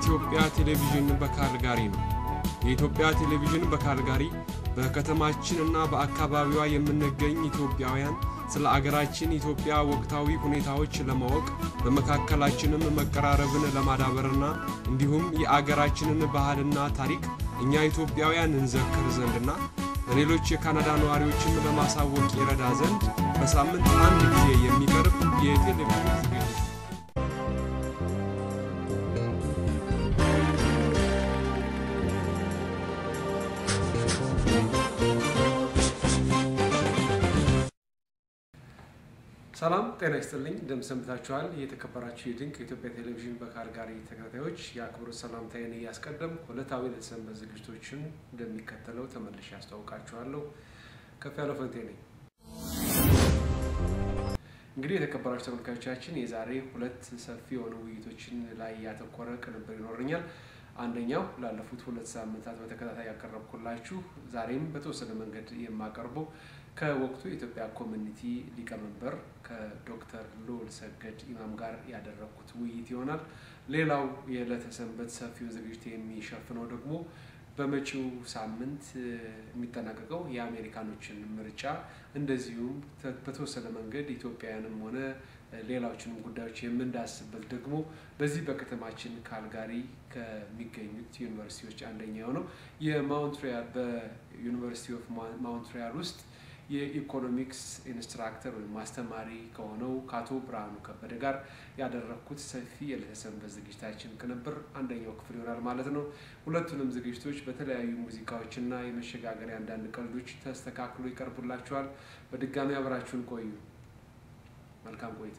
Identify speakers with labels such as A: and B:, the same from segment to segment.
A: የኢትዮጵያ ቴሌቪዥን በካልጋሪ ነው። የኢትዮጵያ ቴሌቪዥን በካልጋሪ በከተማችንና በአካባቢዋ የምንገኝ ኢትዮጵያውያን ስለ አገራችን ኢትዮጵያ ወቅታዊ ሁኔታዎች ለማወቅ በመካከላችንም መቀራረብን ለማዳበርና እንዲሁም የአገራችንን ባህልና ታሪክ እኛ ኢትዮጵያውያን እንዘክር ዘንድና ለሌሎች የካናዳ ነዋሪዎችም ለማሳወቅ ይረዳ ዘንድ በሳምንት አንድ ጊዜ የሚቀርብ የቴሌቪዥን ዝግጅት ሰላም ጤና ይስጥልኝ። እንደምሰንብታችኋል። የተከበራችሁ የድንቅ የኢትዮጵያ ቴሌቪዥን በካልጋሪ ተከታታዮች የአክብሮት ሰላምታዬን እያስቀደምኩ ዕለታዊ ለተሰንበት ዝግጅቶችን እንደሚከተለው ተመልሼ ያስተዋውቃችኋለሁ። ከፍ ያለው ፈንቴ ነኝ። እንግዲህ የተከበራችሁ ተመልካቾቻችን የዛሬ ሁለት ሰፊ የሆኑ ውይይቶችን ላይ ያተኮረ ቅንብር ይኖረኛል። አንደኛው ላለፉት ሁለት ሳምንታት በተከታታይ ያቀረብኩላችሁ ዛሬም በተወሰነ መንገድ የማቀርበው ከወቅቱ የኢትዮጵያ ኮሚኒቲ ሊቀመንበር ከዶክተር ልዑል ሰገድ ኢማም ጋር ያደረግኩት ውይይት ይሆናል። ሌላው የዕለተ ሰንበት ሰፊውን ዝግጅት የሚሸፍነው ደግሞ በመጪው ሳምንት የሚጠናቀቀው የአሜሪካኖችን ምርጫ እንደዚሁም በተወሰነ መንገድ ኢትዮጵያውያንም ሆነ ሌሎችንም ጉዳዮች የምንዳስበት ደግሞ በዚህ በከተማችን ካልጋሪ ከሚገኙት ዩኒቨርሲቲዎች አንደኛ የሆነው የማውንትሪያል በዩኒቨርሲቲ ኦፍ ማውንትሪያል ውስጥ የኢኮኖሚክስ ኢንስትራክተር ወይም አስተማሪ ከሆነው ከአቶ ብርሃኑ ከበደ ጋር ያደረግኩት ሰፊ የዕለተ ሰንበት ዝግጅታችን ቅንብር አንደኛው ክፍል ይሆናል ማለት ነው። ሁለቱንም ዝግጅቶች በተለያዩ ሙዚቃዎችና የመሸጋገሪያ አንዳንድ ቀልዶች ተስተካክሎ ይቀርቡላችኋል። በድጋሚ አብራችሁን ቆዩ። መልካም ቆይታ።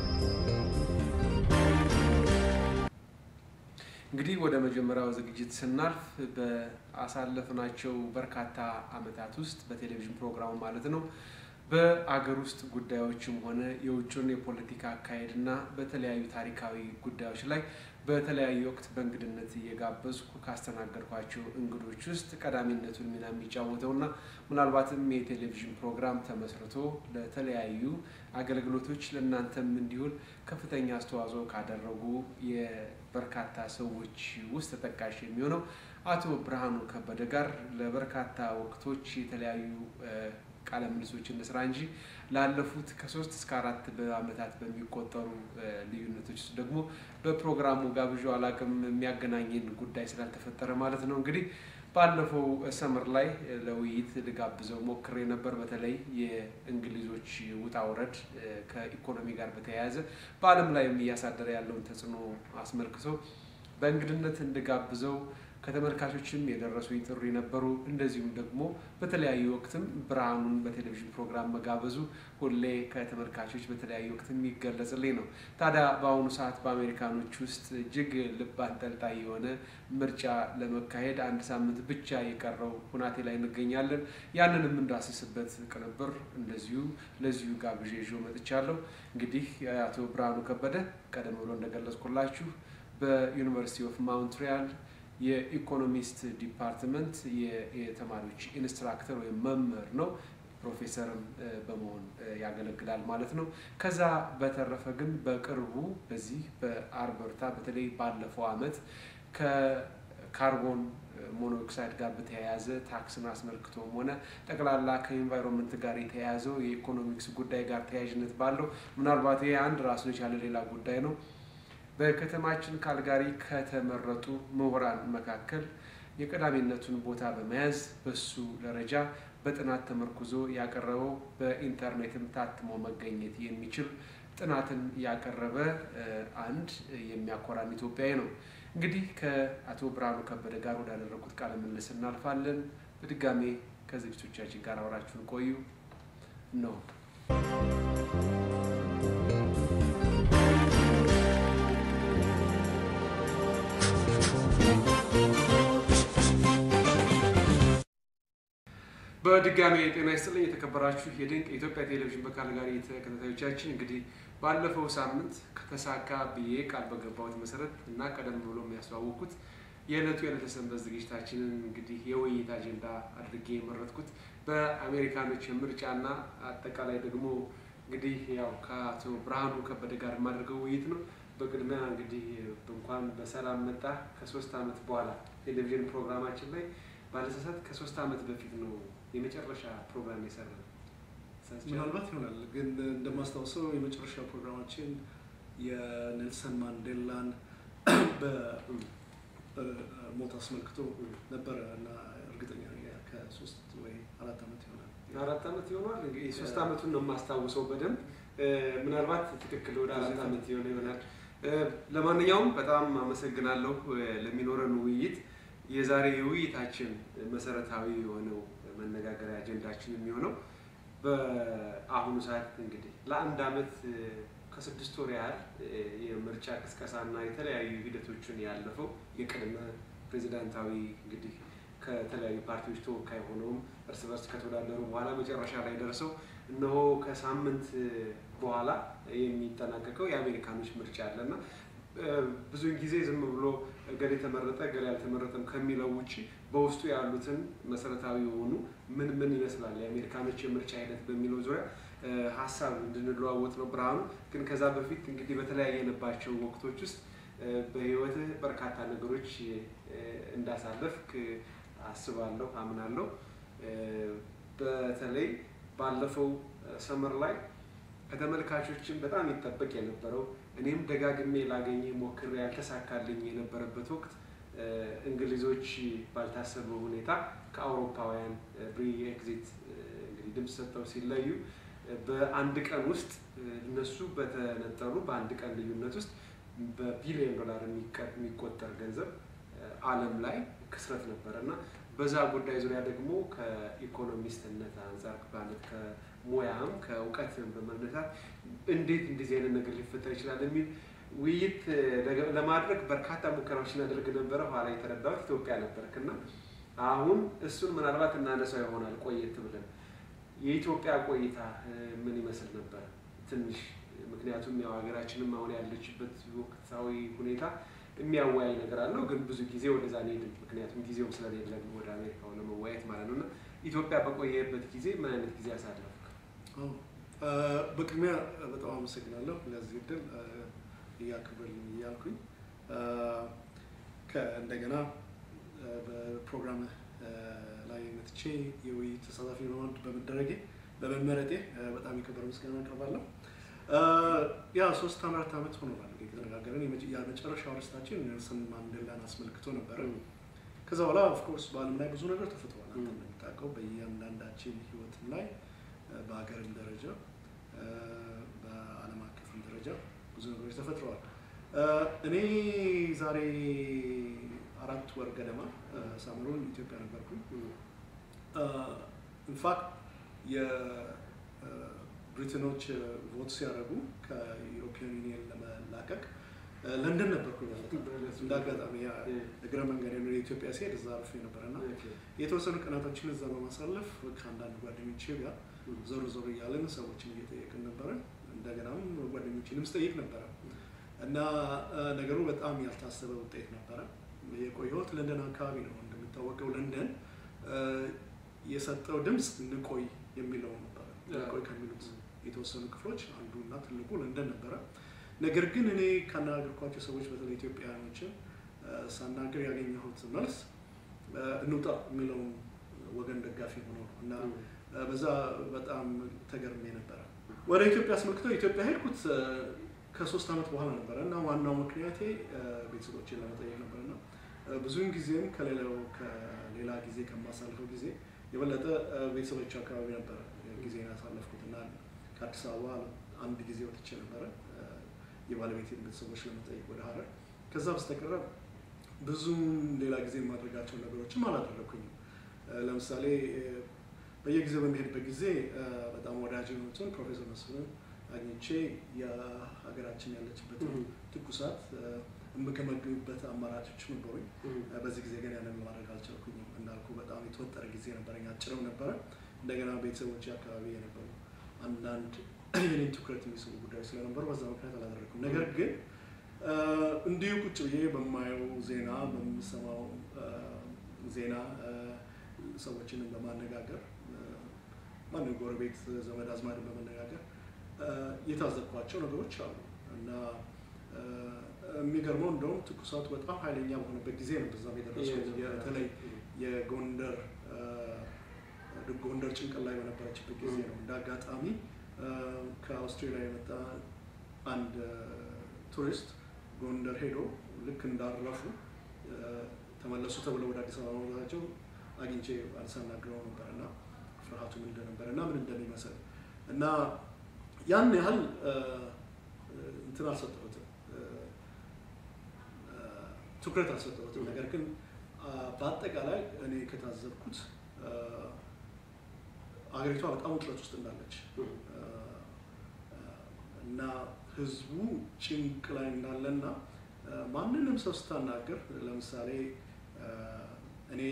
A: እንግዲህ ወደ መጀመሪያው ዝግጅት ስናልፍ በአሳለፍናቸው በርካታ ዓመታት ውስጥ በቴሌቪዥን ፕሮግራሙ ማለት ነው በአገር ውስጥ ጉዳዮችም ሆነ የውጭን የፖለቲካ አካሄድ እና በተለያዩ ታሪካዊ ጉዳዮች ላይ በተለያዩ ወቅት በእንግድነት እየጋበዝኩ ካስተናገድኳቸው እንግዶች ውስጥ ቀዳሚነቱን ሚና የሚጫወተው እና ምናልባትም የቴሌቪዥን ፕሮግራም ተመስርቶ ለተለያዩ አገልግሎቶች ለእናንተም እንዲሁን ከፍተኛ አስተዋጽኦ ካደረጉ የበርካታ ሰዎች ውስጥ ተጠቃሽ የሚሆነው አቶ ብርሃኑ ከበደ ጋር ለበርካታ ወቅቶች የተለያዩ ቃለ ምልሶች እንስራ እንጂ ላለፉት ከሶስት እስከ አራት በዓመታት በሚቆጠሩ ልዩነቶች ውስጥ ደግሞ በፕሮግራሙ ጋብዣ አላቅም የሚያገናኝን ጉዳይ ስላልተፈጠረ ማለት ነው። እንግዲህ ባለፈው ሰምር ላይ ለውይይት ልጋብዘው ሞክሬ ነበር። በተለይ የእንግሊዞች ውጣ ውረድ ከኢኮኖሚ ጋር በተያያዘ በዓለም ላይም እያሳደረ ያለውን ተጽዕኖ አስመልክቶ በእንግድነት እንድጋብዘው ከተመልካቾችም የደረሱኝ ጥሪ ነበሩ። እንደዚሁም ደግሞ በተለያዩ ወቅትም ብርሃኑን በቴሌቪዥን ፕሮግራም መጋበዙ ሁሌ ከተመልካቾች በተለያዩ ወቅት የሚገለጽልኝ ነው። ታዲያ በአሁኑ ሰዓት በአሜሪካኖች ውስጥ እጅግ ልብ አንጠልጣይ የሆነ ምርጫ ለመካሄድ አንድ ሳምንት ብቻ የቀረው ሁናቴ ላይ እንገኛለን። ያንን የምንዳስስበት ቅንብር እንደዚሁ ለዚሁ ጋብዤ ይዤ መጥቻለሁ። እንግዲህ አቶ ብርሃኑ ከበደ ቀደም ብሎ እንደገለጽኩላችሁ በዩኒቨርሲቲ ኦፍ ማውንትሪያል የኢኮኖሚስት ዲፓርትመንት የተማሪዎች ኢንስትራክተር ወይም መምህር ነው። ፕሮፌሰርም በመሆን ያገለግላል ማለት ነው። ከዛ በተረፈ ግን በቅርቡ በዚህ በአልበርታ በተለይ ባለፈው ዓመት ከካርቦን ሞኖክሳይድ ጋር በተያያዘ ታክስን አስመልክቶም ሆነ ጠቅላላ ከኢንቫይሮንመንት ጋር የተያያዘው የኢኮኖሚክስ ጉዳይ ጋር ተያያዥነት ባለው ምናልባት ይሄ አንድ ራሱን የቻለ ሌላ ጉዳይ ነው። በከተማችን ካልጋሪ ከተመረጡ ምሁራን መካከል የቀዳሚነቱን ቦታ በመያዝ በሱ ደረጃ በጥናት ተመርኩዞ ያቀረበው በኢንተርኔትም ታትሞ መገኘት የሚችል ጥናትን ያቀረበ አንድ የሚያኮራን ኢትዮጵያዊ ነው። እንግዲህ ከአቶ ብርሃኑ ከበደ ጋር ወዳደረጉት ቃለ ምልልስ እናልፋለን። በድጋሜ ከዝግጅቶቻችን ጋር አብራችሁን ቆዩ ነው። በድጋሚ የጤና ይስጥልኝ የተከበራችሁ የድንቅ የኢትዮጵያ ቴሌቪዥን በካልጋሪ ተከታታዮቻችን፣ እንግዲህ ባለፈው ሳምንት ከተሳካ ብዬ ቃል በገባሁት መሰረት እና ቀደም ብሎ የሚያስተዋወቅኩት የዕለቱ የዕለተ ሰንበት ዝግጅታችንን እንግዲህ የውይይት አጀንዳ አድርጌ የመረጥኩት በአሜሪካኖች ምርጫና አጠቃላይ ደግሞ እንግዲህ ያው ከአቶ ብርሃኑ ከበደ ጋር የማደርገው ውይይት ነው። በቅድሚያ እንግዲህ እንኳን በሰላም መጣ። ከሶስት ዓመት በኋላ ቴሌቪዥን ፕሮግራማችን ላይ ባለሰሳት ከሶስት ዓመት በፊት ነው የመጨረሻ ፕሮግራም የሰራ
B: ምናልባት ይሆናል ግን እንደማስታውሰው የመጨረሻ ፕሮግራማችን የኔልሰን ማንዴላን በሞት አስመልክቶ ነበረ እና እርግጠኛ ነኝ ከሶስት ወይ አራት ዓመት ይሆናል።
A: አራት ዓመት ይሆናል። እንግዲህ ሶስት ዓመቱን ነው የማስታውሰው በደንብ ምናልባት ትክክል ወደ አራት ዓመት የሆነ ይሆናል። ለማንኛውም በጣም አመሰግናለሁ ለሚኖረን ውይይት። የዛሬ የውይይታችን መሰረታዊ የሆነው መነጋገሪያ አጀንዳችን የሚሆነው በአሁኑ ሰዓት እንግዲህ ለአንድ ዓመት ከስድስት ወር ያህል የምርጫ ቅስቀሳና የተለያዩ ሂደቶችን ያለፈው የቅድመ ፕሬዚዳንታዊ እንግዲህ ከተለያዩ ፓርቲዎች ተወካይ ሆነውም እርስ በርስ ከተወዳደሩ በኋላ መጨረሻ ላይ ደርሰው እነሆ ከሳምንት በኋላ የሚጠናቀቀው የአሜሪካኖች ምርጫ አለና ብዙውን ጊዜ ዝም ብሎ እገሌ ተመረጠ እገሌ አልተመረጠም ከሚለው ውጭ በውስጡ ያሉትን መሰረታዊ የሆኑ ምን ምን ይመስላል የአሜሪካኖች የምርጫ ሂደት በሚለው ዙሪያ ሀሳብ እንድንለዋወጥ ነው። ብርሃኑ ግን ከዛ በፊት እንግዲህ በተለያየንባቸው ወቅቶች ውስጥ በህይወትህ በርካታ ነገሮች እንዳሳለፍክ አስባለሁ፣ አምናለሁ። በተለይ ባለፈው ሰመር ላይ ከተመልካቾችን በጣም ይጠበቅ የነበረው እኔም ደጋግሜ ላገኘ ሞክሬ ያልተሳካልኝ የነበረበት ወቅት እንግሊዞች ባልታሰበ ሁኔታ ከአውሮፓውያን ብሪ ኤግዚት እንግዲህ ድምፅ ሰጠው ሲለዩ በአንድ ቀን ውስጥ እነሱ በተነጠሉ በአንድ ቀን ልዩነት ውስጥ በቢሊዮን ዶላር የሚቆጠር ገንዘብ ዓለም ላይ ክስረት ነበረ እና በዛ ጉዳይ ዙሪያ ደግሞ ከኢኮኖሚስትነት አንጻር ማለት ከሙያም ከእውቀትም በመነሳት እንዴት እንደዚህ አይነት ነገር ሊፈጠር ይችላል የሚል ውይይት ለማድረግ በርካታ ሙከራዎች እናደርግ ነበረ። ኋላ የተረዳሁት ኢትዮጵያ ነበርክ እና አሁን እሱን ምናልባት እናነሳው ይሆናል ቆየት ብለን የኢትዮጵያ ቆይታ ምን ይመስል ነበር? ትንሽ ምክንያቱም ያው ሀገራችንም አሁን ያለችበት ወቅታዊ ሁኔታ የሚያወያይ ነገር አለው፣ ግን ብዙ ጊዜ ወደዛ አንሄድም። ምክንያቱም ጊዜውም ስለሌለን ወደ አሜሪካው ለመወያየት ማለት ነው እና ኢትዮጵያ በቆየበት ጊዜ ምን አይነት ጊዜ አሳለፍክ?
B: በቅድሚያ በጣም አመሰግናለሁ ለዚህ እድል እያክብርልኝ እያልኩኝ እንደገና በፕሮግራም ላይ መጥቼ የውይይት ተሳታፊ በመሆን በመደረጌ በመመረጤ በጣም የከበረ ምስጋና አቀርባለሁ። ያ ሶስት አራት ዓመት ሆኖናል እንግዲህ ከተነጋገርን። የመጨረሻው ርስታችን ኔልሰን ማንዴላን አስመልክቶ ነበረ። ከዛ በኋላ ኦፍኮርስ በዓለም ላይ ብዙ ነገር ተፈጥሯል። አንተ እንደምታውቀው በእያንዳንዳችን ህይወትም ላይ በሀገርም ደረጃ በዓለም አቀፍም ደረጃ ብዙ ነገሮች ተፈጥረዋል። እኔ ዛሬ አራት ወር ገደማ ሳምሩን ኢትዮጵያ ነበርኩኝ። ኢንፋክት የብሪትኖች ቮት ሲያደርጉ ከዩሮፒያን ዩኒየን ለመላቀቅ ለንደን ነበርኩኝ ማለት ነው። እንደ አጋጣሚ እግረ መንገድ ወደ ኢትዮጵያ ሲሄድ እዛ አርፌ ነበረ እና የተወሰኑ ቀናቶችን እዛ በማሳለፍ ከአንዳንድ ጓደኞቼ ጋር ዞር ዞር እያለን ሰዎችን እየጠየቅን ነበረ። እንደገናም ጓደኞችንም ስጠይቅ ነበረ እና ነገሩ በጣም ያልታሰበ ውጤት ነበረ። የቆየሁት ለንደን አካባቢ ነው። እንደሚታወቀው ለንደን የሰጠው ድምፅ እንቆይ የሚለው ነበረ። እንቆይ ከሚሉት የተወሰኑ ክፍሎች አንዱ እና ትልቁ ለንደን ነበረ። ነገር ግን እኔ ካነጋገርኳቸው ሰዎች በተለይ ኢትዮጵያውያኖችን ሳናገር ያገኘሁት መልስ እንውጣ የሚለውን ወገን ደጋፊ ሆኖ ነው እና በዛ በጣም ተገርሜ ነበረ። ወደ ኢትዮጵያ አስመልክተው ኢትዮጵያ ሄድኩት ከሶስት ዓመት በኋላ ነበረ እና ዋናው ምክንያቴ ቤተሰቦችን ለመጠየቅ ነበር እና ብዙውን ጊዜም ከሌላው ከሌላ ጊዜ ከማሳልፈው ጊዜ የበለጠ ቤተሰቦች አካባቢ ነበረ ጊዜ ያሳለፍኩት እና ከአዲስ አበባ አንድ ጊዜ ወጥቼ ነበረ የባለቤቴን ቤተሰቦች ለመጠየቅ ወደ ሀረር። ከዛ በስተቀረ ብዙም ሌላ ጊዜ የማድረጋቸው ነገሮችም አላደረኩኝም። ለምሳሌ በየጊዜው በሚሄድበት ጊዜ በጣም ወዳጅ የሆኑትን ፕሮፌሰር መስፍንን አግኝቼ የሀገራችን ያለችበትን ትኩሳት የምገመግምበት አማራጮች ነበሩኝ። በዚህ ጊዜ ግን ያንን ማድረግ አልቻልኩኝም። እንዳልኩ በጣም የተወጠረ ጊዜ ነበረኝ፣ አጭርም ነበረ። እንደገና ቤተሰቦች አካባቢ የነበሩ አንዳንድ የኔን ትኩረት የሚስቡ ጉዳዮች ስለነበሩ በዛ ምክንያት አላደረግኩም። ነገር ግን እንዲሁ ቁጭ ብዬ በማየው ዜና በምሰማው ዜና ሰዎችንም በማነጋገር ማንም ጎረቤት ዘመድ አዝማድን በመነጋገር የታዘብኳቸው ነገሮች አሉ እና የሚገርመው እንደውም ትኩሳቱ በጣም ኃይለኛ በሆነበት ጊዜ ነው በዛም የደረስኩት። በተለይ የጎንደር ጎንደር ጭንቅል ላይ በነበረችበት ጊዜ ነው። እንደ አጋጣሚ ከአውስትሬሊያ የመጣ አንድ ቱሪስት ጎንደር ሄዶ ልክ እንዳረፉ ተመለሱ ተብለው ወደ አዲስ አበባ መግባታቸው አግኝቼ አልሳናግረው ነበር እና ፍርሃቱ ምን እንደነበረ እና ምን እንደሚመስል እና ያን ያህል እንትን አልሰጠሁትም፣ ትኩረት አልሰጠሁትም። ነገር ግን በአጠቃላይ እኔ ከታዘብኩት አገሪቷ በጣም ውጥረት ውስጥ እንዳለች እና ህዝቡ ጭንቅ ላይ እንዳለና ማንንም ሰው ስታናገር ለምሳሌ እኔ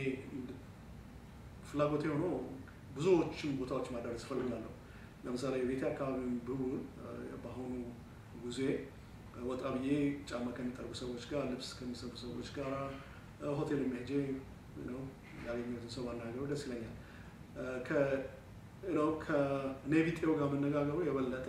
B: ፍላጎቴ ሆኖ ብዙዎችን ቦታዎች ማዳረስ እፈልጋለሁ። ለምሳሌ የቤቴ አካባቢ ብውል በአሁኑ ጉዜ ወጣ ብዬ ጫማ ከሚጠርጉ ሰዎች ጋር፣ ልብስ ከሚሰሩ ሰዎች ጋር ሆቴል የሚሄጄ ያገኘሁትን ሰው ማናገሩ ደስ ይለኛል። ከኔ ቢጤው ጋር መነጋገሩ የበለጠ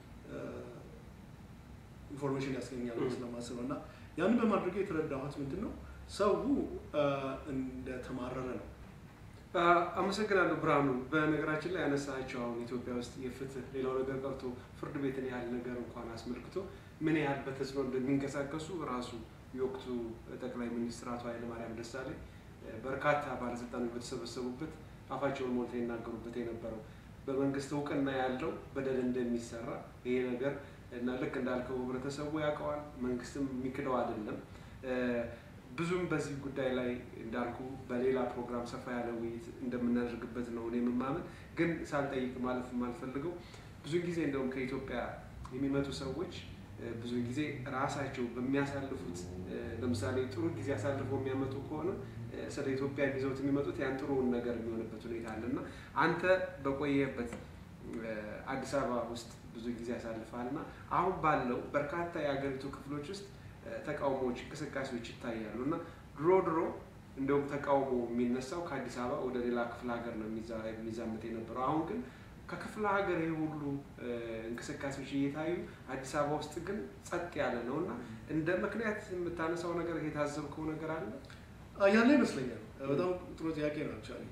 B: ኢንፎርሜሽን ያስገኛል ስለማስብ ነው እና ያንን በማድረግ የተረዳሁት ምንድን ነው ሰው እንደተማረረ ነው።
A: አመሰግናለሁ ብርሃኑ። በነገራችን ላይ ያነሳቸው አሁን ኢትዮጵያ ውስጥ የፍትህ ሌላው ነገር ቀርቶ ፍርድ ቤትን ያህል ነገር እንኳን አስመልክቶ ምን ያህል በተጽዕኖ እንደሚንቀሳቀሱ ራሱ የወቅቱ ጠቅላይ ሚኒስትር አቶ ኃይለማርያም ደሳለኝ በርካታ ባለስልጣኖች በተሰበሰቡበት አፋቸውን ሞልተው ይናገሩበት የነበረው በመንግስት እውቅና ያለው በደል እንደሚሰራ ይሄ ነገር እና ልክ እንዳልከው ህብረተሰቡ ያውቀዋል፣ መንግስትም የሚክደው አይደለም። ብዙም በዚህ ጉዳይ ላይ እንዳልኩ በሌላ ፕሮግራም ሰፋ ያለ ውይይት እንደምናደርግበት ነው እኔ የምማምን። ግን ሳልጠይቅ ማለት የማልፈልገው ብዙ ጊዜ እንደውም ከኢትዮጵያ የሚመጡ ሰዎች ብዙ ጊዜ ራሳቸው በሚያሳልፉት ለምሳሌ ጥሩ ጊዜ አሳልፈው የሚያመጡ ከሆነ ስለ ኢትዮጵያ ይዘውት የሚመጡት ያን ጥሩውን ነገር የሚሆንበት ሁኔታ አለ እና አንተ በቆየበት አዲስ አበባ ውስጥ ብዙ ጊዜ ያሳልፋል እና አሁን ባለው በርካታ የሀገሪቱ ክፍሎች ውስጥ ተቃውሞዎች፣ እንቅስቃሴዎች ይታያሉ እና ድሮ ድሮ እንደውም ተቃውሞ የሚነሳው ከአዲስ አበባ ወደ ሌላ ክፍለ ሀገር ነው የሚዛመት የነበረው። አሁን ግን ከክፍለ ሀገር ይህ ሁሉ እንቅስቃሴዎች እየታዩ አዲስ አበባ ውስጥ ግን ጸጥ ያለ ነው እና እንደ ምክንያት የምታነሳው ነገር የታዘብከው ነገር አለ?
B: ያለ ይመስለኛል። በጣም ጥሩ ጥያቄ ነው። አክቹዋሊ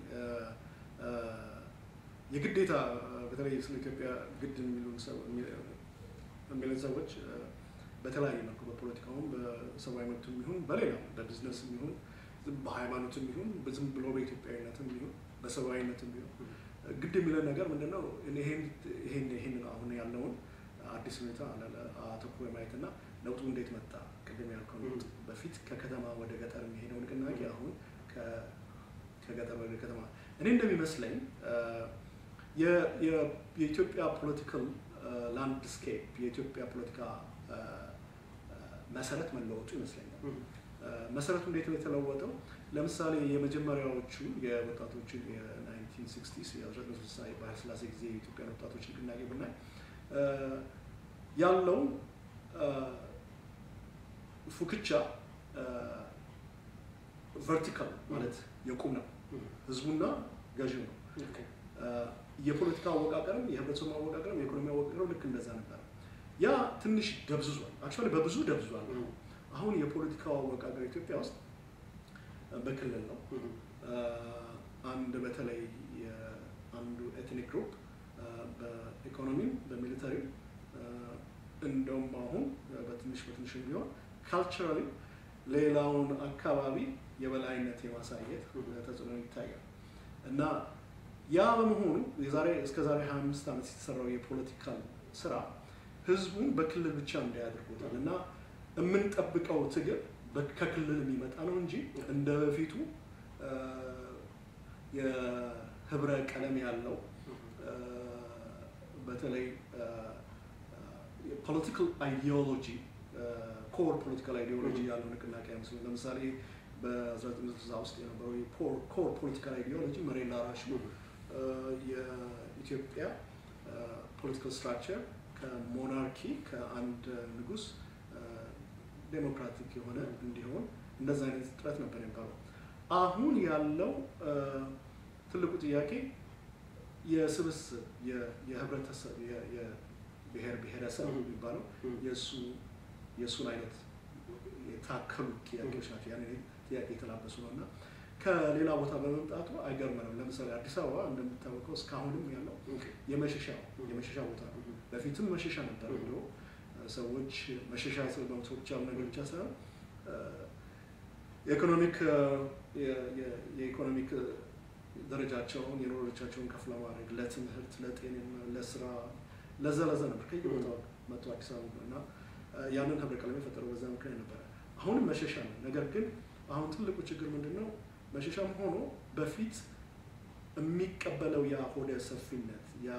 B: የግዴታ በተለይ ስለ ኢትዮጵያ ግድ የሚሉን ሰዎች በተለያየ መልኩ በፖለቲካውም በሰብአዊ መብትም ይሁን በሌላም በቢዝነስም ይሁን በሃይማኖትም ይሁን ዝም ብሎ በኢትዮጵያዊነትም ይሁን በሰብአዊነትም ይሁን ግድ የሚለን ነገር ምንድን ነው? ይሄን ይሄን አሁን ያለውን አዲስ ሁኔታ አተኩሮ የማየትና ለውጡ እንዴት መጣ? ቅድም ያልከው ለውጥ በፊት ከከተማ ወደ ገጠር የሚሄደው ንቅናቄ አሁን ከገጠር ወደ ከተማ እኔ እንደሚመስለኝ የኢትዮጵያ ፖለቲካል ላንድስኬፕ የኢትዮጵያ ፖለቲካ መሰረት መለወጡ ይመስለኛል። መሰረቱ እንዴት ነው የተለወጠው? ለምሳሌ የመጀመሪያዎቹ የወጣቶቹ የናይንቲን ሲክስቲስ የ1960 የባህር ስላሴ ጊዜ የኢትዮጵያ ወጣቶች ንቅናቄ ብናይ ያለው ፉክቻ ቨርቲካል ማለት የቁም ነው። ህዝቡና ገዢው ነው። የፖለቲካ አወቃቀርም የህብረተሰቡ አወቃቀርም የኢኮኖሚ አወቃቀርም ልክ እንደዛ ነበር። ያ ትንሽ ደብዝዟል። አክቹዋሊ በብዙ ደብዝዟል። አሁን የፖለቲካው አወቃቀር ኢትዮጵያ ውስጥ በክልል ነው። አንድ በተለይ አንዱ ኤትኒክ ግሩፕ በኢኮኖሚም በሚሊተሪም እንደውም አሁን በትንሽ በትንሽ ቢሆን ካልቸራሊ ሌላውን አካባቢ የበላይነት የማሳየት ተጽዕኖ ይታያል እና ያ በመሆኑ የዛሬ እስከ ዛሬ 25 ዓመት የተሰራው የፖለቲካል ስራ ህዝቡን በክልል ብቻ እንዳያደርጉታል እና የምንጠብቀው ትግል ከክልል የሚመጣ ነው እንጂ እንደ በፊቱ የህብረ ቀለም ያለው በተለይ ፖለቲካል አይዲዮሎጂ ኮር ፖለቲካል አይዲዮሎጂ ያለው ንቅናቄ አይመስልም። ለምሳሌ በ1960 ውስጥ የነበረው ኮር ፖለቲካል አይዲዮሎጂ መሬት ላራሽ የኢትዮጵያ ፖለቲካል ስትራክቸር ከሞናርኪ ከአንድ ንጉስ ዴሞክራቲክ የሆነ እንዲሆን እንደዛ አይነት ጥረት ነበር የነበረው። አሁን ያለው ትልቁ ጥያቄ የስብስብ የህብረተሰብ የብሔር ብሔረሰብ የሚባለው የእሱ የእሱን አይነት የታከሉ ጥያቄዎች ናቸው። ያን ጥያቄ የተላበሱ ነው እና ከሌላ ቦታ በመምጣቱ አይገርመንም። ለምሳሌ አዲስ አበባ እንደሚታወቀው እስካሁንም ያለው የመሸሻ የመሸሻ ቦታ ነው። በፊትም መሸሻ ነበር ብሎ ሰዎች መሸሻ መብቶ ብቻ ነገር ብቻ ሳይሆን የኢኮኖሚክ የኢኮኖሚክ ደረጃቸውን የኑሮ ደረጃቸውን ከፍ ለማድረግ ለትምህርት፣ ለጤንነት፣ ለስራ ለዛ ለዛ ነበር ከየቦታው መጥቶ አዲስ አበባ እና ያንን ህብረ ቀለም የፈጠረው በዛ ምክንያት ነበረ። አሁንም መሸሻ ነው። ነገር ግን አሁን ትልቁ ችግር ምንድን ነው? መሸሻም ሆኖ በፊት የሚቀበለው ያ ሆደ ሰፊነት ያ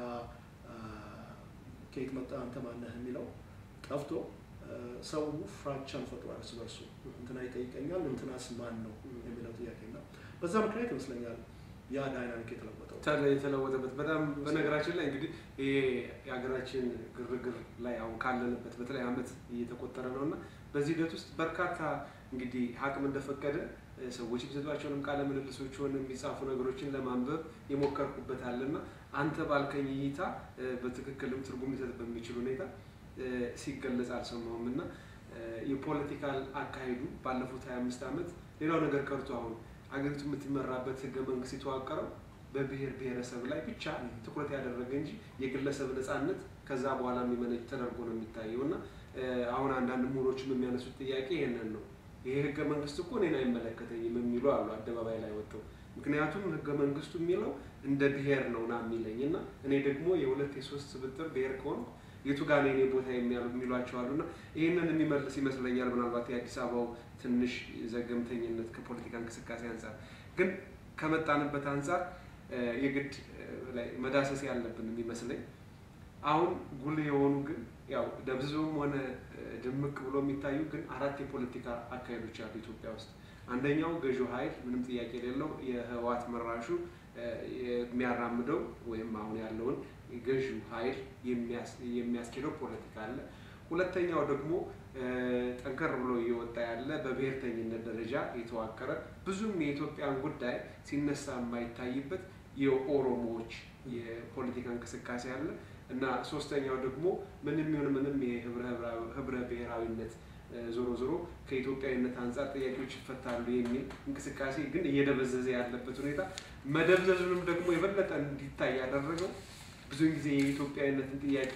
B: ከየት መጣ አንተ ማነህ የሚለው ጠፍቶ ሰው ፍራቻን ፈጥሯል እርስ በርሱ እንትና ይጠይቀኛል እንትናስ ማን ነው የሚለው ጥያቄ እና በዛ ምክንያት ይመስለኛል ያ ዳይናሚክ የተለወጠው
A: የተለወጠበት በጣም በነገራችን ላይ እንግዲህ ይሄ የሀገራችን ግርግር ላይ አሁን ካለንበት በተለይ አመት እየተቆጠረ ነው እና በዚህ ሂደት ውስጥ በርካታ እንግዲህ አቅም እንደፈቀደ ሰዎች የሚሰጧቸውንም ቃለ ምልልሶች ሆነ የሚጻፉ ነገሮችን ለማንበብ የሞከርኩበት አለና አንተ ባልከኝ እይታ በትክክልም ትርጉም ሊሰጥ በሚችል ሁኔታ ሲገለጽ አልሰማሁም እና የፖለቲካል አካሄዱ ባለፉት 25 ዓመት ሌላው ነገር ቀርቶ አሁን አገሪቱ የምትመራበት ህገ መንግስት የተዋቀረው በብሔር ብሔረሰብ ላይ ብቻ ትኩረት ያደረገ እንጂ የግለሰብ ነፃነት ከዛ በኋላ የሚመነጭ ተደርጎ ነው የሚታየው እና አሁን አንዳንድ ምሁሮችም የሚያነሱት ጥያቄ ይሄንን ነው። ይሄ ህገ መንግስት እኮ እኔን አይመለከተኝም የሚሉ አሉ አደባባይ ላይ ወጥተው። ምክንያቱም ህገ መንግስቱ የሚለው እንደ ብሔር ነው ና የሚለኝ እና እኔ ደግሞ የሁለት የሶስት ስብጥር ብሔር ከሆንኩ የቱ ጋር ነው የኔ ቦታ የሚሏቸው አሉ እና ይህንን የሚመልስ ይመስለኛል ምናልባት የአዲስ አበባው ትንሽ ዘገምተኝነት ከፖለቲካ እንቅስቃሴ አንጻር ግን ከመጣንበት አንጻር የግድ መዳሰስ ያለብን የሚመስለኝ አሁን ጉልህ የሆኑ ግን ያው ደብዝዞም ሆነ ድምቅ ብሎ የሚታዩ ግን አራት የፖለቲካ አካሄዶች አሉ ኢትዮጵያ ውስጥ። አንደኛው ገዢው ኃይል ምንም ጥያቄ የሌለው የህወሓት መራሹ የሚያራምደው ወይም አሁን ያለውን ገዢው ኃይል የሚያስኬደው ፖለቲካ አለ። ሁለተኛው ደግሞ ጠንከር ብሎ እየወጣ ያለ በብሔርተኝነት ደረጃ የተዋቀረ ብዙም የኢትዮጵያን ጉዳይ ሲነሳ የማይታይበት የኦሮሞዎች የፖለቲካ እንቅስቃሴ አለ እና ሶስተኛው ደግሞ ምንም ይሁን ምንም የህብረ ብሔራዊነት ዞሮ ዞሮ ከኢትዮጵያዊነት አንጻር ጥያቄዎች ይፈታሉ የሚል እንቅስቃሴ ግን እየደበዘዘ ያለበት ሁኔታ መደብዘዙንም ደግሞ የበለጠ እንዲታይ ያደረገው ብዙውን ጊዜ የኢትዮጵያዊነትን ጥያቄ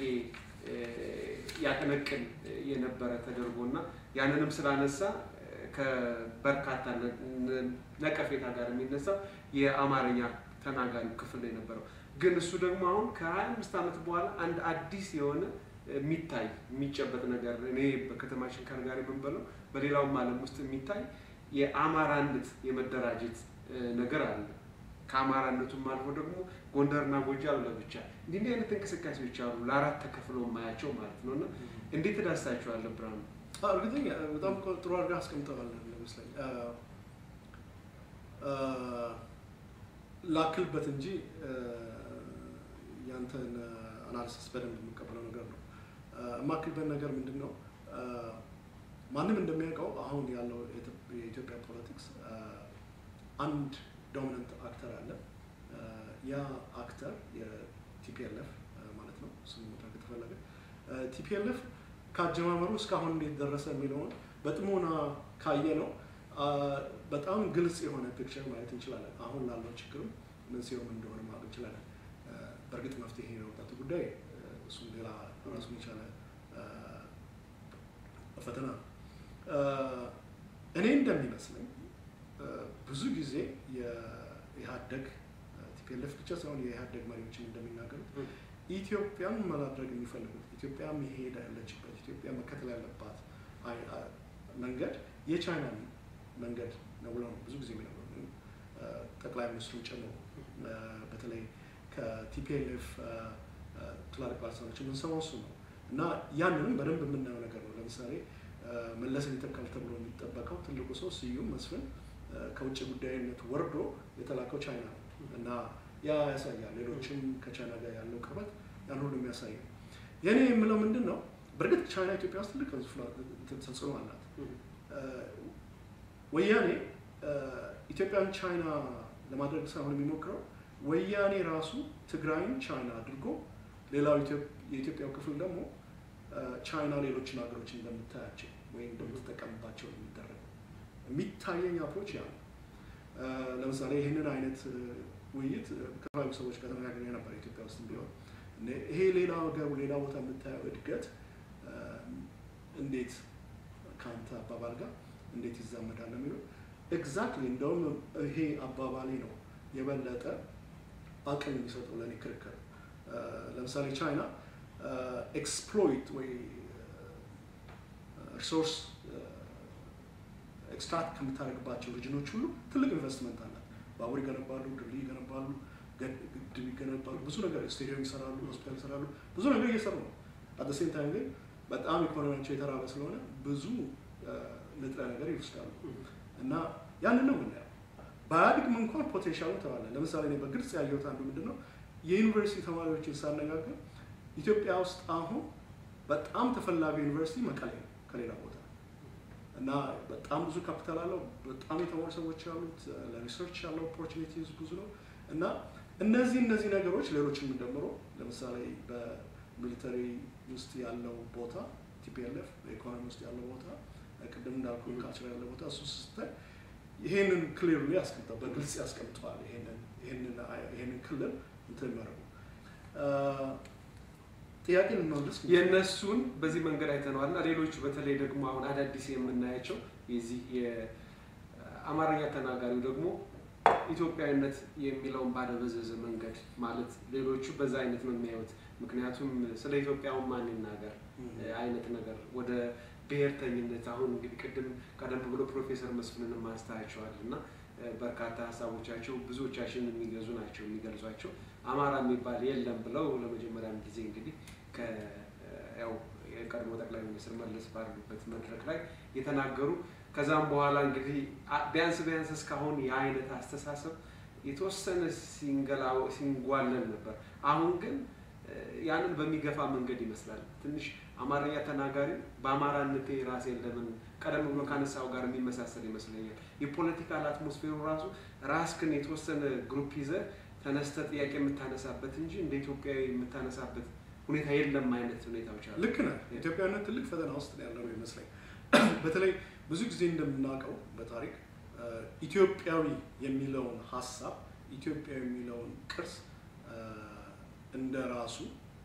A: ያቀነቅን የነበረ ተደርጎ እና ያንንም ስላነሳ ከበርካታ ነቀፌታ ጋር የሚነሳው የአማርኛ ተናጋሪ ክፍል ነው የነበረው። ግን እሱ ደግሞ አሁን ከሀያ አምስት ዓመት በኋላ አንድ አዲስ የሆነ የሚታይ የሚጨበጥ ነገር እኔ በከተማችን ከነጋሪ የምንበለው በሌላውም ዓለም ውስጥ የሚታይ የአማራነት የመደራጀት ነገር አለ። ከአማራነቱም አልፎ ደግሞ ጎንደርና ጎጃም ለብቻ እንዲህ እንዲህ አይነት እንቅስቃሴዎች አሉ፣ ለአራት ተከፍለው የማያቸው ማለት ነው። እና እንዴት ትዳስሳቸዋለህ ብርሃኑ?
B: እርግጠኛ በጣም ጥሩ አድርገህ አስቀምጠዋል ይመስለኝ ላክልበት እንጂ ያንተን አናሊሲስ በደንብ የምቀበለው ነገር ነው። የማክልበት ነገር ምንድን ነው? ማንም እንደሚያውቀው አሁን ያለው የኢትዮጵያ ፖለቲክስ አንድ ዶሚናንት አክተር አለ። ያ አክተር የቲፒኤልኤፍ ማለት ነው። ስሙ መድረክ ከተፈለገ ቲፒኤልኤፍ ከአጀማመሩ እስካሁን እንዴት ደረሰ የሚለውን በጥሞና ካየ ነው በጣም ግልጽ የሆነ ፒክቸር ማየት እንችላለን። አሁን ላለው ችግርም መንስኤውም እንደሆነ ማወቅ እንችላለን። በእርግጥ መፍትሄ የመውጣቱ ጉዳይ እሱም ሌላ ራሱን የቻለ ፈተና ነው። እኔ እንደሚመስለኝ ብዙ ብዙ ጊዜ የኢህአደግ ቲፒኤልኤፍ ብቻ ሳይሆን የኢህአደግ መሪዎችን እንደሚናገሩት ኢትዮጵያን ማድረግ የሚፈልጉት ኢትዮጵያ መሄድ ያለችበት ኢትዮጵያ መከተል ያለባት መንገድ የቻይና መንገድ ነው ብለው ነው ብዙ ጊዜ የሚነግሩ ጠቅላይ ሚኒስትሩን ጨምሮ በተለይ ከቲፒኤልኤፍ ትላልቅ ባለስልጣኖች የምንሰማው እሱ ነው እና ያንንም በደንብ የምናየው ነገር ነው። ለምሳሌ መለስን ይተካል ተብሎ የሚጠበቀው ትልቁ ሰው ስዩም መስፍን ከውጭ ጉዳይነት ወርዶ የተላከው ቻይና ነው እና ያ ያሳያል። ሌሎችም ከቻይና ጋር ያለው ቅርበት ያን ሁሉ የሚያሳይ ነው። የእኔ የምለው ምንድን ነው፣ በእርግጥ ቻይና ኢትዮጵያ ውስጥ ትልቅ ተጽዕኖ አላት። ወያኔ ኢትዮጵያን ቻይና ለማድረግ ሳይሆን የሚሞክረው ወያኔ ራሱ ትግራይን ቻይና አድርጎ ሌላው የኢትዮጵያው ክፍል ደግሞ ቻይና ሌሎችን ሀገሮች እንደምታያቸው ወይም እንደምትጠቀምባቸው ነው የሚደረገው። የሚታየኝ አፕሮች ያ ነው። ለምሳሌ ይህንን አይነት ውይይት ከተለያዩ ሰዎች ጋር ተነጋግሬ ነበር ኢትዮጵያ ውስጥ ቢሆን ይሄ ሌላ ሀገር ሌላ ቦታ የምታየው እድገት እንዴት ከአንተ አባባል ጋር እንዴት ይዛመዳል የሚለው ኤግዛክትሊ እንደውም ይሄ አባባሌ ነው የበለጠ አቅም የሚሰጠው ለእኔ ክርክር። ለምሳሌ ቻይና ኤክስፕሎይት ወይ ሪሶርስ ኤክስትራክት ከምታደርግባቸው ሪጅኖች ሁሉ ትልቅ ኢንቨስትመንት አላት። ባቡር ይገነባሉ፣ ድልድይ ይገነባሉ፣ ግድብ ይገነባሉ፣ ብዙ ነገር ስቴዲየም ይሰራሉ፣ ሆስፒታል ይሰራሉ፣ ብዙ ነገር እየሰሩ ነው። አት ሴም ታይም ግን በጣም ኢኮኖሚያቸው የተራበ ስለሆነ ብዙ ንጥረ ነገር ይወስዳሉ እና ያንን ነው የምናየው። ባያድግም እንኳን ፖቴንሻሉ ተባለ። ለምሳሌ እኔ በግልጽ ያየሁት አንዱ ምንድን ነው የዩኒቨርሲቲ ተማሪዎችን ሳነጋገር ኢትዮጵያ ውስጥ አሁን በጣም ተፈላጊ ዩኒቨርሲቲ መቀሌ ነው ከሌላ ቦታ እና በጣም ብዙ ካፒታል አለው። በጣም የተማሩ ሰዎች ያሉት ለሪሰርች ያለው ኦፖርቹኒቲዝ ብዙ ነው እና እነዚህ እነዚህ ነገሮች ሌሎችንም ጨምሮ ለምሳሌ በሚሊተሪ ውስጥ ያለው ቦታ ቲፒኤልኤፍ በኢኮኖሚ ውስጥ ያለው ቦታ ቅድም እንዳልኩ ካልቸር ያለው ቦታ እሱ ስታይ ይሄንን ክሊርሊ ያስቀምጠዋል፣ በግልጽ ያስቀምጠዋል። ይሄንን ክልል እንትን የሚያደርጉ ጥያቄ ልንመልስ
A: የእነሱን በዚህ መንገድ አይተነዋል እና ሌሎቹ በተለይ ደግሞ አሁን አዳዲስ የምናያቸው የዚህ የአማርኛ ተናጋሪው ደግሞ ኢትዮጵያዊነት የሚለውን ባደበዘዘ መንገድ ማለት ሌሎቹ በዛ አይነት ነው የሚያዩት። ምክንያቱም ስለ ኢትዮጵያውን ማን ይናገር አይነት ነገር ወደ ብሔርተኝነት አሁን እንግዲህ ቅድም ቀደም ብሎ ፕሮፌሰር መስፍንን ማንስታቸዋል እና በርካታ ሀሳቦቻቸው ብዙዎቻችን የሚገዙ ናቸው የሚገልጿቸው አማራ የሚባል የለም ብለው ለመጀመሪያም ጊዜ እንግዲህ ያው የቀድሞ ጠቅላይ ሚኒስትር መለስ ባሉበት መድረክ ላይ የተናገሩ ከዛም በኋላ እንግዲህ ቢያንስ ቢያንስ እስካሁን የአይነት አስተሳሰብ የተወሰነ ሲንጓለን ነበር። አሁን ግን ያንን በሚገፋ መንገድ ይመስላል ትንሽ አማርኛ ተናጋሪ በአማራነቴ ራሴን ለምን ቀደም ብሎ ካነሳው ጋር የሚመሳሰል ይመስለኛል። የፖለቲካል አትሞስፌሩ ራሱ ራስክን የተወሰነ ግሩፕ ይዘህ ተነስተ ጥያቄ የምታነሳበት እንጂ እንደ ኢትዮጵያዊ የምታነሳበት ሁኔታ የለም አይነት ሁኔታዎች አሉ።
B: ልክ ነህ። ኢትዮጵያዊነት ትልቅ ፈተና ውስጥ ነው ያለው ይመስለኝ። በተለይ ብዙ ጊዜ እንደምናውቀው በታሪክ ኢትዮጵያዊ የሚለውን ሀሳብ ኢትዮጵያዊ የሚለውን ቅርስ እንደ ራሱ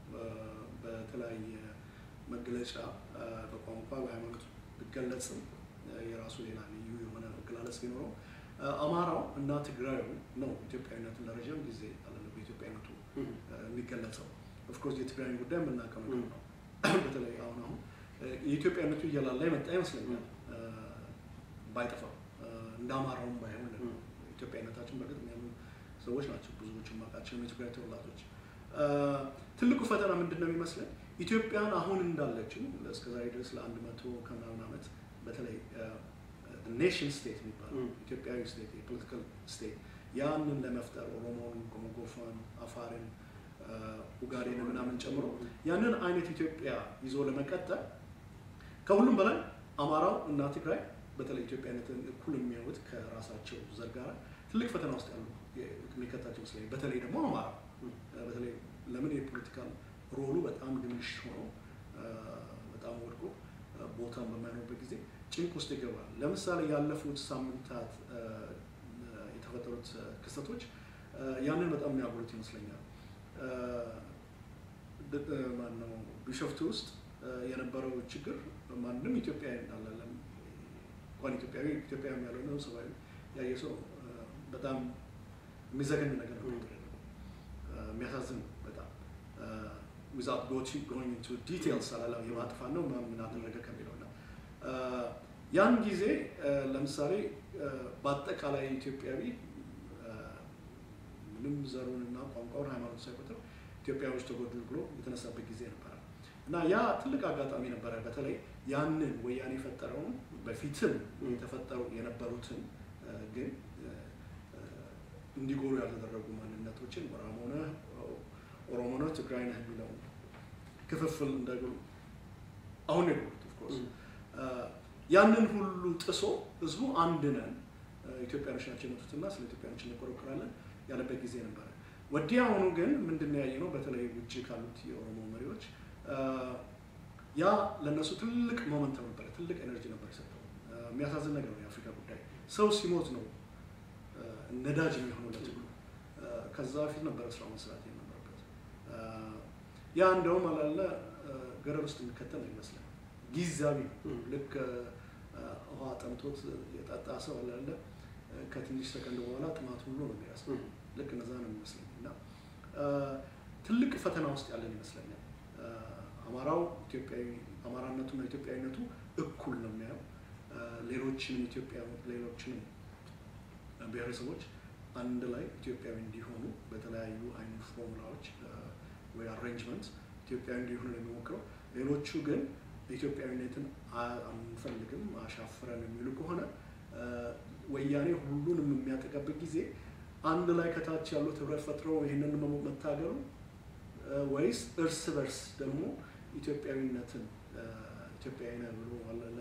B: በተለያየ መገለጫ በቋንቋ በሃይማኖት ቢገለጽም የራሱ ሌላ ልዩ የሆነ አገላለጽ ቢኖረው አማራው እና ትግራዩ ነው ኢትዮጵያዊነትን ለረዥም ጊዜ አለ በኢትዮጵያዊነቱ የሚገለጸው። ኦፍኮርስ የትግራይን ጉዳይ የምናውቀው ነገር ነው። በተለይ አሁን አሁን የኢትዮጵያዊነቱ እየላላ የመጣ ይመስለኛል ባይጠፋም እንደ አማራውም ባይሆን ኢትዮጵያዊነታችን በእርግጥ የሚያምኑ ሰዎች ናቸው ብዙዎቹ የማውቃቸው የትግራይ ተወላጆች። ትልቁ ፈተና ምንድን ነው የሚመስለን ኢትዮጵያን አሁን እንዳለችው እስከዛሬ ድረስ ለአንድ መቶ ከምናምን ዓመት በተለይ ኔሽን ስቴት የሚባለው ኢትዮጵያዊ ስቴት የፖለቲካል ስቴት ያንን ለመፍጠር ኦሮሞን፣ ጎሞጎፋን፣ አፋርን፣ ኡጋዴን ምናምን ጨምሮ ያንን አይነት ኢትዮጵያ ይዞ ለመቀጠል ከሁሉም በላይ አማራው እና ትግራይ በተለይ ኢትዮጵያነትን እኩል የሚያዩት ከራሳቸው ዘር ጋር ትልቅ ፈተና ውስጥ ያሉ የሚከታቸው ይመስለኛል። በተለይ ደግሞ አማራ በተለይ ለምን የፖለቲካል ሮሉ በጣም ግምሽ ሆኖ በጣም ወድቆ ቦታን በማይኖርበት ጊዜ ጭንቅ ውስጥ ይገባል። ለምሳሌ ያለፉት ሳምንታት የተፈጠሩት ክስተቶች ያንን በጣም የሚያጎሉት ይመስለኛል። ማነው ቢሾፍቱ ውስጥ የነበረው ችግር ማንም ኢትዮጵያዊ እንዳላለም እንኳን ኢትዮጵያዊ ኢትዮጵያዊ ያልሆነ ሰብአዊ ያየ ሰው በጣም የሚዘገን ነገር ነው የሚያሳዝን በጣም ዊዛውት ጎይንግ ኢንቱ ዲቴልስ አላለም የማጥፋት ነው ምን አደረገ ከሚለው እና ያን ጊዜ ለምሳሌ በአጠቃላይ ኢትዮጵያዊ ምንም ዘሩንና ቋንቋውን ሃይማኖት ሳይቆጥር ኢትዮጵያዎች ተጎዱ ብሎ የተነሳበት ጊዜ ነበረ እና ያ ትልቅ አጋጣሚ ነበረ። በተለይ ያንን ወያኔ የፈጠረውን በፊትም የተፈጠሩ የነበሩትን ግን እንዲጎሩ ያልተደረጉ ማንነቶችን ኦሮሞ ነህ ኦሮሞ ነህ ትግራይ ነህ የሚለው ክፍፍል እንደግሩ አሁን የጎሩት ኦፍኮርስ ያንን ሁሉ ጥሶ ህዝቡ አንድ ነን ኢትዮጵያኖች ናቸው የመጡትና ስለ ኢትዮጵያኖች እንቆረቆራለን ያለበት ጊዜ ነበረ። ወዲያውኑ ግን ምንድን ነው ያየነው? በተለይ ውጭ ካሉት የኦሮሞ መሪዎች ያ ለእነሱ ትልቅ ሞመንተም ነበረ፣ ትልቅ ኤነርጂ ነበር የሰጠው። የሚያሳዝን ነገር ነው የአፍሪካ ጉዳይ። ሰው ሲሞት ነው ነዳጅ የሚሆነው ለትግሉ። ከዛ በፊት ነበረ ስራው መስራት የነበረበት። ያ እንደውም አላለ ገደል ውስጥ የሚከተል ነው ይመስላል። ጊዜያዊ ልክ ውሃ ጠምቶት የጠጣ ሰው አላለ ከትንሽ ሰከንድ በኋላ ጥማት ሁሉ ነው የሚያስብ። ልክ እነዛ ነው የሚመስለኝ እና ትልቅ ፈተና ውስጥ ያለን ይመስለኛል። አማራው ኢትዮጵያዊ አማራነቱና ኢትዮጵያዊነቱ እኩል ነው የሚያየው። ሌሎችንም ኢትዮጵያ ሌሎችንም ብሔረሰቦች አንድ ላይ ኢትዮጵያዊ እንዲሆኑ በተለያዩ አይነት ፎርሙላዎች ወይ አሬንጅመንት ኢትዮጵያዊ እንዲሆኑ ነው የሚሞክረው። ሌሎቹ ግን ኢትዮጵያዊነትን አንፈልግም አሻፍረን የሚሉ ከሆነ ወያኔ ሁሉንም የሚያጠቃበት ጊዜ አንድ ላይ ከታች ያሉት ህብረት ፈጥረው ይህንን መታገሉ ወይስ እርስ በርስ ደግሞ ኢትዮጵያዊነትን ኢትዮጵያዊ ነህ ብሎ አለለ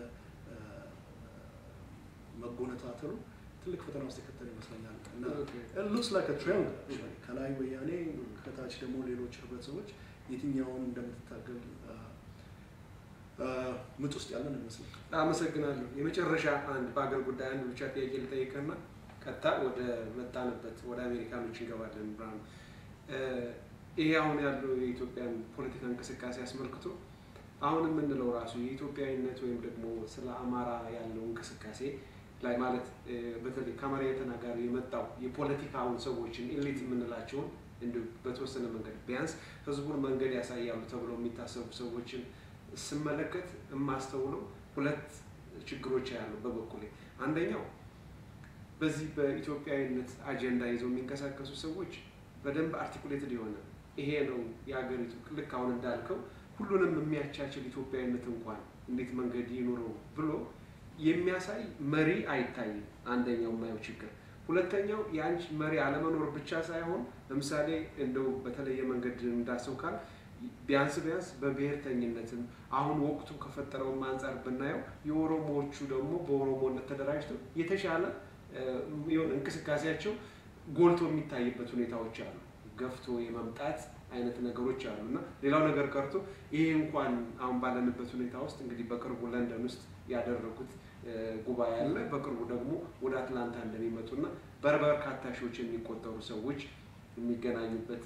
B: መጎነታተሉ ትልቅ ፈተና ውስጥ የከተለ ይመስለኛል እና ሉክስ ላይክ ትሬንድ ከላይ ወያኔ ከታች ደግሞ ሌሎች ህብረተሰቦች የትኛውን እንደምትታገል ምጥ ውስጥ ያለን ይመስላል።
A: አመሰግናለሁ። የመጨረሻ አንድ በአገር ጉዳይ አንድ ብቻ ጥያቄ ልጠይቅና ቀጥታ ወደ መጣንበት ወደ አሜሪካኖች እንገባለን። ብርሃኑ፣ ይሄ አሁን ያለው የኢትዮጵያን ፖለቲካ እንቅስቃሴ አስመልክቶ አሁን የምንለው ራሱ የኢትዮጵያዊነት ወይም ደግሞ ስለ አማራ ያለው እንቅስቃሴ ላይ ማለት በተለይ ከአማርኛ ተናጋሪ የመጣው የፖለቲካውን ሰዎችን ኤሊት የምንላቸውን እንዲሁ በተወሰነ መንገድ ቢያንስ ህዝቡን መንገድ ያሳያሉ ተብለው የሚታሰቡ ሰዎችን ስመለከት የማስተውለው ሁለት ችግሮች ያሉ በበኩሌ አንደኛው በዚህ በኢትዮጵያዊነት አጀንዳ ይዘው የሚንቀሳቀሱ ሰዎች በደንብ አርቲኩሌትድ የሆነ ይሄ ነው የሀገሪቱ ልክ አሁን እንዳልከው ሁሉንም የሚያቻችል ኢትዮጵያዊነት እንኳን እንዴት መንገድ ይኑረው ብሎ የሚያሳይ መሪ አይታይም። አንደኛው የማየው ችግር። ሁለተኛው የአንቺ መሪ አለመኖር ብቻ ሳይሆን ለምሳሌ እንደው በተለየ መንገድ እንዳሰው ካል ቢያንስ ቢያንስ በብሔርተኝነትም አሁን ወቅቱ ከፈጠረውም አንጻር ብናየው የኦሮሞዎቹ ደግሞ በኦሮሞነት ተደራጅተው የተሻለ የሆነ እንቅስቃሴያቸው ጎልቶ የሚታይበት ሁኔታዎች አሉ። ገፍቶ የመምጣት አይነት ነገሮች አሉ እና ሌላው ነገር ቀርቶ ይሄ እንኳን አሁን ባለንበት ሁኔታ ውስጥ እንግዲህ በቅርቡ ለንደን ውስጥ ያደረጉት ጉባኤ አለ። በቅርቡ ደግሞ ወደ አትላንታ እንደሚመጡና በበርካታ ሺዎች የሚቆጠሩ ሰዎች የሚገናኙበት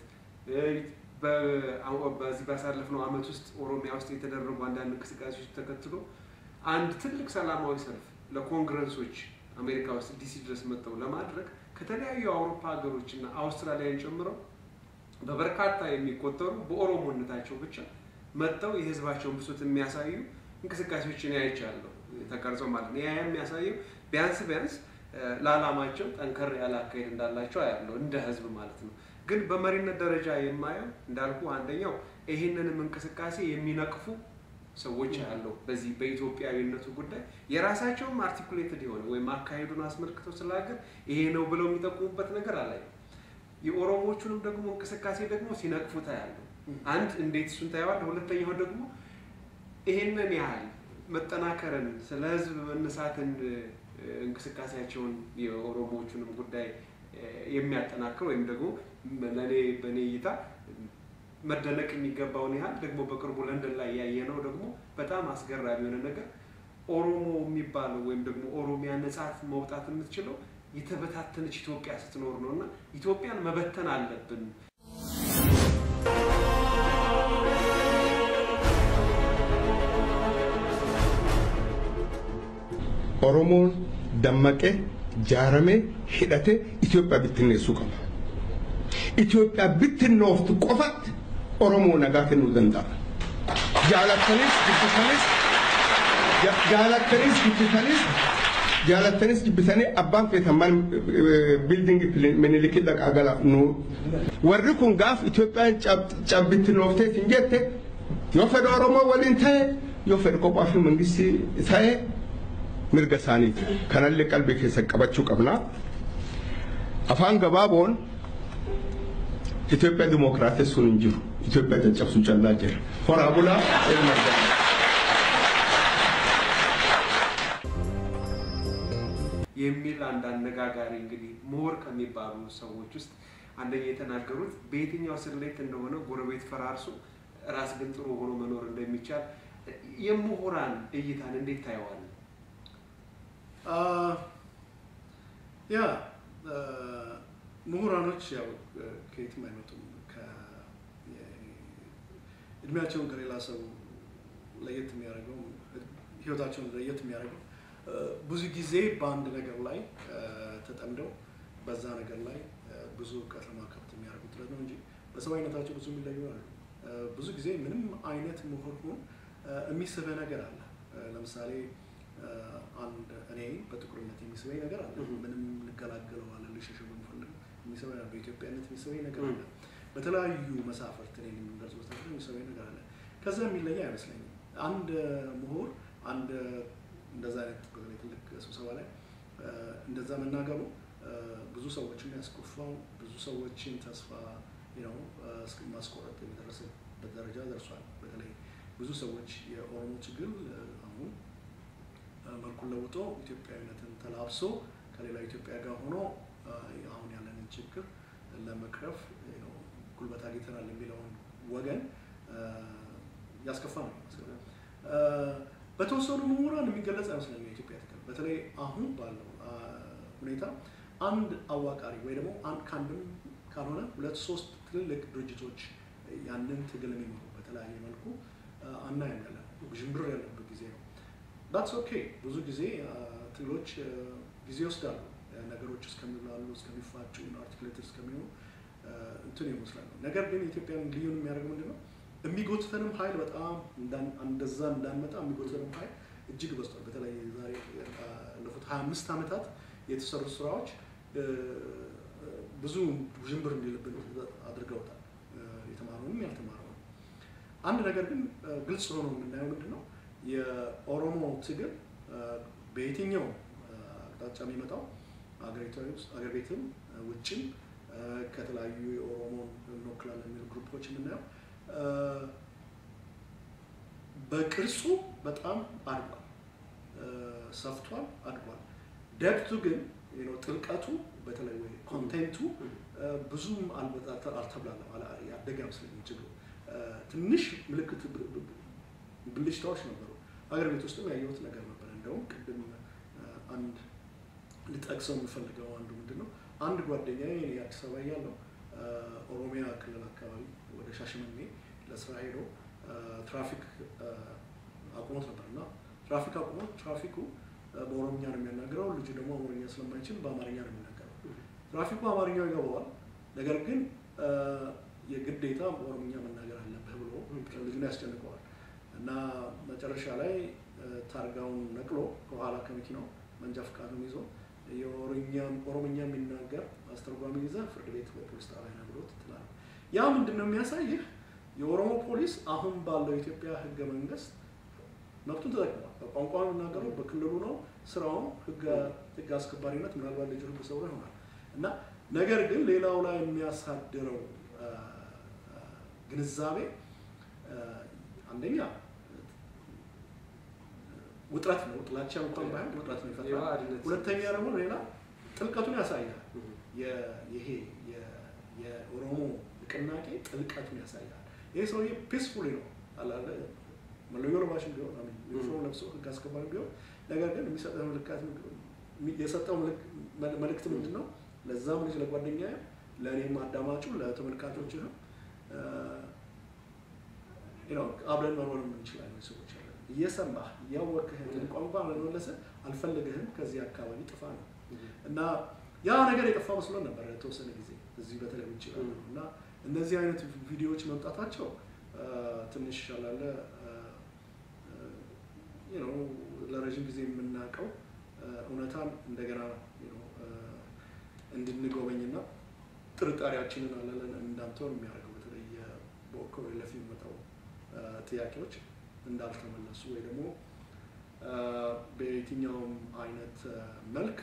A: በዚህ ባሳለፍነው ዓመት ውስጥ ኦሮሚያ ውስጥ የተደረጉ አንዳንድ እንቅስቃሴዎች ተከትሎ አንድ ትልቅ ሰላማዊ ሰልፍ ለኮንግረሶች አሜሪካ ውስጥ ዲሲ ድረስ መጥተው ለማድረግ ከተለያዩ የአውሮፓ ሀገሮች እና አውስትራሊያን ጨምረው በበርካታ የሚቆጠሩ በኦሮሞነታቸው ብቻ መጥተው የህዝባቸውን ብሶት የሚያሳዩ እንቅስቃሴዎችን ያይቻለሁ ተቀርጾ ማለት ነው። ያ የሚያሳየው ቢያንስ ቢያንስ ለዓላማቸው ጠንከር ያለ አካሄድ እንዳላቸው ያለው እንደ ህዝብ ማለት ነው። ግን በመሪነት ደረጃ የማየው እንዳልኩ አንደኛው ይህንንም እንቅስቃሴ የሚነቅፉ ሰዎች ያለው በዚህ በኢትዮጵያዊነቱ ጉዳይ የራሳቸውም አርቲኩሌትድ የሆነ ወይም አካሄዱን አስመልክተው ስለ ሀገር ይሄ ነው ብለው የሚጠቁሙበት ነገር አላየም። የኦሮሞቹንም ደግሞ እንቅስቃሴ ደግሞ ሲነቅፉት ያለው አንድ እንዴት እሱን ታየዋለህ። ሁለተኛው ደግሞ ይሄንን ያህል መጠናከርን ስለ ህዝብ መነሳትን እንቅስቃሴያቸውን የኦሮሞዎቹንም ጉዳይ የሚያጠናክር ወይም ደግሞ ለእኔ በእኔ እይታ መደነቅ የሚገባውን ያህል ደግሞ በቅርቡ ለንደን ላይ ያየነው ደግሞ በጣም አስገራሚ የሆነ ነገር ኦሮሞ የሚባለው ወይም ደግሞ ኦሮሚያ ነጻት መውጣት የምትችለው የተበታተነች ኢትዮጵያ ስትኖር ነው እና ኢትዮጵያን መበተን አለብን።
C: ኦሮሞን ደመቀ ጃረሜ ሂደቴ ኢትዮጵያ bittinneessuu qaba. Itoophiyaa bittinnooftu qofatti Oromoo nagaa kennuu danda'a. Jaalattanis jibbitanis jaalattanis jibbitanis jaalattanis jibbitanii abbaan feetan mal biildingi minilikii dhaqaa gala nu warri kun gaaf Itoophiyaan cabbittinooftee hin jette yoo fedha Oromoo waliin ta'e yoo fedha kophaa fi mangistii ta'e mirga isaaniiti. Kanallee qalbii keessa qabachuu qabna. Afaan gabaaboon Itoophiyaa dimookiraatessuun hin jiru. Itoophiyaa caccabsuu callaa jira. Horaa bulaa ilma
A: የሚል አንድ አነጋጋሪ እንግዲህ ምሁር ከሚባሉ ሰዎች ውስጥ አንደኛ የተናገሩት በየትኛው ስሌት እንደሆነ ጎረቤት ፈራርሶ ራስ ግን ጥሩ ሆኖ መኖር እንደሚቻል የምሁራን እይታን እንዴት ታየዋለህ?
B: ያ ምሁራኖች ያው ከየትም አይመጡም። እድሜያቸውን ከሌላ ሰው ለየት የሚያደርገው ህይወታቸውን ለየት የሚያደርገው ብዙ ጊዜ በአንድ ነገር ላይ ተጠምደው በዛ ነገር ላይ ብዙ እውቀት ለማካበት የሚያደርጉት ጥረት ነው እንጂ በሰብአዊነታቸው ብዙ የሚለዩ አሉ። ብዙ ጊዜ ምንም አይነት ምሁር ሁን የሚስብህ ነገር አለ። ለምሳሌ አንድ እኔ በጥቁርነት የሚስበኝ ነገር አለ። ምንም ልገላገለው አለ ልሸሸው ብንፈልግ የሚስበኝ በኢትዮጵያነት የሚስበኝ ነገር አለ። በተለያዩ መሳፍርት እኔን የሚገልጹ መሳፍርት የሚስበኝ ነገር አለ። ከዛ የሚለየ አይመስለኝም። አንድ ምሁር አንድ እንደዛ አይነት በተለይ ትልቅ ስብሰባ ላይ እንደዛ መናገሩ ብዙ ሰዎችን ያስቆፋው ብዙ ሰዎችን ተስፋ ነው ማስቆረጥ የደረሰበት ደረጃ ደርሷል። በተለይ ብዙ ሰዎች የኦሮሞ ችግር አሁን መልኩን ለውጦ ኢትዮጵያዊነትን ተላብሶ ከሌላ ኢትዮጵያ ጋር ሆኖ አሁን ያለንን ችግር ለመቅረፍ ጉልበት አግኝተናል የሚለውን ወገን ያስከፋ ነው። በተወሰኑ ምሁራን የሚገለጽ አይመስለኝም የኢትዮጵያ ትግል በተለይ አሁን ባለው ሁኔታ አንድ አዋቃሪ ወይ ደግሞ ከአንድም ካልሆነ ሁለት ሶስት ትልልቅ ድርጅቶች ያንን ትግል የሚመሩ በተለያየ መልኩ አናይም ያለ ውዥንብር ያለበት ጊዜ ነው። ዳትስ ኦኬ። ብዙ ጊዜ ትግሎች ጊዜ ይወስዳሉ። ነገሮች እስከሚብላሉ፣ እስከሚፋጩ፣ አርቲክሌት እስከሚሆኑ እንትን ይመስላሉ። ነገር ግን ኢትዮጵያን ልዩን የሚያደርገው ምንድን ነው? የሚጎትተንም ኃይል በጣም እንደዛ እንዳንመጣ የሚጎትተንም ኃይል እጅግ በዝቷል። በተለይ ዛሬ ያለፉት ሀያ አምስት ዓመታት የተሰሩ ስራዎች ብዙ ውዥንብር እንዲልብን አድርገውታል። የተማረውንም ያልተማረው አንድ ነገር ግን ግልጽ ሆኖ የምናየው ምንድን ነው የኦሮሞ ትግል በየትኛው አቅጣጫ የሚመጣው አገሪቷ ውስጥ አገር ቤትም ውጭም ከተለያዩ የኦሮሞን እንወክላለን የሚሉ ግሩፖች የምናየው በቅርጹ በጣም አድጓል፣ ሰፍቷል፣ አድጓል። ደብቱ ግን ጥልቀቱ በተለይ ወይ ኮንቴንቱ ብዙም አልተብላለም፣ ያደገ አይመስለኝም። ችግሩ ትንሽ ምልክት ብልጭታዎች ነበሩ። ሀገር ቤት ውስጥም ያየሁት ነገር ነበር። እንደውም ቅድም አንድ ልጠቅሰው የምፈልገው አንዱ ምንድን ነው አንድ ጓደኛዬ እኔ አዲስ አበባ እያለሁ ኦሮሚያ ክልል አካባቢ ወደ ሻሸመኔ ለስራ ሄዶ ትራፊክ አቁሞት ነበር እና ትራፊክ አቁሞት ትራፊኩ በኦሮምኛ ነው የሚያናግረው። ልጁ ደግሞ አማርኛ ስለማይችል በአማርኛ ነው የሚናገረው። ትራፊኩ አማርኛው ይገባዋል፣ ነገር ግን የግዴታ በኦሮምኛ መናገር አለብህ ብሎ ልጁን ያስጨንቀዋል እና መጨረሻ ላይ ታርጋውን ነቅሎ ከኋላ ከመኪናው መንጃ ፈቃዱን ይዞ ኦሮምኛ የሚናገር አስተርጓሚ ይዘህ ፍርድ ቤት በፖሊስ ጣቢያ ነው ብሎት ትላለህ። ያ ምንድን ነው የሚያሳይህ? የኦሮሞ ፖሊስ አሁን ባለው የኢትዮጵያ ህገ መንግስት መብቱን ተጠቅሟል። በቋንቋ የሚናገረው በክልሉ ነው። ስራውም ህግ አስከባሪነት ምናልባት ልጁ ህግ ሰውሮ ይሆናል እና ነገር ግን ሌላው ላይ የሚያሳድረው ግንዛቤ አንደኛ ውጥረት ነው። ጥላቻ እንኳን ባይሆን ውጥረት ነው ይፈጥራል። ሁለተኛ ደግሞ ሌላ ጥልቀቱን ያሳያል። ይሄ የኦሮሞ ንቅናቄ ጥልቀቱን ያሳያል። ይህ ሰውዬ ፒስፉሊ ነው አላለ መለዮ ለባሽም ቢሆን ዩኒፎርም ለብሶ ህግ አስከባሪ ቢሆን ነገር ግን የሚሰጠው ምልክት የሰጠው መልእክት ምንድን ነው? ለዛም ልጅ ለጓደኛ ለእኔም አዳማጩ ለተመልካቾችህም አብረን መኖር የምንችላለን ሰዎች አለ እየሰማህ እያወቅህ ቋንቋ ለመመለሰ አልፈልግህም ከዚህ አካባቢ ጥፋ ነው እና ያ ነገር የጠፋ መስሎን ነበር የተወሰነ ጊዜ እዚህ በተለይ ውጭ እና እነዚህ አይነት ቪዲዮዎች መምጣታቸው ትንሽ አላለ ለረዥም ጊዜ የምናውቀው እውነታን እንደገና እንድንጎበኝና ጥርጣሬያችንን አለለን እንዳንተውን የሚያደርገው በተለይ በኦኮሬለፍ የሚመጣው ጥያቄዎች እንዳልተመለሱ ወይ ደግሞ በየትኛውም አይነት መልክ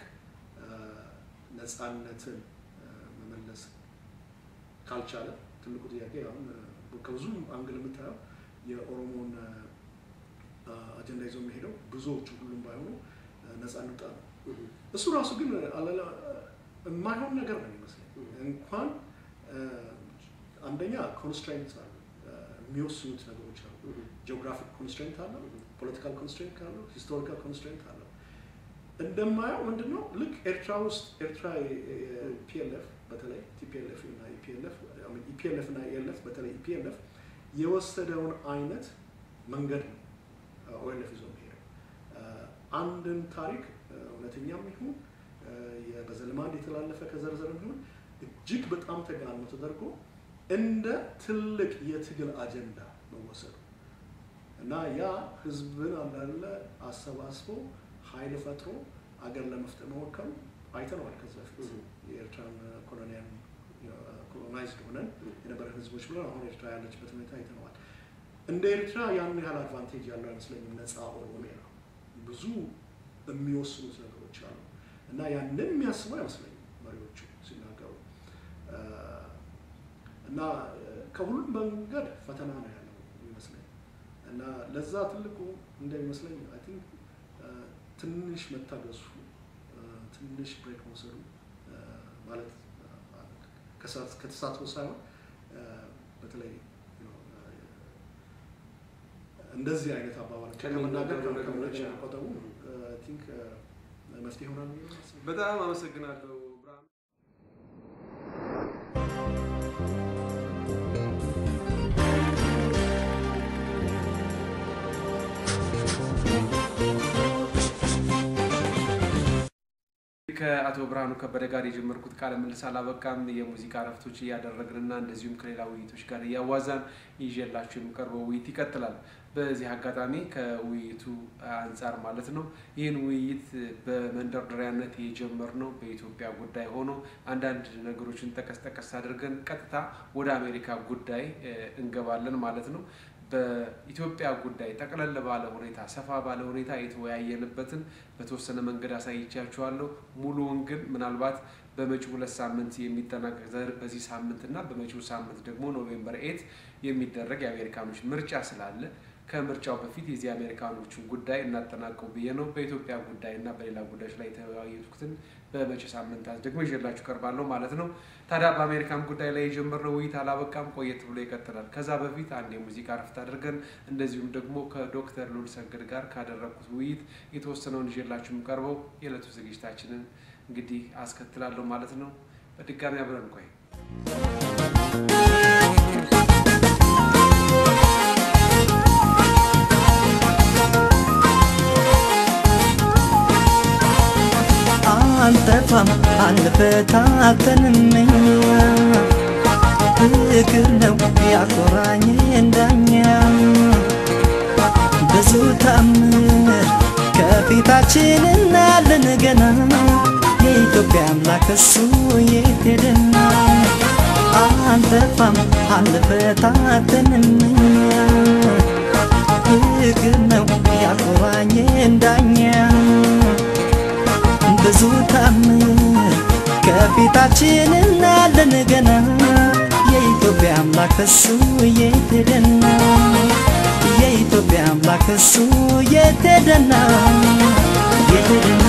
B: ነፃነትን መመለስ ካልቻለ ትልቁ ጥያቄ አሁን ከብዙ አንግል የምታየው የኦሮሞን አጀንዳ ይዞ የሚሄደው ብዙዎቹ ሁሉም ባይሆኑ ነፃ እንውጣ ነው። እሱ ራሱ ግን አለላ የማይሆን ነገር ነው የሚመስለኝ። እንኳን አንደኛ ኮንስትራይንት አሉ የሚወስኑት ነገሮች አሉ። ጂኦግራፊክ ኮንስትሬንት አለው፣ ፖለቲካል ኮንስትሬንት አለው፣ ሂስቶሪካል ኮንስትሬንት አለው። እንደማየው ምንድን ነው ልክ ኤርትራ ውስጥ ኤርትራ ፒኤልኤፍ በተለይ ቲፒኤልኤፍ እና ኢፒኤልኤፍ ኢፒኤልኤፍ እና ኤልኤፍ በተለይ ኢፒኤልኤፍ የወሰደውን አይነት መንገድ ነው ኦኤልኤፍ ይዞ የሚሄደው። አንድን ታሪክ እውነተኛም ይሁን በዘልማድ የተላለፈ ከዘርዘር ይሁን እጅግ በጣም ተጋኖ ተደርጎ እንደ ትልቅ የትግል አጀንዳ መወሰዱ እና ያ ህዝብን አንዳለ አሰባስቦ ኃይል ፈጥሮ አገር ለመፍጠር መሞከሩ አይተነዋል። ከዚ በፊት የኤርትራን ኮሎኒያን ኮሎናይዝድ ሆነን የነበረ ህዝቦች ብለን አሁን ኤርትራ ያለችበት ሁኔታ አይተነዋል። እንደ ኤርትራ ያን ያህል አድቫንቴጅ ያለው አይመስለኝም። ነፃ ኦሮሚያ ብዙ የሚወስኑት ነገሮች አሉ እና ያንን የሚያስቡ አይመስለኝም መሪዎቹ ሲናገሩ እና ከሁሉም መንገድ ፈተና ነው ያለው ይመስለኝ እና ለዛ ትልቁ እንደሚመስለኝ አይ ቲንክ ትንሽ መታገሱ ትንሽ ብሬክ መውሰዱ ማለት ከተሳትፎ ሳይሆን በተለይ እንደዚህ አይነት አባባል ከመናገር ከመቆጠቡ ቲንክ መፍትሄ ይሆናል።
A: በጣም አመሰግናለሁ ብርሃኑ። ከአቶ ብርሃኑ ከበደ ጋር የጀመርኩት ቃለ ምልልስ አላበቃም። የሙዚቃ እረፍቶች እያደረግንና እንደዚሁም ከሌላ ውይይቶች ጋር እያዋዛን ይዤላችሁ የሚቀርበው ውይይት ይቀጥላል። በዚህ አጋጣሚ ከውይይቱ አንጻር ማለት ነው ይህን ውይይት በመንደርደሪያነት የጀመርነው በኢትዮጵያ ጉዳይ ሆኖ አንዳንድ ነገሮችን ጠቀስ ጠቀስ አድርገን ቀጥታ ወደ አሜሪካ ጉዳይ እንገባለን ማለት ነው። በኢትዮጵያ ጉዳይ ጠቅለል ባለ ሁኔታ ሰፋ ባለ ሁኔታ የተወያየንበትን በተወሰነ መንገድ አሳይቻችኋለሁ። ሙሉውን ግን ምናልባት በመጪው ሁለት ሳምንት የሚጠናቀቅ በዚህ ሳምንት እና በመጪው ሳምንት ደግሞ ኖቬምበር ኤት የሚደረግ የአሜሪካኖች ምርጫ ስላለ ከምርጫው በፊት የዚህ አሜሪካኖችን ጉዳይ እናጠናቀው ብዬ ነው። በኢትዮጵያ ጉዳይ እና በሌላ ጉዳዮች ላይ የተወያዩትን በመጪ ሳምንታት ደግሞ ይዤላችሁ ቀርባለሁ ማለት ነው። ታዲያ በአሜሪካን ጉዳይ ላይ የጀመርነው ውይይት አላበቃም፣ ቆየት ብሎ ይቀጥላል። ከዛ በፊት አንድ የሙዚቃ ረፍት አድርገን እንደዚሁም ደግሞ ከዶክተር ሉል ሰገድ ጋር ካደረግኩት ውይይት የተወሰነውን ይዤላችሁ የምቀርበው የዕለቱ ዝግጅታችንን እንግዲህ አስከትላለሁ ማለት ነው። በድጋሚ አብረን ቆይ
D: አንጠፋም አንፈታተንም እኛ ፍቅር ነው ያኮራኝ እንዳኛ ብዙ ታምር ከፊታችን እናያለን ገና የኢትዮጵያ አምላክ እሱ የት ሄደና አንጠፋም አንፈታተንም እኛ ፍቅር ነው ያኮራኝ እንዳኛ ብዙ ታምር ከፊታችን እናያለን ገና የኢትዮጵያ አምላክ እሱ የት ሄደና የኢትዮጵያ አምላክ እሱ የት ሄደና የት ሄደና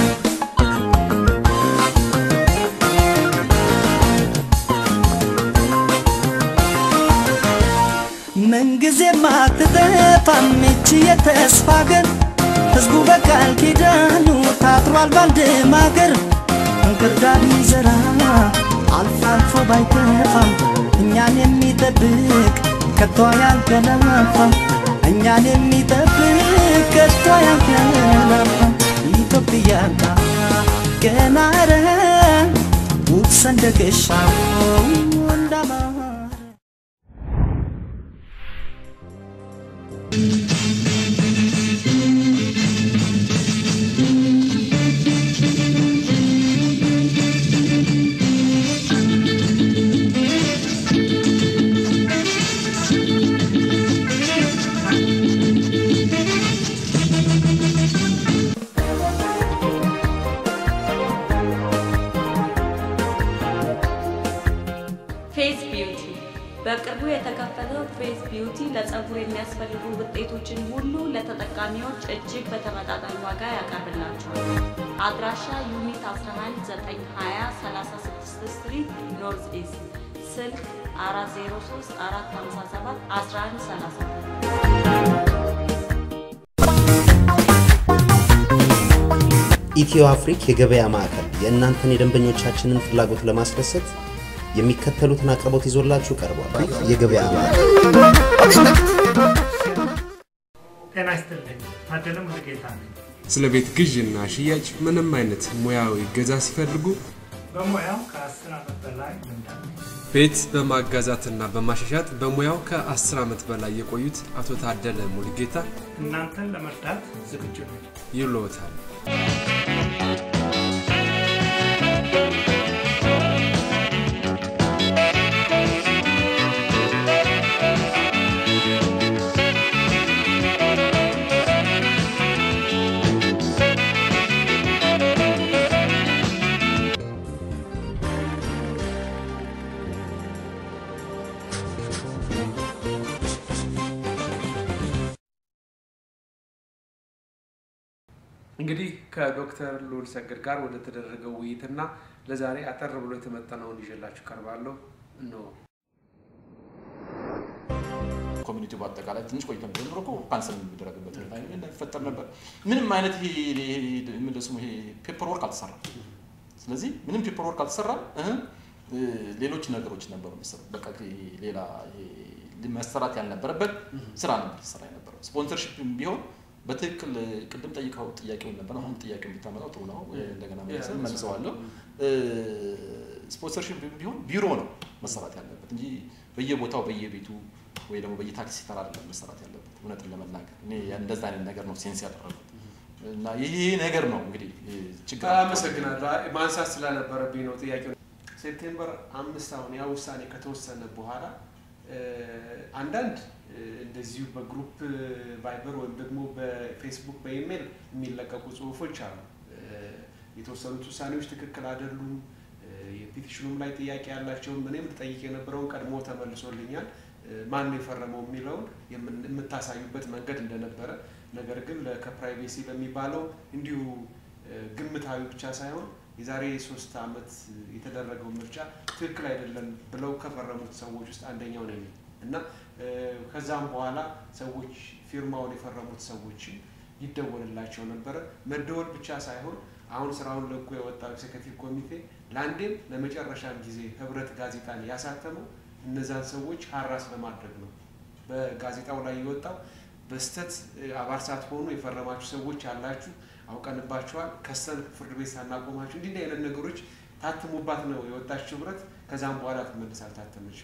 D: ምንጊዜም አትጠፋም ይህች የተስፋ አገር ሕዝቡ በቃል ኪዳኑ ታጥሯል ባንድ ማገር እንክርዳድ ይዘራ አልፎ አልፎ ባይተፋም እኛን የሚጠብቅ ከቶ ያንቀላፋም እኛን የሚጠብቅ ከቶ ያንቀላፋም ኢትዮጵያና ገና ረ ውብ ሰንደቅሻው እንዳማረ
E: ፌዝ ቢዩቲ በቅርቡ የተከፈተው ፌዝ ቢዩቲ ለፀጉር የሚያስፈልጉ ውጤቶችን ሁሉ ለተጠቃሚዎች እጅግ በተመጣጣኝ ዋጋ ያቀርብላቸዋል። አድራሻ ዩኒት 11 920 36 ስትሪት ኖርዝ ኢስት ስልክ 403 457 1134
F: ኢትዮ አፍሪክ የገበያ ማዕከል የእናንተን የደንበኞቻችንን ፍላጎት ለማስደሰት የሚከተሉትን አቅርቦት ይዞላችሁ ቀርቧል። የገበያ ማዕከል
G: ጤና ይስጥልኝ። ታደለ ሙሉጌታ ነኝ።
A: ስለ ቤት ግዥና ሽያጭ ምንም አይነት ሙያዊ እገዛ ሲፈልጉ
G: በሙያው ከአስር ዓመት በላይ ልምድ አለኝ።
A: ቤት በማጋዛትና በማሻሻጥ በሙያው ከ10 ዓመት በላይ የቆዩት አቶ ታደለ ሙሉጌታ
G: እናንተን ለመርዳት ዝግጁ ነኝ።
A: ይሎታል። እንግዲህ ከዶክተር ልዑል ሰገድ ጋር ወደ ተደረገው ውይይትና ለዛሬ አጠር ብሎ የተመጠነውን ይዤላችሁ ቀርባለሁ። እነሆ።
H: ኮሚኒቲ በአጠቃላይ ትንሽ ቆይተን ጀምሮ እኮ ካንሰል የሚደረግበት ሁኔታ ይፈጠር ነበር። ምንም አይነት ይሄ ይሄ ምንድን ስሙ ይሄ ፔፐር ወርክ አልተሰራም። ስለዚህ ምንም ፔፐር ወርክ አልተሰራም። እህ ሌሎች ነገሮች ነበሩ መሰለኝ። በቃ ይሄ ሌላ ይሄ መሰራት ያልነበረበት ስራ ነበር ሲሰራ የነበረው። ስፖንሰርሺፕ ቢሆን በትክክል ቅድም ጠይቀው ጥያቄውን ነበር። አሁን ጥያቄውን ብታመጣው ጥሩ ነው። እንደገና መልሰን መልሰዋለሁ። ስፖንሰርሺፕ ቢሆን ቢሮ ነው መሰራት ያለበት እንጂ በየቦታው በየቤቱ ወይ ደግሞ በየታክሲ ተራ አይደለም መሰራት ያለበት። እውነትን ለመናገር እኔ እንደዛ አይነት ነገር ነው ሴንስ ያደረጉት እና ይሄ ነገር ነው እንግዲህ ችግር
A: አመሰግናለሁ። አይ፣ ማንሳት ስላነበረብኝ ነው ጥያቄው። ሴፕቴምበር አምስት አሁን ያ ውሳኔ ከተወሰነ በኋላ እ፣ አንዳንድ እ፣ እንደዚሁ በግሩፕ ቫይበር ወይም ደግሞ በፌስቡክ በኢሜይል የሚለቀቁ ጽሁፎች አሉ። እ፣ የተወሰኑት ውሳኔዎች ትክክል አይደሉም፣ እ፣ የፒቲሽኑም ላይ ጥያቄ ያላቸውም እኔም ልጠይቅ የነበረውን ቀድሞ ተመልሶልኛል። እ፣ ማን ነው የፈረመው የሚለውን የምን- የምታሳዩበት መንገድ እንደነበረ ነገር ግን ለ- ከፕራይቬሲ ለሚባለው እንዲሁ እ፣ ግምታዊ ብቻ ሳይሆን የዛሬ ሶስት ዓመት የተደረገው ምርጫ ትክክል አይደለም ብለው ከፈረሙት ሰዎች ውስጥ አንደኛው ነኝ እና እ፣ ከዛም በኋላ ሰዎች ፊርማውን የፈረሙት ሰዎችም ይደወልላቸው ነበረ። መደወል ብቻ ሳይሆን አሁን ስራውን ለቆ የወጣው ኤክሴኪቲቭ ኮሚቴ ለአንዴም ለመጨረሻም ጊዜ ህብረት ጋዜጣን ያሳተመው እነዛን ሰዎች ሀራስ በማድረግ ነው። በጋዜጣው ላይ የወጣው በስተት አባል ሳትሆኑ የፈረማችሁ ሰዎች ያላችሁ አውቀንባችኋል፣ ከሰን ፍርድ ቤት ሳናቆማችሁ እንዲህ እንዲህ አይነት ነገሮች ታትሙባት ነው የወጣችው ህብረት። ከዛም በኋላ ትመልስ አልታተመችም።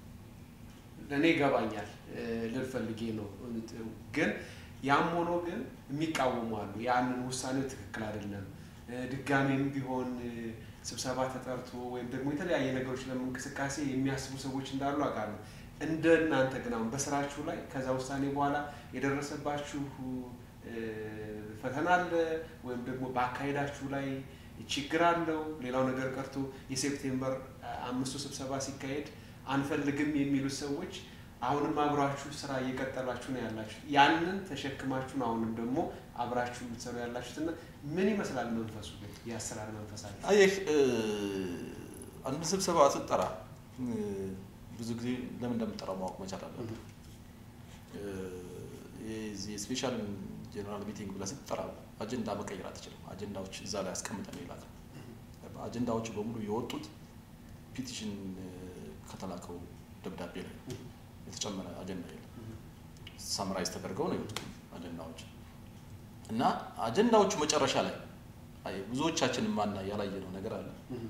A: እኔ ይገባኛል እ፣ ልል ፈልጌ ነው። ግን ያም ሆኖ ግን የሚቃወሙ አሉ። ያንን ውሳኔው ትክክል አይደለም፣ እ፣ ድጋሜም ቢሆን እ፣ ስብሰባ ተጠርቶ ወይም ደግሞ የተለያየ ነገሮች ለእንቅስቃሴ የሚያስቡ ሰዎች እንዳሉ አውቃለሁ። እንደ እናንተ ግን አሁን በስራችሁ ላይ ከዛ ውሳኔ በኋላ የደረሰባችሁ እ፣ ፈተና አለ ወይም ደግሞ በአካሄዳችሁ ላይ ችግር አለው? ሌላው ነገር ቀርቶ የሴፕቴምበር አምስቱ ስብሰባ ሲካሄድ አንፈልግም የሚሉት ሰዎች አሁንም አብራችሁ ስራ እየቀጠላችሁ ነው ያላችሁ። ያንን ተሸክማችሁ ነው አሁንም ደግሞ አብራችሁ የምትሰሩ ያላችሁት እና ምን ይመስላል መንፈሱ ግን የአሰራር መንፈሳችሁ?
H: አየህ እ፣ አንድ ስብሰባ ስትጠራ እ፣ ብዙ ጊዜ ለምን እንደምጠራው ማወቅ መቻል አለብህ። እ፣ የዚህ የስፔሻል ጀነራል ሚቲንግ ብለህ ስትጠራ አጀንዳ መቀየር አትችልም። አጀንዳዎች እዛ ላይ አስቀምጠን ይላል። አጀንዳዎቹ በሙሉ የወጡት ፒቲሽን እ፣ ከተላከው ደብዳቤ ላይ ነው። የተጨመረ አጀንዳ የለም። ሳምራይዝ ተደርገው ነው የወጡት አጀንዳዎች እና አጀንዳዎቹ መጨረሻ ላይ አይ ብዙዎቻችን ማና ያላየነው ነገር አለ።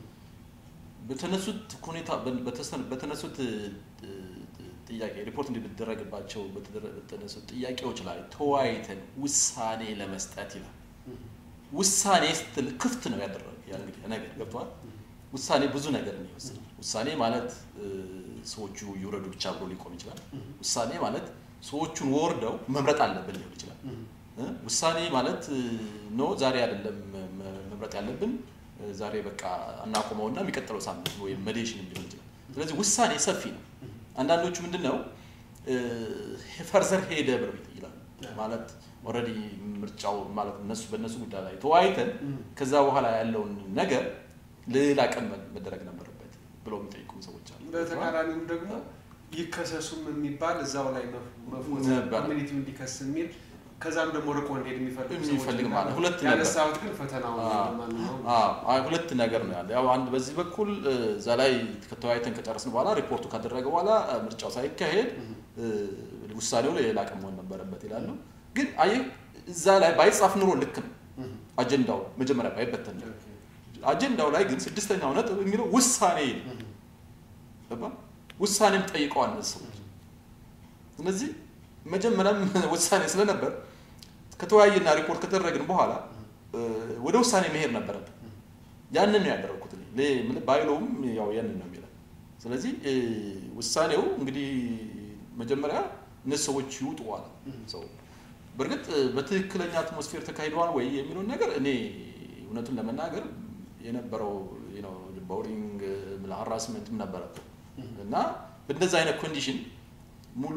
H: በተነሱት ሁኔታ በተሰ- በተነሱት እ፣ እ፣ ጥያቄ ሪፖርት እንዲደረግባቸው በተደረ- በተነሱት ጥያቄዎች ላይ ተወያይተን ውሳኔ ለመስጠት ይላል። ውሳኔ ስትል ክፍት ነው ያደረገ ያ እንግዲህ ነገር ገብተዋል። ውሳኔ ብዙ ነገር ነው ይወስናል። ውሳኔ ማለት እ፣ ሰዎቹ ይውረዱ ብቻ ብሎ ሊቆም ይችላል። ውሳኔ ማለት ሰዎቹን ወርደው መምረጥ አለብን ሊሆን ይችላል። እ፣ ውሳኔ ማለት እ፣ ኖ ዛሬ አይደለም መ- መምረጥ ያለብን እ፣ ዛሬ በቃ እናቆመውና የሚቀጥለው ሳምንት ወይም መዴሽን ሊሆን ይችላል። ስለዚህ ውሳኔ ሰፊ ነው። አንዳንዶቹ ምንድን ነው ፈርዘር ሄደ ብለው ይላሉ። ማለት ኦልሬዲ ምርጫው ማለት እነሱ በእነሱ ጉዳይ ላይ ተወያይተን ከዛ በኋላ ያለውን ነገር ሌላ ቀን መደረግ ነበረበት ብለው የሚጠይቁም ሰዎች አሉ።
A: በተቃራኒውም ደግሞ ይከሰሱም የሚባል እዛው ላይ መፎት
H: ነበር።
A: ኮሚኒቲው እንዲከስ የሚል ከዛም ደግሞ ርቆ እንዲሄድ የሚፈልግ ሰዎች
H: የሚፈልግ ማለት
A: እንዳሉ።
H: ሁለት ነበር።
A: ያነሳሁት ግን ፈተናው ማንኛውም
H: አዎ፣ አይ፣ ሁለት ነገር ነው ያለ። ያው አንድ በዚህ በኩል እ፣ እዛ ላይ ከተወያይተን ከጨረስን በኋላ ሪፖርቱ ካደረገ በኋላ እ፣ ምርጫው ሳይካሄድ እ፣ ውሳኔው ሌላ ቀን መሆን ነበረበት ይላሉ። ግን አየህ እዛ ላይ ባይጻፍ ኑሮ ልክ ነው። አጀንዳው መጀመሪያ ባይበተን ነው። አጀንዳው ላይ ግን ስድስተኛው ነጥብ የሚለው ውሳኔ ነው። ገባ? ውሳኔም ጠይቀዋል እነዚህ ሰዎች። ስለዚህ መጀመሪያም ውሳኔ ስለነበር ከተወያየና ሪፖርት ከተደረግን በኋላ እ፣ ወደ ውሳኔ መሄድ ነበረብን። ያንን ነው ያደረግኩት እኔ። ሌ- ምን- ባይለውም ያው ያንን ነው የሚለው። ስለዚህ እ፣ ውሳኔው እንግዲህ መጀመሪያ እነዚህ ሰዎች ይውጡ አለ ሰው። በእርግጥ እ፣ በትክክለኛ አትሞስፌር ተካሂደዋል ወይ የሚለውን ነገር እኔ እውነቱን ለመናገር የነበረው ቦሪንግ ሀራስመንትም ነበረበት እና በእንደዚህ አይነት ኮንዲሽን ሙሉ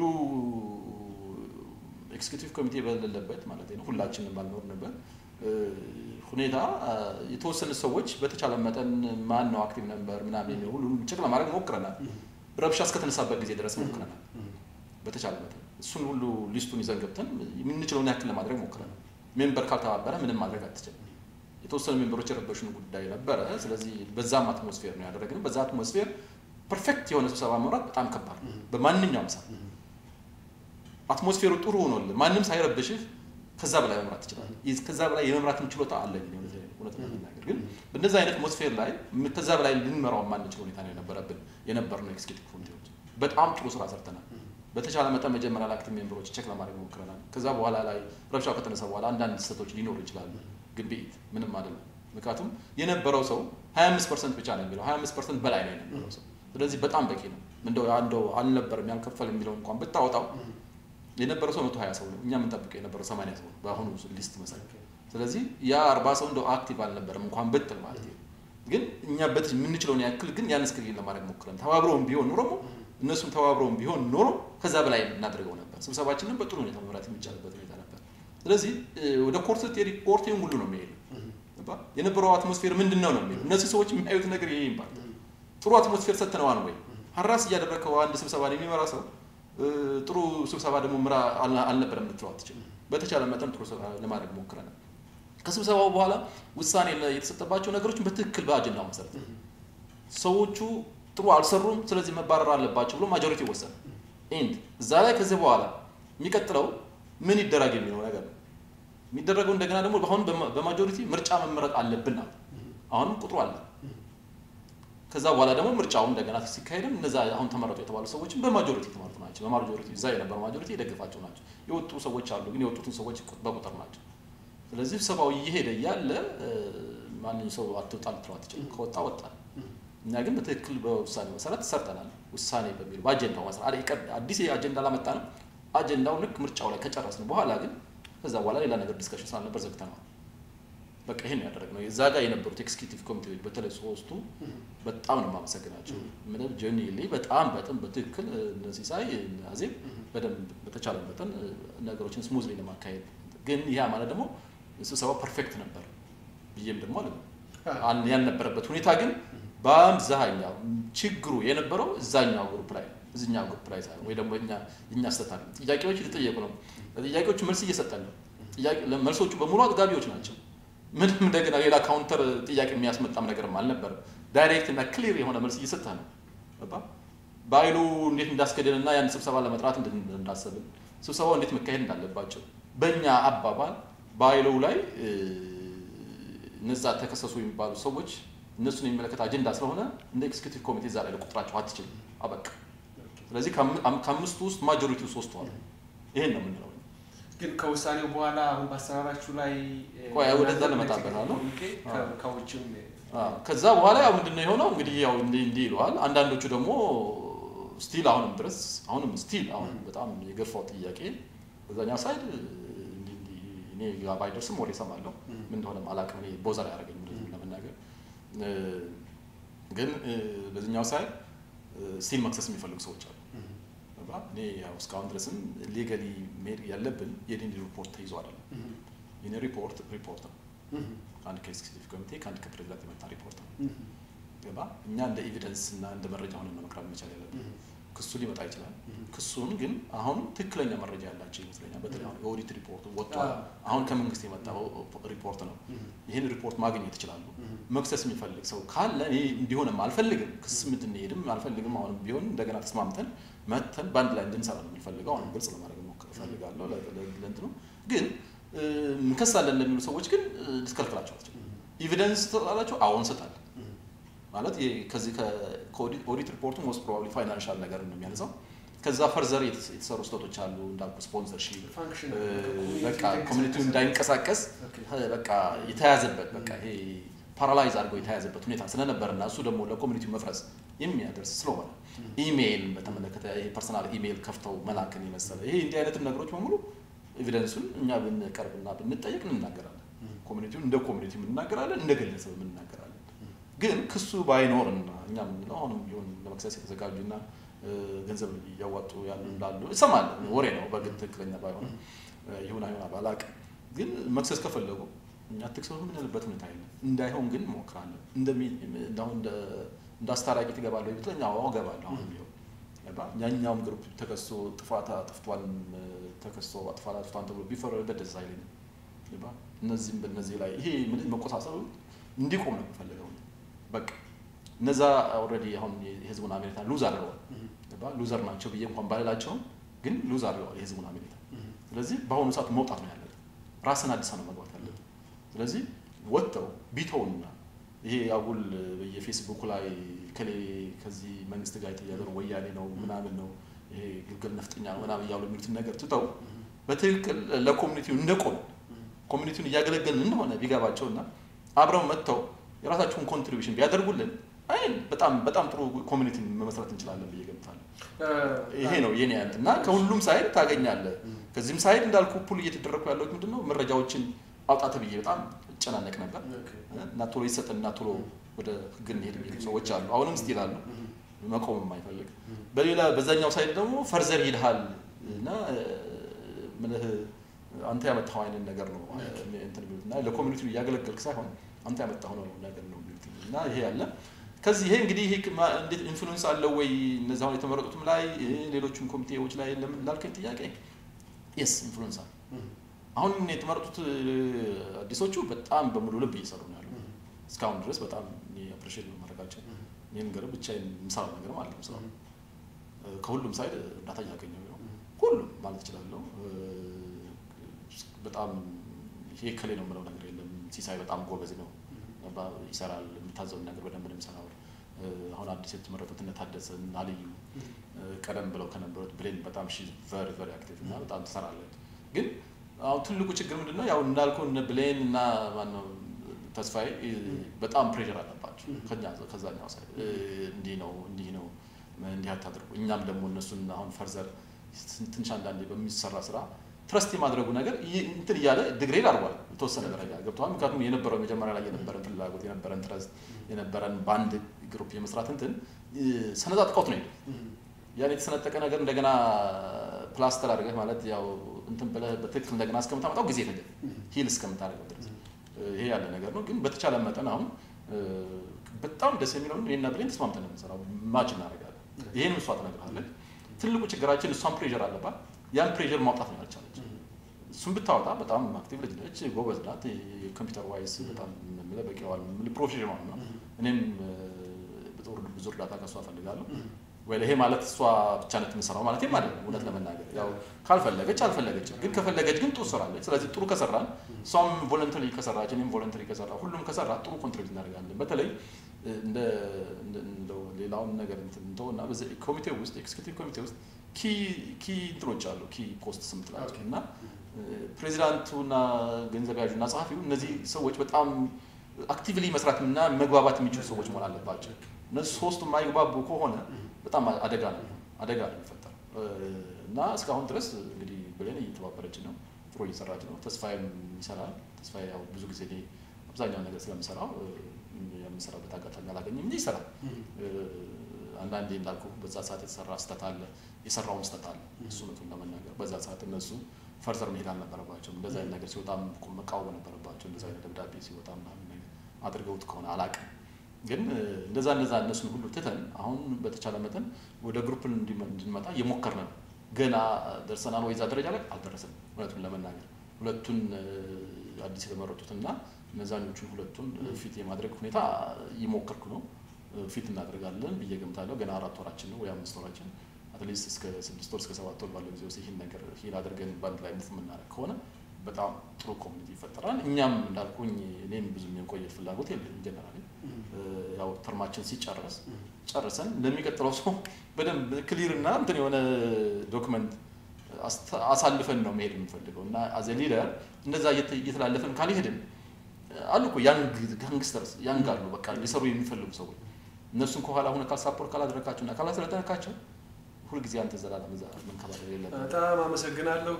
H: ኤክስኪዩቲቭ ኮሚቴ በሌለበት ማለት ነው ሁላችንም ባልኖርንበት እ፣ ሁኔታ አ፣ የተወሰኑ ሰዎች በተቻለ መጠን ማን ነው አክቲቭ ነበር ምናምን የሚለው ሁሉም ቼክ ለማድረግ ሞክረናል። ረብሻ እስከተነሳበት ጊዜ ድረስ ሞክረናል። በተቻለ መጠን እሱን ሁሉ ሊስቱን ይዘን ገብተን የምንችለውን ያክል ለማድረግ ሞክረናል። ሜምበር ካልተባበረ ምንም ማድረግ አትችልም። የተወሰኑ ሜምበሮች የረበሹን ጉዳይ ነበረ። ስለዚህ በዛም አትሞስፌር ነው ያደረግነው። በዛ አትሞስፌር ፐርፌክት የሆነ ስብሰባ መምራት በጣም ከባድ ነው በማንኛውም ሰዓት አትሞስፌሩ ጥሩ ሆኖልህ ማንም ሳይረብሽህ ከዛ በላይ መምራት ትችላለህ። ይህ- ከዛ በላይ የመምራትም ችሎታ አለኝ እኔ እውነት እውነት ለመናገር ግን በእንደዚህ አይነት አትሞስፌር ላይ ም- ከዛ በላይ ልንመራው የማንችል ሁኔታ ነው የነበረብን የነበርነው ኤክስኪዩቲቭ ኮሚቴዎች በጣም ጥሩ ስራ ሰርተናል። በተቻለ መጠን መጀመሪያ ላይ አክቲቭ ሜምበሮች ቼክ ለማድረግ ሞክረናል። ከዛ በኋላ ላይ ረብሻው ከተነሳ በኋላ አንዳንድ ስህተቶች ሊኖሩ ይችላሉ፣ ግን ቤት ምንም አይደለም። ምክንያቱም የነበረው ሰው 25 ፐርሰንት ብቻ ነው የሚለው 25 ፐርሰንት በላይ ነው የነበረው ሰው። ስለዚህ በጣም በቂ ነው። እንደው እንደው አልነበረም ያልከፈል የሚለው እንኳን ብታወጣው የነበረው ሰው መቶ ሀያ ሰው ነው። እኛ የምንጠብቀው የነበረው ሰማንያ ሰው ነው በአሁኑ ሊስት መሰረት። ስለዚህ ያ አርባ ሰው እንደው አክቲቭ አልነበረም እንኳን ብትል ማለት ነው። ግን እኛ በት የምንችለውን ያክል ግን ያን ስክሪን ለማድረግ ሞክረን ተባብረውን ቢሆን ኖሮ እነሱም ተባብረውን ቢሆን ኖሮ ከዛ በላይ እናደርገው ነበር። ስብሰባችንን በጥሩ ሁኔታ መምራት የሚቻልበት ሁኔታ ነበር። ስለዚህ እ፣ ወደ ኮርት ስትሄድ ኮርቴን ሁሉ ነው የሚሄዱ ገባህ? የነበረው አትሞስፌር ምንድን ነው ነው የሚሄዱ እነዚህ ሰዎች የሚያዩት ነገር ይሄ ይባል ጥሩ አትሞስፌር ሰጥተነዋል ወይ? ሀራስ እያደረግከው አንድ ስብሰባ የሚመራ ሰው እ፣ ጥሩ ስብሰባ ደግሞ ምራ አልና- አልነበረም ልትለው አትችልም። በተቻለ መጠን ጥሩ ስብሰባ ለማድረግ ሞክረናል። ከስብሰባው በኋላ ውሳኔ ለ- የተሰጠባቸው ነገሮችን በትክክል በአጀንዳው መሰረት ሰዎቹ ጥሩ አልሰሩም፣ ስለዚህ መባረር አለባቸው ብሎ ማጆሪቲ ወሰነ። ኢንድ እዛ ላይ ከዚህ በኋላ የሚቀጥለው ምን ይደረግ የሚለው ነገር ነው የሚደረገው። እንደገና ደግሞ አሁን በማ- በማጆሪቲ ምርጫ መመረጥ አለብን አለ። አሁንም ቁጥሩ አለ። ከዛ በኋላ ደግሞ ምርጫው እንደገና ሲካሄድም እነዛ አሁን ተመረጡ የተባሉ ሰዎችም በማጆሪቲ የተመረጡ ናቸው። በማጆሪቲ እዛ የነበረው ማጆሪቲ የደገፋቸው ናቸው። የወጡ ሰዎች አሉ፣ ግን የወጡትን ሰዎች ቁ- በቁጥር ናቸው። ስለዚህ ስብሰባው እየሄደ እያለ እ፣ ማንም ሰው አትወጣ ልትለው አትችልም። ከወጣ ወጣ። እኛ ግን በትክክል በውሳኔ መሰረት ሰርተናል። ውሳኔ በሚለው በአጀንዳው መሰረት አደ- ቀድ- አዲስ አጀንዳ ላመጣ ነው። አጀንዳው ልክ ምርጫው ላይ ከጨረስን በኋላ ግን ከዛ በኋላ ሌላ ነገር ዲስከሽን ስላልነበር ዘግተነዋል። በቃ ይሄን ያደረግነው እዛ ጋር የነበሩት ኤክስኪዩቲቭ ኮሚቴዎች በተለይ ሶስቱ በጣም ነው የማመሰግናቸው። ምንም ጆኒሊ በጣም በጣም በትክክል እነዚህ ሳይ አዜብ በደንብ በተቻለ መጠን እ፣ ነገሮችን ስሙዝሊ ለማካሄድ ግን ያ ማለት ደግሞ ስብሰባው ፐርፌክት ነበር ብዬም ደግሞ አለ አን- ያልነበረበት ሁኔታ ግን በአብዛኛው ችግሩ የነበረው እዛኛው ግሩፕ ላይ ነው። እዚኛው ግሩፕ ላይ ሳይሆን ወይ ደግሞ እኛ እኛ ስተታል ጥያቄዎች የተጠየቁ ነው። ለጥያቄዎቹ መልስ እየሰጠን ነው። ጥያቄ መልሶቹ በሙሉ አጥጋቢዎች ናቸው። ምንም እንደገና ሌላ ካውንተር ጥያቄ የሚያስመጣም ነገርም አልነበረም። ዳይሬክት እና ክሊር የሆነ መልስ እየሰጠ ነው። ገባህ? በኃይሉ እንዴት እንዳስገደንና ያን ስብሰባ ለመጥራት እንድ- እንዳሰብን ስብሰባው እንዴት መካሄድ እንዳለባቸው በእኛ አባባል በኃይሉ ላይ እ፣ እነዛ ተከሰሱ የሚባሉ ሰዎች እነሱን የሚመለከት አጀንዳ ስለሆነ እንደ ኤክስኪዩቲቭ ኮሚቴ እዛ ላይ ለቁጥራቸው አትችልም። አበቃ። ስለዚህ ከአም- አም- ከአምስቱ ውስጥ ማጆሪቲው ሶስቱ አሉ። ይሄን ነው የምንለው።
A: ግን ከውሳኔው በኋላ አሁን በአሰራራችሁ ላይ እ፣
H: ቆይ፣ ወደዛ
A: እናንተ
H: ልመጣበት ነው።
A: ኮሚቴ ከ- ከውጭም
H: አዎ፣ ከዛ በኋላ ያው ምንድነው የሆነው እንግዲህ ያው እንዲህ እንዲህ ይለዋል። አንዳንዶቹ ደግሞ ስቲል አሁንም ድረስ አሁንም ስቲል አሁን በጣም የገፋው ጥያቄ በዛኛው ሳይድ እንዲህ እንዲህ እኔ ጋር ባይደርስም ወሬ እሰማለሁ ምን እንደሆነ አላውቅም። እኔ ቦዘር ያደረገኝ እንደዚህ ለመናገር እ፣ ግን እ፣ በዚህኛው ሳይድ ስቲል መክሰስ የሚፈልጉ ሰዎች አሉ። ገባ? እኔ ያው እስካሁን ድረስም ሌጋሊ መሄድ ያለብን የኔን ሪፖርት ተይዞ አይደለም። የኔ ሪፖርት ሪፖርት ነው። አንድ ከኤክስኪዩቲቭ ኮሚቴ ከአንድ ከፕሬዚዳንት የመጣ ሪፖርት ነው። ገባ እኛ እንደ ኤቪደንስ እና እንደ መረጃ ሆነን ነው መቅረብ መቻል ያለብን። ክሱ ሊመጣ ይችላል። ክሱን ግን አሁን ትክክለኛ መረጃ ያላቸው ይመስለኛል። በተለይ አሁን የኦዲት ሪፖርት ወጥቷል። አሁን ከመንግስት የመጣው ሪፖርት ነው። ይህን ሪፖርት ማግኘት ይችላሉ። መክሰስ የሚፈልግ ሰው ካለ እኔ እንዲሆንም አልፈልግም፣ ክስ እንድንሄድም አልፈልግም። አሁንም ቢሆን እንደገና ተስማምተን መተን በአንድ ላይ እንድንሰራ ነው የምንፈልገው። አሁንም ግልጽ ለማድረግ ሞክር እፈልጋለሁ ለእንትኑ ግን እንከሳለን ለሚሉ ሰዎች ግን ልትከልክላቸው አትችልም። ኤቪደንስ ትሰጣላቸው? አዎ እንሰጣለን። ማለት ከዚህ ከኦዲት ሪፖርቱ ሞስት ፕሮባብሊ ፋይናንሻል ነገር ነው የሚያነሳው። ከዛ ፈርዘር የተሰሩ ስህተቶች አሉ እንዳልኩ ስፖንሰርሺፕ፣ በቃ ኮሚኒቲው እንዳይንቀሳቀስ በቃ የተያዘበት በቃ ይሄ ፓራላይዝ አድርገው የተያዘበት ሁኔታ ስለነበር እና እሱ ደግሞ ለኮሚኒቲው መፍረስ የሚያደርስ ስለሆነ ኢሜይል በተመለከተ ይሄ ፐርሰናል ኢሜይል ከፍተው መላክን የመሰለ ይሄ እንዲህ አይነትም ነገሮች በሙሉ ኤቪደንሱን እኛ ብንቀርብና ብንጠየቅ እንናገራለን። ኮሚኒቲውን እንደ ኮሚኒቲ እንናገራለን፣ እንደ ግለሰብ እንናገራለን። ግን ክሱ ባይኖርና እኛ የምንለው አሁንም ቢሆን ለመክሰስ የተዘጋጁና ገንዘብ እያዋጡ ያሉ እንዳሉ እሰማለሁ። ወሬ ነው በግድ ትክክለኛ ባይሆንም ይሁን አይሆን ባላቅም፣ ግን መክሰስ ከፈለጉ እኛ ትክሰሱ የምንልበት ሁኔታ የለም። እንዳይሆን ግን እንሞክራለን። እንደሁን እንደ አስታራቂ ትገባለሁ ብትለኝ አዎ እገባለሁ። አሁን ቢሆን ያኛውም ግሩፕ ተከሶ ጥፋት አጥፍቷል ተከሶ ጥፋት አጥፍቷል ተብሎ ቢፈረድበት ደስ አይለኝም። እነዚህም በእነዚህ ላይ ይሄ መቆሳሰሉ እንዲቆም ነው የምፈልገው። በቃ እነዛ ኦልሬዲ አሁን የህዝቡን አሜሪካ ሉዝ አድርገዋል። ሉዘር ናቸው ብዬ እንኳን ባልላቸውም ግን ሉዝ አድርገዋል የህዝቡን አሜሪካ። ስለዚህ በአሁኑ ሰዓት መውጣት ነው ያለብን። ራስን አዲስ ነው መግባት ያለብን። ስለዚህ ወጥተው ቢተውና ይሄ አጉል በየፌስቡክ ላይ ከሌ ከዚህ መንግስት ጋር የተያዘ ነው ወያኔ ነው ምናምን ነው ይሄ ግልገል ነፍጠኛ ነው ምናምን እያሉ የሚሉትን ነገር ትተው በትክክል ለኮሚኒቲው እንደቆም ኮሚኒቲውን እያገለገልን እንደሆነ ቢገባቸውና አብረው መጥተው የራሳቸውን ኮንትሪቢሽን ቢያደርጉልን አይ በጣም በጣም ጥሩ ኮሚኒቲን መመስረት እንችላለን ብዬ ገምታለሁ። ይሄ ነው የኔ አንት እና ከሁሉም ሳይድ ታገኛለህ። ከዚህም ሳይድ እንዳልኩ ፑል እየተደረግኩ ያለሁት ምንድን ነው መረጃዎችን አውጣተ ብዬ በጣም እጨናነቅ ነበር እና ቶሎ ይሰጠን እና ቶሎ ወደ ህግ እንሄድ የሚሉ ሰዎች አሉ። አሁንም ስቲል አሉ መቆም የማይፈልግ በሌላ በዛኛው ሳይድ ደግሞ ፈርዘር ይልሃል እና ምልህ አንተ ያመጣኸው አይነት ነገር ነው እንትን የሚሉት እና ለኮሚኒቲ እያገለገልክ ሳይሆን አንተ ያመጣኸው ነው ነገር ነው የሚሉት እና ይሄ ያለ ከዚህ ይሄ እንግዲህ ይሄ እንዴት ኢንፍሉዌንስ አለው ወይ እነዚህ አሁን የተመረጡትም ላይ ሌሎችም ኮሚቴዎች ላይ ለምን ላልከኝ ጥያቄ የስ ኢንፍሉዌንስ አለ። አሁን የተመረጡት አዲሶቹ በጣም በሙሉ ልብ እየሰሩ ነው ያሉ እስካሁን ድረስ በጣም አፕሪሼት ነው ማድረጋቸው። ይህ ነገር ብቻ የምሰራው ነገር ማለት ነው ስራው ከሁሉም ሳይድ እርዳታ እያገኘው ነው ሁሉም ማለት እችላለሁ። በጣም ይሄ ከሌ ነው የምለው ነገር የለም። ሲሳይ በጣም ጎበዝ ነው፣ ይሰራል። የሚታዘውን ነገር በደንብ ነው የሚሰራው። አሁን አዲስ የተመረጡት እነ ታደሰ እና ልዩ ቀደም ብለው ከነበሩት ብሌን በጣም ሺ ቨሪ ቨሪ አክቲቭ እና በጣም ትሰራለች። ግን አሁን ትልቁ ችግር ምንድን ነው? ያው እንዳልኩ እነ ብሌን እና ማነው ተስፋዬ በጣም ፕሬሽር አለባቸው ከዛኛው ሳይድ እንዲህ ነው እንዲህ ነው እንዲህ አታድርጉ። እኛም ደግሞ እነሱን አሁን ፈርዘር ትንሽ አንዳንዴ በሚሰራ ስራ ትረስት የማድረጉ ነገር እንትን እያለ ድግሬድ አድርጓል የተወሰነ ደረጃ ገብተዋል። ምክንያቱም የነበረው መጀመሪያ ላይ የነበረን ፍላጎት የነበረን ትረስት የነበረን በአንድ ግሩፕ የመስራት እንትን ሰነጣጥቀውት ነው ሄደ። ያን የተሰነጠቀ ነገር እንደገና ፕላስተር አድርገህ ማለት ያው እንትን ብለህ በትክክል እንደገና እስከምታመጣው ጊዜ ፈጀ ሂል እስከምታደርገው ድረስ ይሄ ያለ ነገር ነው። ግን በተቻለ መጠን አሁን በጣም ደስ የሚለውን እኔና ብሌን ተስማምተን ነው የምንሰራው። ማች እናደርጋለን። ይሄን እሷ ትነግርሃለች። ትልቁ ችግራችን እሷን ፕሬዥር አለባት። ያን ፕሬዥር ማውጣት ነው ያልቻለች። እሱን ብታወጣ በጣም አክቲቭ ልጅ ነች፣ ጎበዝ ናት። ኮምፒውተር ዋይስ በጣም በቂዋል ፕሮፌሽናል ነው። እኔም ብዙ እርዳታ ከእሷ እፈልጋለሁ። ወይ ይሄ ማለት እሷ ብቻ ነት የምሰራው ማለት ማለት ነው። እውነት ለመናገር ያው ካልፈለገች አልፈለገችም፣ ግን ከፈለገች ግን ጥሩ ትሰራለች። ስለዚህ ጥሩ ከሰራን እሷም ቮለንተሪ ከሰራች እኔም ቮለንተሪ ከሰራ ሁሉም ከሰራ ጥሩ ኮንትሪቢዩት እናደርጋለን። በተለይ እንደ እንደው ሌላውን ነገር እንተው እና በዚህ ኮሚቴ ውስጥ ኤክስኪዩቲቭ ኮሚቴ ውስጥ ኪ እንትኖች አሉ ኪ ፖስት ስም ትላቸው እና ፕሬዚዳንቱና ገንዘብ ያዡና ጸሐፊው እነዚህ ሰዎች በጣም አክቲቭሊ መስራት እና መግባባት የሚችሉ ሰዎች መሆን አለባቸው። እነዚህ ሶስቱ የማይግባቡ ከሆነ በጣም አደጋ ነው አደጋ ነው የሚፈጠረው እና እስካሁን ድረስ እንግዲህ ብሌን እየተባበረች ነው፣ ጥሩ እየሰራች ነው። ተስፋዬም ይሰራል። ተስፋዬ ያው ብዙ ጊዜ እኔ አብዛኛው ነገር ስለምሰራው የምሰራበት አጋጣሚ አላገኝም እንጂ ይሰራል። አንዳንዴ እንዳልኩ በዛ ሰዓት የተሰራ ስህተት አለ፣ የሰራውን ስህተት አለ። እሱ እውነቱን ለመናገር በዛ ሰዓት እነሱ ፈርዘር መሄድ አልነበረባቸውም። እንደዚ አይነት ነገር ሲወጣም መቃወም ነበረባቸው። እንደዚ አይነት ደብዳቤ ሲወጣ ምናምን ነገር አድርገውት ከሆነ አላቅም። ግን እ፣ እንደዛ እንደዛ እነሱን ሁሉ ትተን አሁን በተቻለ መጠን ወደ ግሩፕ እንዲመ- እንድንመጣ እየሞከርን ነው። ገና ደርሰናል ወይ እዛ ደረጃ ላይ አልደረስንም። እውነቱን ለመናገር ሁለቱን እ፣ አዲስ የተመረጡትና እነዛኞቹን ሁለቱን እ፣ ፊት የማድረግ ሁኔታ እየሞከርኩ ነው። እ፣ ፊት እናደርጋለን ብዬ ገምታለሁ። ገና አራት ወራችን ነው ወይ አምስት ወራችን አትሊስት እስከ ስድስት ወር እስከ ሰባት ወር ባለው ጊዜ ውስጥ ይህን ነገር ሂል አድርገን በአንድ ላይ ሙቭ የምናደርግ ከሆነ በጣም ጥሩ ኮሚኒቲ ይፈጠራል። እኛም እንዳልኩኝ እኔም ብዙ የመቆየት ፍላጎት የለም ጀነራሊ ያው ተርማችን ሲጨረስ ጨርሰን ለሚቀጥለው ሰው በደንብ ክሊር እና እንትን የሆነ ዶክመንት አሳልፈን ነው መሄድ የምንፈልገው እና አዘ ሊደር እንደዛ እየተ- እየተላለፈን ካልሄድን አሉ እኮ ያንግ ጋንግስተርስ ያንግ አሉ በቃ ሊሰሩ የሚፈልጉ ሰዎች እነሱን ከኋላ ሁነ ካልሳፖርት ካላደረካቸው እና ካላሰለጠነካቸው ሁልጊዜ አንተ ዘላለም እዛ መንከባለል የለብህም።
A: በጣም አመሰግናለሁ።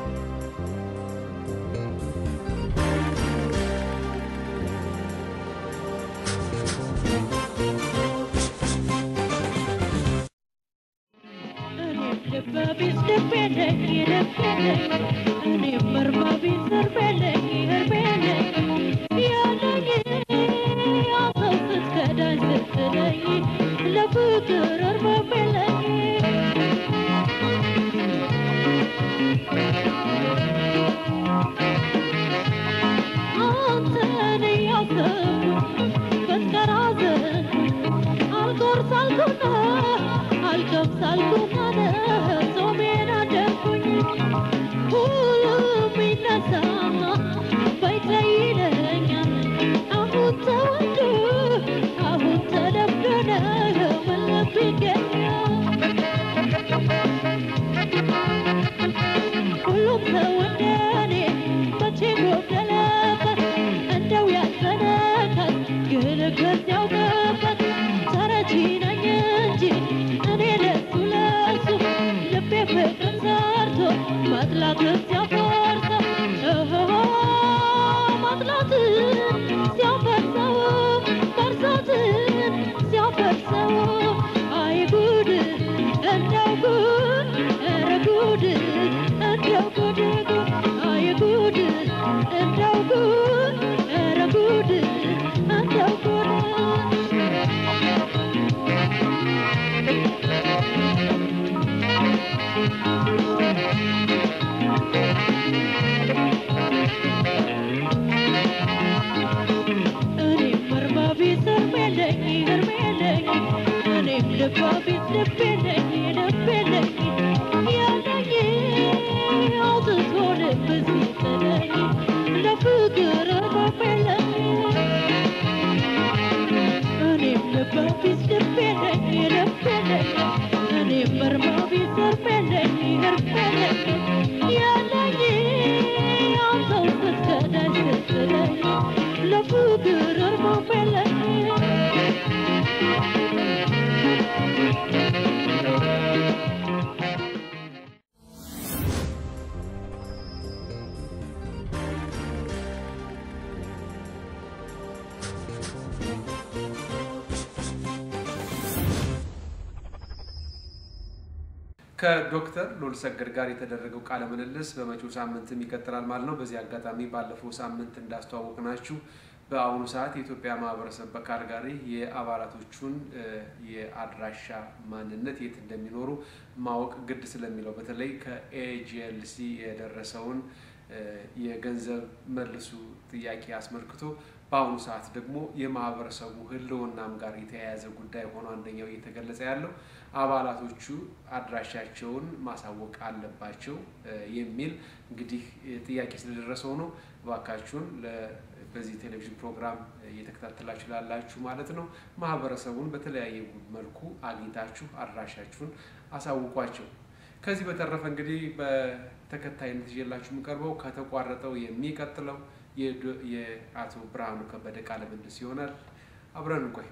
I: ሁሉም ሰው እንደኔ መቼ ጎደለበት እንደው ያዘነበት ግን ከዚያው ገበት ተረጂ ነኝ እንጂ እኔ ለሱ ለሱ ልቤ ፍቅር ሰርቶ መጥላት ሲያፈርሰው እሆ መጥላትን ሲያፈርሰው መርሳትን ሲያፈርሰው አይ ጉድ እንደው ጉድ ኧረ ጉድ እንደው ጉድ ጉድ አይ ጉድ እንደው ጉድ ኧረ ጉድ እንደው ጉድ እኔም እርማ ቢስ እርም የለኝ እርም የለኝ እኔም ልባ ቢስ ልብ የለኝ ልብ የለኝ ያለኝ አውጥቶ ልብ ሲጥለኝ ለፍቅር እርም የለኝ እኔም ልባ ቢስ ልብ የለኝ ልብ የለኝ እኔም እርማ ቢስ እርም የለኝ እርም የለኝ ያለኝ አንተው ስትከዳኝ ስትለኝ ለፍቅር እርም የለኝ
A: ከዶክተር ሉል ሰገድ ጋር የተደረገው ቃለ ምልልስ በመጪው ሳምንትም ይቀጥላል ማለት ነው። በዚህ አጋጣሚ ባለፈው ሳምንት እንዳስተዋወቅናችሁ በአሁኑ ሰዓት የኢትዮጵያ ማህበረሰብ በካልጋሪ የአባላቶቹን እ፣ የአድራሻ ማንነት የት እንደሚኖሩ ማወቅ ግድ ስለሚለው በተለይ ከኤጂኤልሲ የደረሰውን እ፣ የገንዘብ መልሱ ጥያቄ አስመልክቶ በአሁኑ ሰዓት ደግሞ የማህበረሰቡ ሕልውናም ጋር የተያያዘ ጉዳይ ሆኖ አንደኛው እየተገለጸ ያለው አባላቶቹ አድራሻቸውን ማሳወቅ አለባቸው እ፣ የሚል እንግዲህ እ፣ ጥያቄ ስለደረሰው ነው። እባካችሁን ለ- በዚህ ቴሌቪዥን ፕሮግራም እየተከታተላችሁ ላላችሁ ማለት ነው ማህበረሰቡን በተለያየ መልኩ አግኝታችሁ አድራሻችሁን አሳውቋቸው። ከዚህ በተረፈ እንግዲህ በተከታይነት ይዤላችሁ የምቀርበው ከተቋረጠው የሚቀጥለው የዶ- የአቶ ብርሃኑ ከበደ ቃለ ምልልስ ይሆናል። አብረን እንቆይ።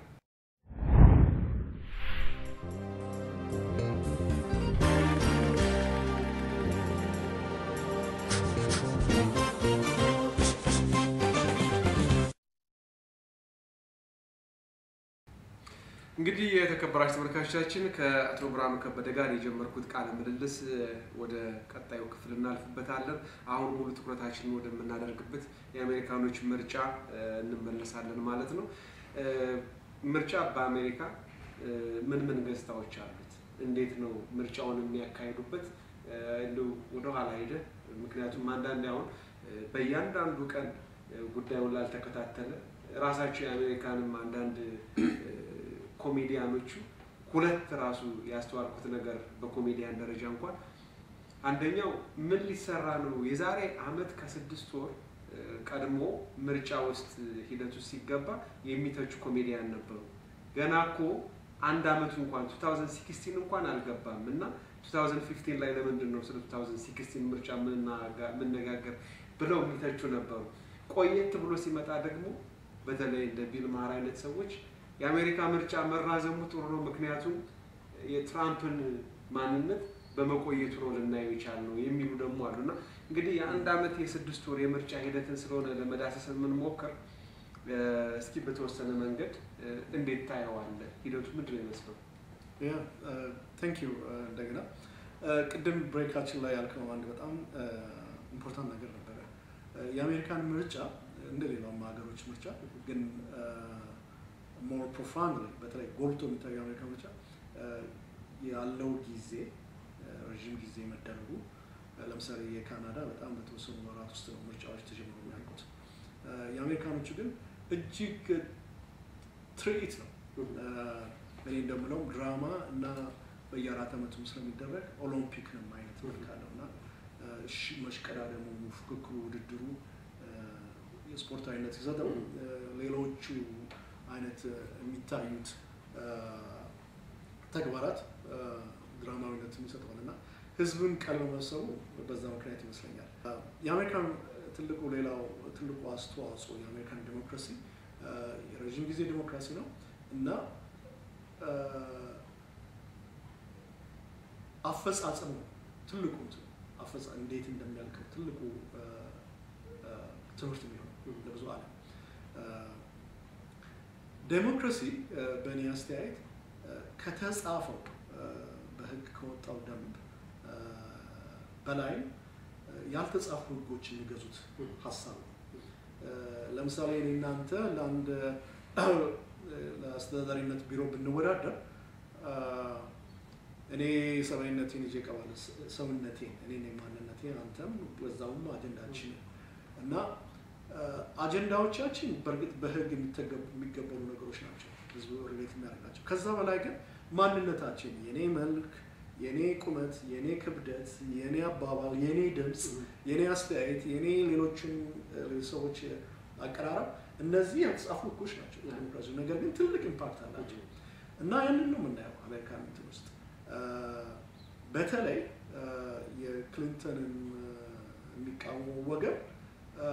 A: እንግዲህ የተከበራችሁ ተመልካቾቻችን ከአቶ ብርሃኑ ከበደ ጋር የጀመርኩት ቃለ ምልልስ እ፣ ወደ ቀጣዩ ክፍል እናልፍበታለን። አሁን ሙሉ ትኩረታችንን ወደምናደርግበት የአሜሪካኖች ምርጫ እ፣ እንመለሳለን ማለት ነው። እ፣ ምርጫ በአሜሪካ እ፣ ምን ምን ገጽታዎች አሉት? እንዴት ነው ምርጫውን የሚያካሂዱበት? እ፣ እንደው ወደኋላ ሄደህ ምክንያቱም አንዳንድ አሁን እ፣ በእያንዳንዱ ቀን እ፣ ጉዳዩን ላልተከታተለ ራሳቸው የአሜሪካንም አንዳንድ እ፣ ኮሜዲያኖቹ ሁለት ራሱ ያስተዋልኩት ነገር በኮሜዲያን ደረጃ እንኳን አንደኛው ምን ሊሰራ ነው የዛሬ አመት ከስድስት ወር እ፣ ቀድሞ ምርጫ ውስጥ ሂደት ውስጥ ሲገባ የሚተቹ ኮሜዲያን ነበሩ። ገና እኮ አንድ አመቱ እንኳን 2016 እንኳን አልገባም እና 2015 ላይ ለምንድን ነው ስለ 2016 ምርጫ የምናጋ- የምነጋገር ብለው የሚተቹ ነበሩ። ቆየት ብሎ ሲመጣ ደግሞ በተለይ እንደ ቢል ማር አይነት ሰዎች የአሜሪካ ምርጫ መራዘሙ ጥሩ ነው፣ ምክንያቱም የትራምፕን ማንነት በመቆየቱ ነው ልናየው የቻል ነው የሚሉ ደግሞ አሉ እና እንግዲህ የአንድ አመት የስድስት ወር የምርጫ ሂደትን ስለሆነ ለመዳሰስ የምንሞክር እ፣ እስኪ በተወሰነ መንገድ እ፣ እንዴት ታየዋለህ? ሂደቱ ምንድን ነው ይመስለው?
B: ቴንክ ዩ እንደገና እ፣ ቅድም ብሬካችን ላይ ያልከው አንድ በጣም ኢምፖርታንት ነገር ነበረ። እ፣ የአሜሪካን ምርጫ እንደ ሌላውም ሀገሮች ምርጫ ግን ሞር ፕሮፋንድ በተለይ ጎልቶ የሚታየው የአሜሪካ ምርጫ እ፣ ያለው ጊዜ እ፣ ረዥም ጊዜ መደረጉ እ፣ ለምሳሌ የካናዳ በጣም በተወሰኑ ወራት ውስጥ ነው ምርጫዎች ተጀምሮ የሚያልቁት። እ፣ የአሜሪካኖቹ ግን እጅግ ትርኢት ነው። እ፣ እኔ እንደምለው ድራማ እና በየአራት ዓመቱም ስለሚደረግ ኦሎምፒክንም አይነት መልክ አለው እና እ፣ እሺ፣ መሽቀዳደሙ፣ ፉክክሩ፣ ውድድሩ እ፣ የስፖርታዊነት ሲሰጠው እ፣ ሌሎቹ አይነት እ፣ የሚታዩት እ፣ ተግባራት እ፣ ድራማዊነትን ይሰጠዋል እና ህዝብን ቀልብ መሰቡ በዛ ምክንያት ይመስለኛል። እ፣ የአሜሪካን ትልቁ ሌላው ትልቁ አስተዋጽኦ የአሜሪካን ዴሞክራሲ እ፣ የረዥም ጊዜ ዴሞክራሲ ነው እና እ፣ አፈጻጸሙ ትልቁ እንትን አፈጻ እንዴት እንደሚያልቀው ትልቁ እ፣ እ፣ ትምህርት የሚሆነው ለብዙ ዓለም እ፣ ዴሞክራሲ እ፣ በእኔ አስተያየት እ፣ ከተጻፈው እ፣ በህግ ከወጣው ደንብ እ፣ በላይ እ፣ ያልተጻፉ ህጎች የሚገዙት ሀሳብ ነው። እ፣ ለምሳሌ እኔ እናንተ ለአንድ እ፣ ለአስተዳዳሪነት ቢሮ ብንወዳደር እ፣ እኔ ሰብአዊነቴን ይዤ እቀርባለሁ። ስ- ሰውነቴን እኔ ነኝ ማንነቴ፣ አንተም በዛውም አጀንዳችን እና እ፣ አጀንዳዎቻችን በእርግጥ በህግ የሚተገቡ- የሚገበሩ ነገሮች ናቸው፣ ህዝቡ ሪሌት የሚያደርጋቸው። ከዛ በላይ ግን ማንነታችን የኔ መልክ፣ የኔ ቁመት፣ የኔ ክብደት፣ የኔ አባባል፣ የኔ ድምፅ፣ የኔ አስተያየት፣ የኔ ሌሎችን እ፣ ሰዎች አቀራረብ እነዚህ ያልተጻፉ ህጎች ናቸው ዲሞክራሲ። ነገር ግን ትልቅ ኢምፓክት አላቸው እና ያንን ነው የምናየው አሜሪካን እንትን ውስጥ እ፣ በተለይ እ፣ የክሊንተንን እ፣ የሚቃወመው ወገን እ፣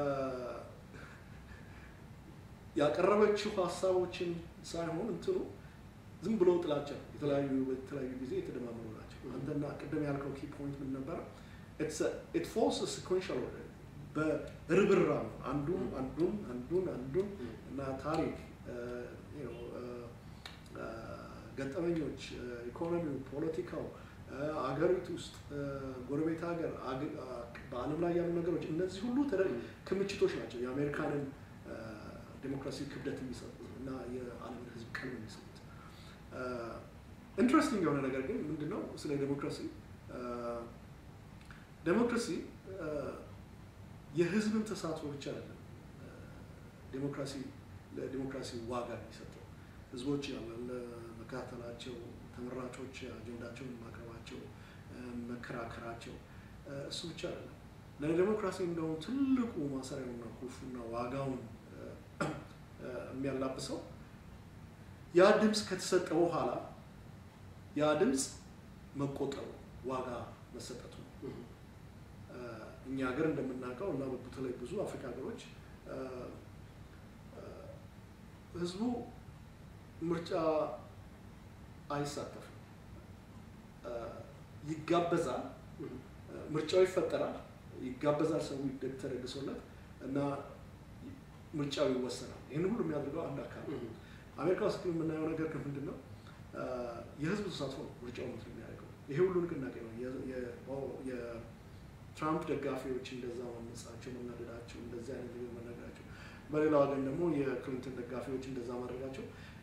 B: ያቀረበችው ሀሳቦችን ሳይሆን እንትኑ ዝም ብሎ ጥላቻ ነው። የተለያዩ በተለያዩ ጊዜ የተደማመሩ ናቸው። አንተና ቅድም ያልከው ኪ ፖይንት ምን ነበረ? ኢት ፎልስ ሲኮንሻል ኦርደር በርብራ ነው። አንዱን አንዱን አንዱን አንዱን እና ታሪክ እ፣ you know፣ እ፣ እ፣ ገጠመኞች፣ እ፣ ኢኮኖሚው፣ ፖለቲካው፣ እ፣ አገሪቱ ውስጥ እ፣ ጎረቤት ሀገር፣ አግ- አ- በዓለም ላይ ያሉ ነገሮች እነዚህ ሁሉ ተደ- ክምችቶች ናቸው የአሜሪካንን እ፣ ዴሞክራሲ ክብደት የሚሰጡት እና የዓለምን ሕዝብ ቀልብ የሚሰጡት። ኢንትረስቲንግ የሆነ ነገር ግን ምንድነው ስለ ዴሞክራሲ እ፣ ዴሞክራሲ እ፣ የህዝብን ተሳትፎ ብቻ አይደለም እ፣ ዴሞክራሲ ለዲሞክራሲ ዋጋ የሚሰጠው ህዝቦች ያለ መከታተላቸው፣ ተመራጮች አጀንዳቸውን ማቅረባቸው፣ እ፣ መከራከራቸው እ፣ እሱ ብቻ አይደለም። ለዲሞክራሲ እንደውም ትልቁ ማሰሪያውና ቁልፉና ዋጋውን እ፣ እ፣ የሚያላብሰው ያ ድምፅ ከተሰጠ በኋላ ያ ድምፅ መቆጠሩ ዋጋ መሰጠቱ ነው። እ፣ እኛ ሀገር እንደምናውቀው እና በተለይ ብዙ አፍሪካ ሀገሮች እ፣ እ፣ ህዝቡ ምርጫ አይሳተፍም። እ፣ ይጋበዛል፣ እ፣ ምርጫው ይፈጠራል፣ ይጋበዛል፣ ሰው ይደግ- ተደግሶለት እና ምርጫው ይወሰናል። ይህን ሁሉ የሚያደርገው አንድ አካል ነው። አሜሪካ ውስጥ ግን የምናየው ነገር ግን ምንድን ነው? እ፣ የህዝብ ተሳትፎ ነው ምርጫው እንትን የሚያደርገው። ይሄ ሁሉ ንቅናቄ ነው። የ- የ- የትራምፕ ደጋፊዎች እንደዛ ማመጻቸው፣ መናደዳቸው፣ እንደዚህ አይነት ነገር መናገራቸው፣ በሌላው ወገን ደግሞ የክሊንተን ደጋፊዎች እንደዛ ማድረጋቸው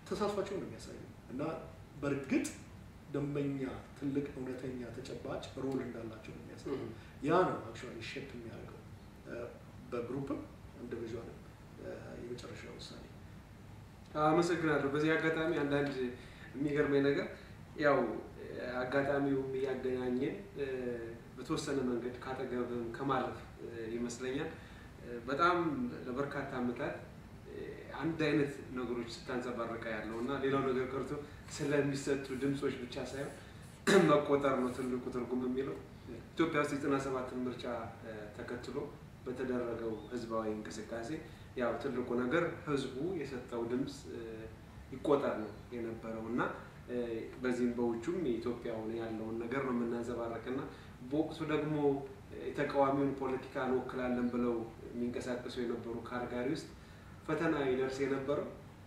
B: ተሳትፏቸውን ነው የሚያሳየው እና በእርግጥ ደንበኛ ትልቅ እውነተኛ ተጨባጭ ሮል እንዳላቸው ነው የሚያሳየው። ያ ነው አክቹዋሊ ሼፕ የሚያደርገው በግሩፕም ኢንዲቪዥዋልም የመጨረሻ ውሳኔ።
A: አመሰግናለሁ። በዚህ አጋጣሚ አንዳንድ የሚገርመኝ ነገር ያው አጋጣሚውም እያገናኘን በተወሰነ መንገድ ካጠገብም ከማለፍ ይመስለኛል በጣም ለበርካታ ዓመታት አንድ አይነት ነገሮች ስታንጸባርቀ ያለው እና ሌላው ነገር ቀርቶ ስለሚሰጡ ድምፆች ብቻ ሳይሆን መቆጠር ነው ትልቁ ትርጉም የሚለው ኢትዮጵያ ውስጥ የዘጠና ሰባትን ምርጫ ተከትሎ በተደረገው ህዝባዊ እንቅስቃሴ ያው ትልቁ ነገር ህዝቡ የሰጠው ድምፅ ይቆጠር ነው የነበረው እና በዚህም በውጩም የኢትዮጵያውን ያለውን ነገር ነው የምናንጸባረቅ እና በወቅቱ ደግሞ የተቃዋሚውን ፖለቲካ እንወክላለን ብለው የሚንቀሳቀሱ የነበሩ ካርጋሪ ውስጥ ፈተና ይደርስ የነበረው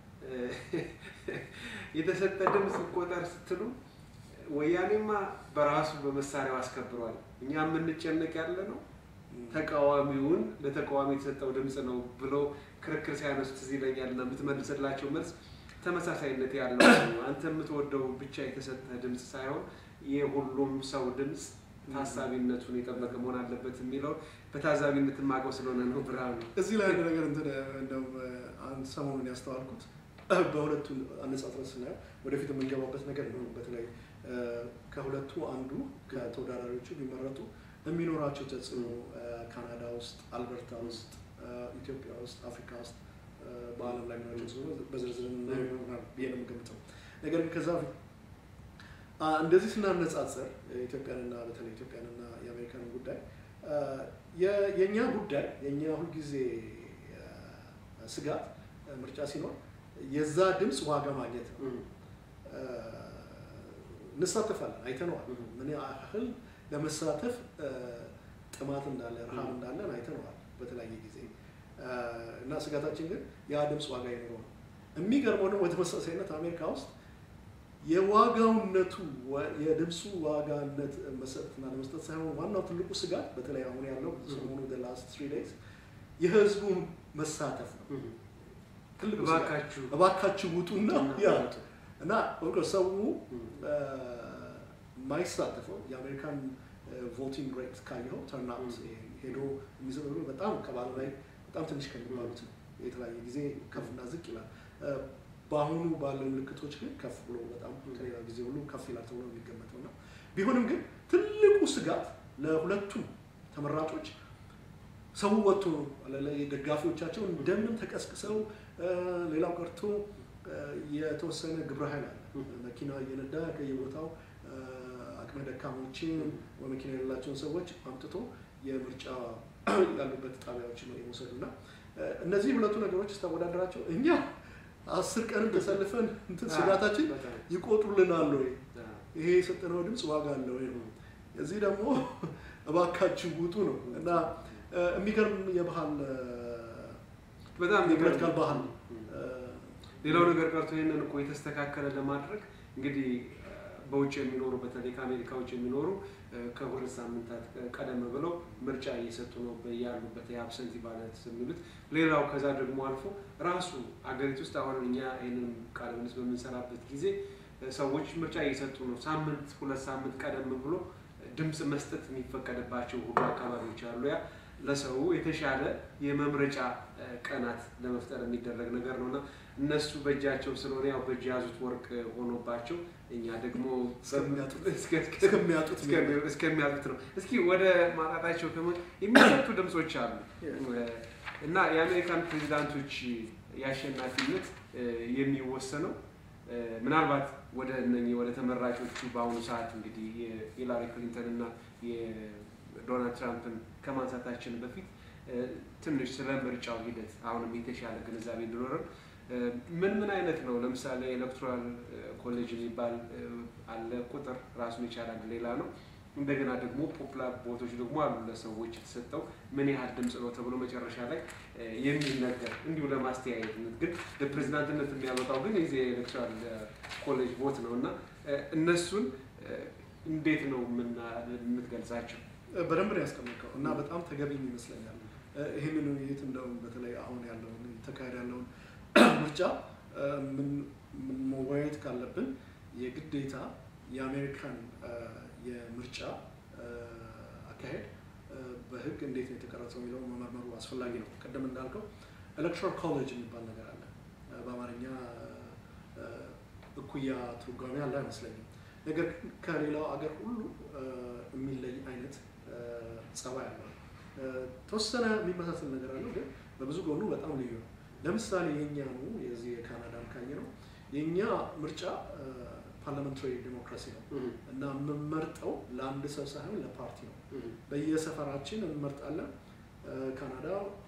A: የተሰጠ ድምፅ ይቆጠር ስትሉ ወያኔማ በራሱ በመሳሪያው አስከብሯል። እኛ የምንጨነቅ ያለ ነው ተቃዋሚውን ለተቃዋሚ የተሰጠው ድምፅ ነው ብለው ክርክር ሲያነሱ ትዝ ይለኛል እና የምትመልስላቸው መልስ ተመሳሳይነት ያለው ነው። አንተ የምትወደው ብቻ የተሰጠ ድምፅ ሳይሆን የሁሉም ሰው ድምፅ ታሳቢነቱን የጠበቀ መሆን አለበት የሚለው በታዛቢነት የማውቀው ስለሆነ ነው። ብርሃኑ
B: እዚህ ላይ አንድ ነገር እንትን እንደው አንድ ሰሞኑን ያስተዋልኩት በሁለቱ አነጻጽረን ስናየው ወደፊት የምንገባበት ነገር ነው። በተለይ ከሁለቱ አንዱ ከተወዳዳሪዎቹ ቢመረጡ የሚኖራቸው ተጽዕኖ ካናዳ ውስጥ፣ አልበርታ ውስጥ፣ ኢትዮጵያ ውስጥ፣ አፍሪካ ውስጥ በዓለም ላይ የሚኖራቸው ተጽዕኖ በዝርዝር ይሆናል ብዬ ነው የምገምተው። ነገር ግን ከዛ በፊት እንደዚህ ስናነጻጽር ኢትዮጵያንና በተለይ ኢትዮጵያንና የአሜሪካንን ጉዳይ የእኛ ጉዳይ የእኛ ሁልጊዜ ስጋት ምርጫ ሲኖር የዛ ድምፅ ዋጋ ማግኘት ነው። እንሳተፋለን፣ አይተነዋል። ምን ያህል ለመሳተፍ ጥማት እንዳለ ረሃብ እንዳለን አይተነዋል በተለያየ ጊዜ እና ስጋታችን ግን ያ ድምፅ ዋጋ ይኖረው ነው። የሚገርመው ደግሞ በተመሳሳይነት አሜሪካ ውስጥ የዋጋውነቱ የድምፁ ዋጋነት መሰጠትና ለመስጠት ሳይሆን ዋናው ትልቁ ስጋት በተለይ አሁን ያለው ሰሞኑ ላስት ትሪ ዴይዝ የህዝቡ መሳተፍ ነው። ትልቁ ስጋት
A: እባካችሁ
B: እባካችሁ ውጡና ያ እና ሰው የማይሳተፈው የአሜሪካን ቮቲንግ ሬት ካየኸው ተርናውት ሄዶ የሚዘሩ በጣም ከባለ ላይ በጣም ትንሽ ከሚባሉት ነው። የተለያየ ጊዜ ከፍና ዝቅ ይላል። በአሁኑ ባለው ምልክቶች ግን ከፍ ብሎ በጣም ከሌላ ጊዜ ሁሉ ከፍ ይላል ተብሎ ነው የሚገመተው እና ቢሆንም ግን ትልቁ ስጋት ለሁለቱም ተመራጮች ሰው ወጥቶ ደጋፊዎቻቸው እንደምን ተቀስቅሰው ሌላው ቀርቶ የተወሰነ ግብረ ኃይል አለ። መኪና እየነዳ ከየቦታው አቅመ ደካሞችን ወይ መኪና የሌላቸውን ሰዎች አምጥቶ የምርጫ ያሉበት ጣቢያዎች ነው የመውሰዱ እና እነዚህ ሁለቱ ነገሮች ስታወዳደራቸው እኛ አስር ቀንም ተሰልፈን እንትን ስጋታችን ይቆጥሩልናል ወይ ይሄ የሰጠነው ድምፅ ዋጋ አለ ወይ ነው። እዚህ ደግሞ እባካችሁ ውጡ ነው እና የሚገርም የባህል
A: በጣም
B: የፖለቲካል ባህል
A: ሌላው ነገር ቀርቶ ይህንን እኮ የተስተካከለ ለማድረግ እንግዲህ በውጭ የሚኖሩ በተለይ ከአሜሪካ ውጭ የሚኖሩ ከሁለት ሳምንታት ቀደም ብለው ምርጫ እየሰጡ ነው ያሉበት የአብሰንቲ ባለት የሚሉት። ሌላው ከዛ ደግሞ አልፎ ራሱ አገሪቱ ውስጥ አሁን እኛ ይህንን ቃለ ምልልስ በምንሰራበት ጊዜ ሰዎች ምርጫ እየሰጡ ነው። ሳምንት ሁለት ሳምንት ቀደም ብሎ ድምፅ መስጠት የሚፈቀድባቸው ሁሉ አካባቢዎች አሉ። ያ ለሰው የተሻለ የመምረጫ ቀናት ለመፍጠር የሚደረግ ነገር ነው እና እነሱ በእጃቸው ስለሆነ ያው በእጅ የያዙት ወርቅ ሆኖባቸው እኛ ደግሞ እስከሚያጡት ነው። እስኪ ወደ ማጣታቸው ከመ የሚሰጡ ድምፆች አሉ እና የአሜሪካን ፕሬዚዳንቶች የአሸናፊነት የሚወሰነው ምናልባት ወደ እነኚህ ወደ ተመራጮቹ በአሁኑ ሰዓት እንግዲህ የሂላሪ ክሊንተን እና የዶናልድ ትራምፕን ከማንሳታችን በፊት ትንሽ ስለ ምርጫው ሂደት አሁንም የተሻለ ግንዛቤ እንዲኖረን ምን ምን አይነት ነው? ለምሳሌ ኤሌክቶራል ኮሌጅ የሚባል አለ። ቁጥር ራሱን የቻለ ሌላ ነው። እንደገና ደግሞ ፖፑላር ቦቶች ደግሞ አሉ። ለሰዎች የተሰጠው ምን ያህል ድምፅ ነው ተብሎ መጨረሻ ላይ የሚነገር እንዲሁ ለማስተያየትነት ግን ለፕሬዚዳንትነት የሚያመጣው ግን የዚህ የኤሌክቶራል ኮሌጅ ቦት ነው እና እነሱን እንዴት ነው የምትገልጻቸው?
B: በደንብ ነው ያስቀመጥከው እና በጣም ተገቢም ይመስለኛል። ይህንን ውይይት እንደውም በተለይ አሁን ያለውን ተካሄድ ያለውን ምርጫ መወያየት ካለብን የግዴታ የአሜሪካን አ፣ የምርጫ አ፣ አካሄድ አ፣ በህግ እንዴት ነው የተቀረጸው የሚለውን መመርመሩ አስፈላጊ ነው። ቅድም እንዳልከው ኤሌክቶራል ኮሌጅ የሚባል ነገር አለ። አ፣ በአማርኛ አ፣ እኩያ ትርጓሜ አለ አይመስለኝም። ነገር ግን ከሌላው አገር ሁሉ አ፣ የሚለይ አይነት አ፣ ጸባይ አለው። አ፣ ተወሰነ የሚመሳሰል ነገር አለው፣ ግን በብዙ ጎኑ በጣም ልዩ ነው። ለምሳሌ የእኛኑ የዚህ የካናዳን ካየ ነው የእኛ ምርጫ ፓርላመንታሪ ዲሞክራሲ ነው እና የምንመርጠው ለአንድ ሰው ሳይሆን ለፓርቲ ነው። በየሰፈራችን እንመርጣለን። አ፣ ካናዳ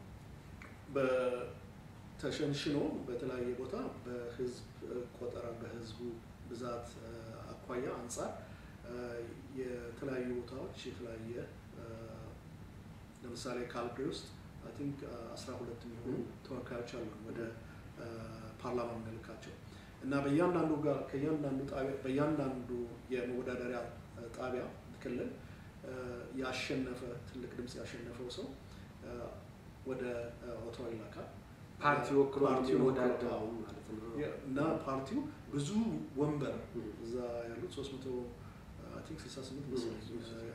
B: በተሸንሽኖ በተለያየ ቦታ በህዝብ አ፣ ቆጠራ በህዝቡ ብዛት አ፣ አኳያ አንጻር አ፣ የተለያዩ ቦታዎች የተለያየ አ፣ ለምሳሌ ካልግሪ ውስጥ አይ ቲንክ አስራ ሁለት የሚሆኑ ተወካዮች አሉ ወደ አ፣ ፓርላማ የምንልካቸው እና በእያንዳንዱ ጋር ከእያንዳንዱ ጣቢያ በእያንዳንዱ የመወዳደሪያ አ፣ ጣቢያ ክልል አ፣ ያሸነፈ ትልቅ ድምፅ ያሸነፈው ሰው አ፣ ወደ አ፣ ኦታዋ ይላካል።
A: ፓርቲ ወክሎ
B: ፓርቲውን
A: የሚወዳደረው
B: ወክሎ፣
A: ማለት ነው።
B: እና ፓርቲው ብዙ ወንበር እዛ ያሉት 300 አይ ቲንክ 68 መሰለኝ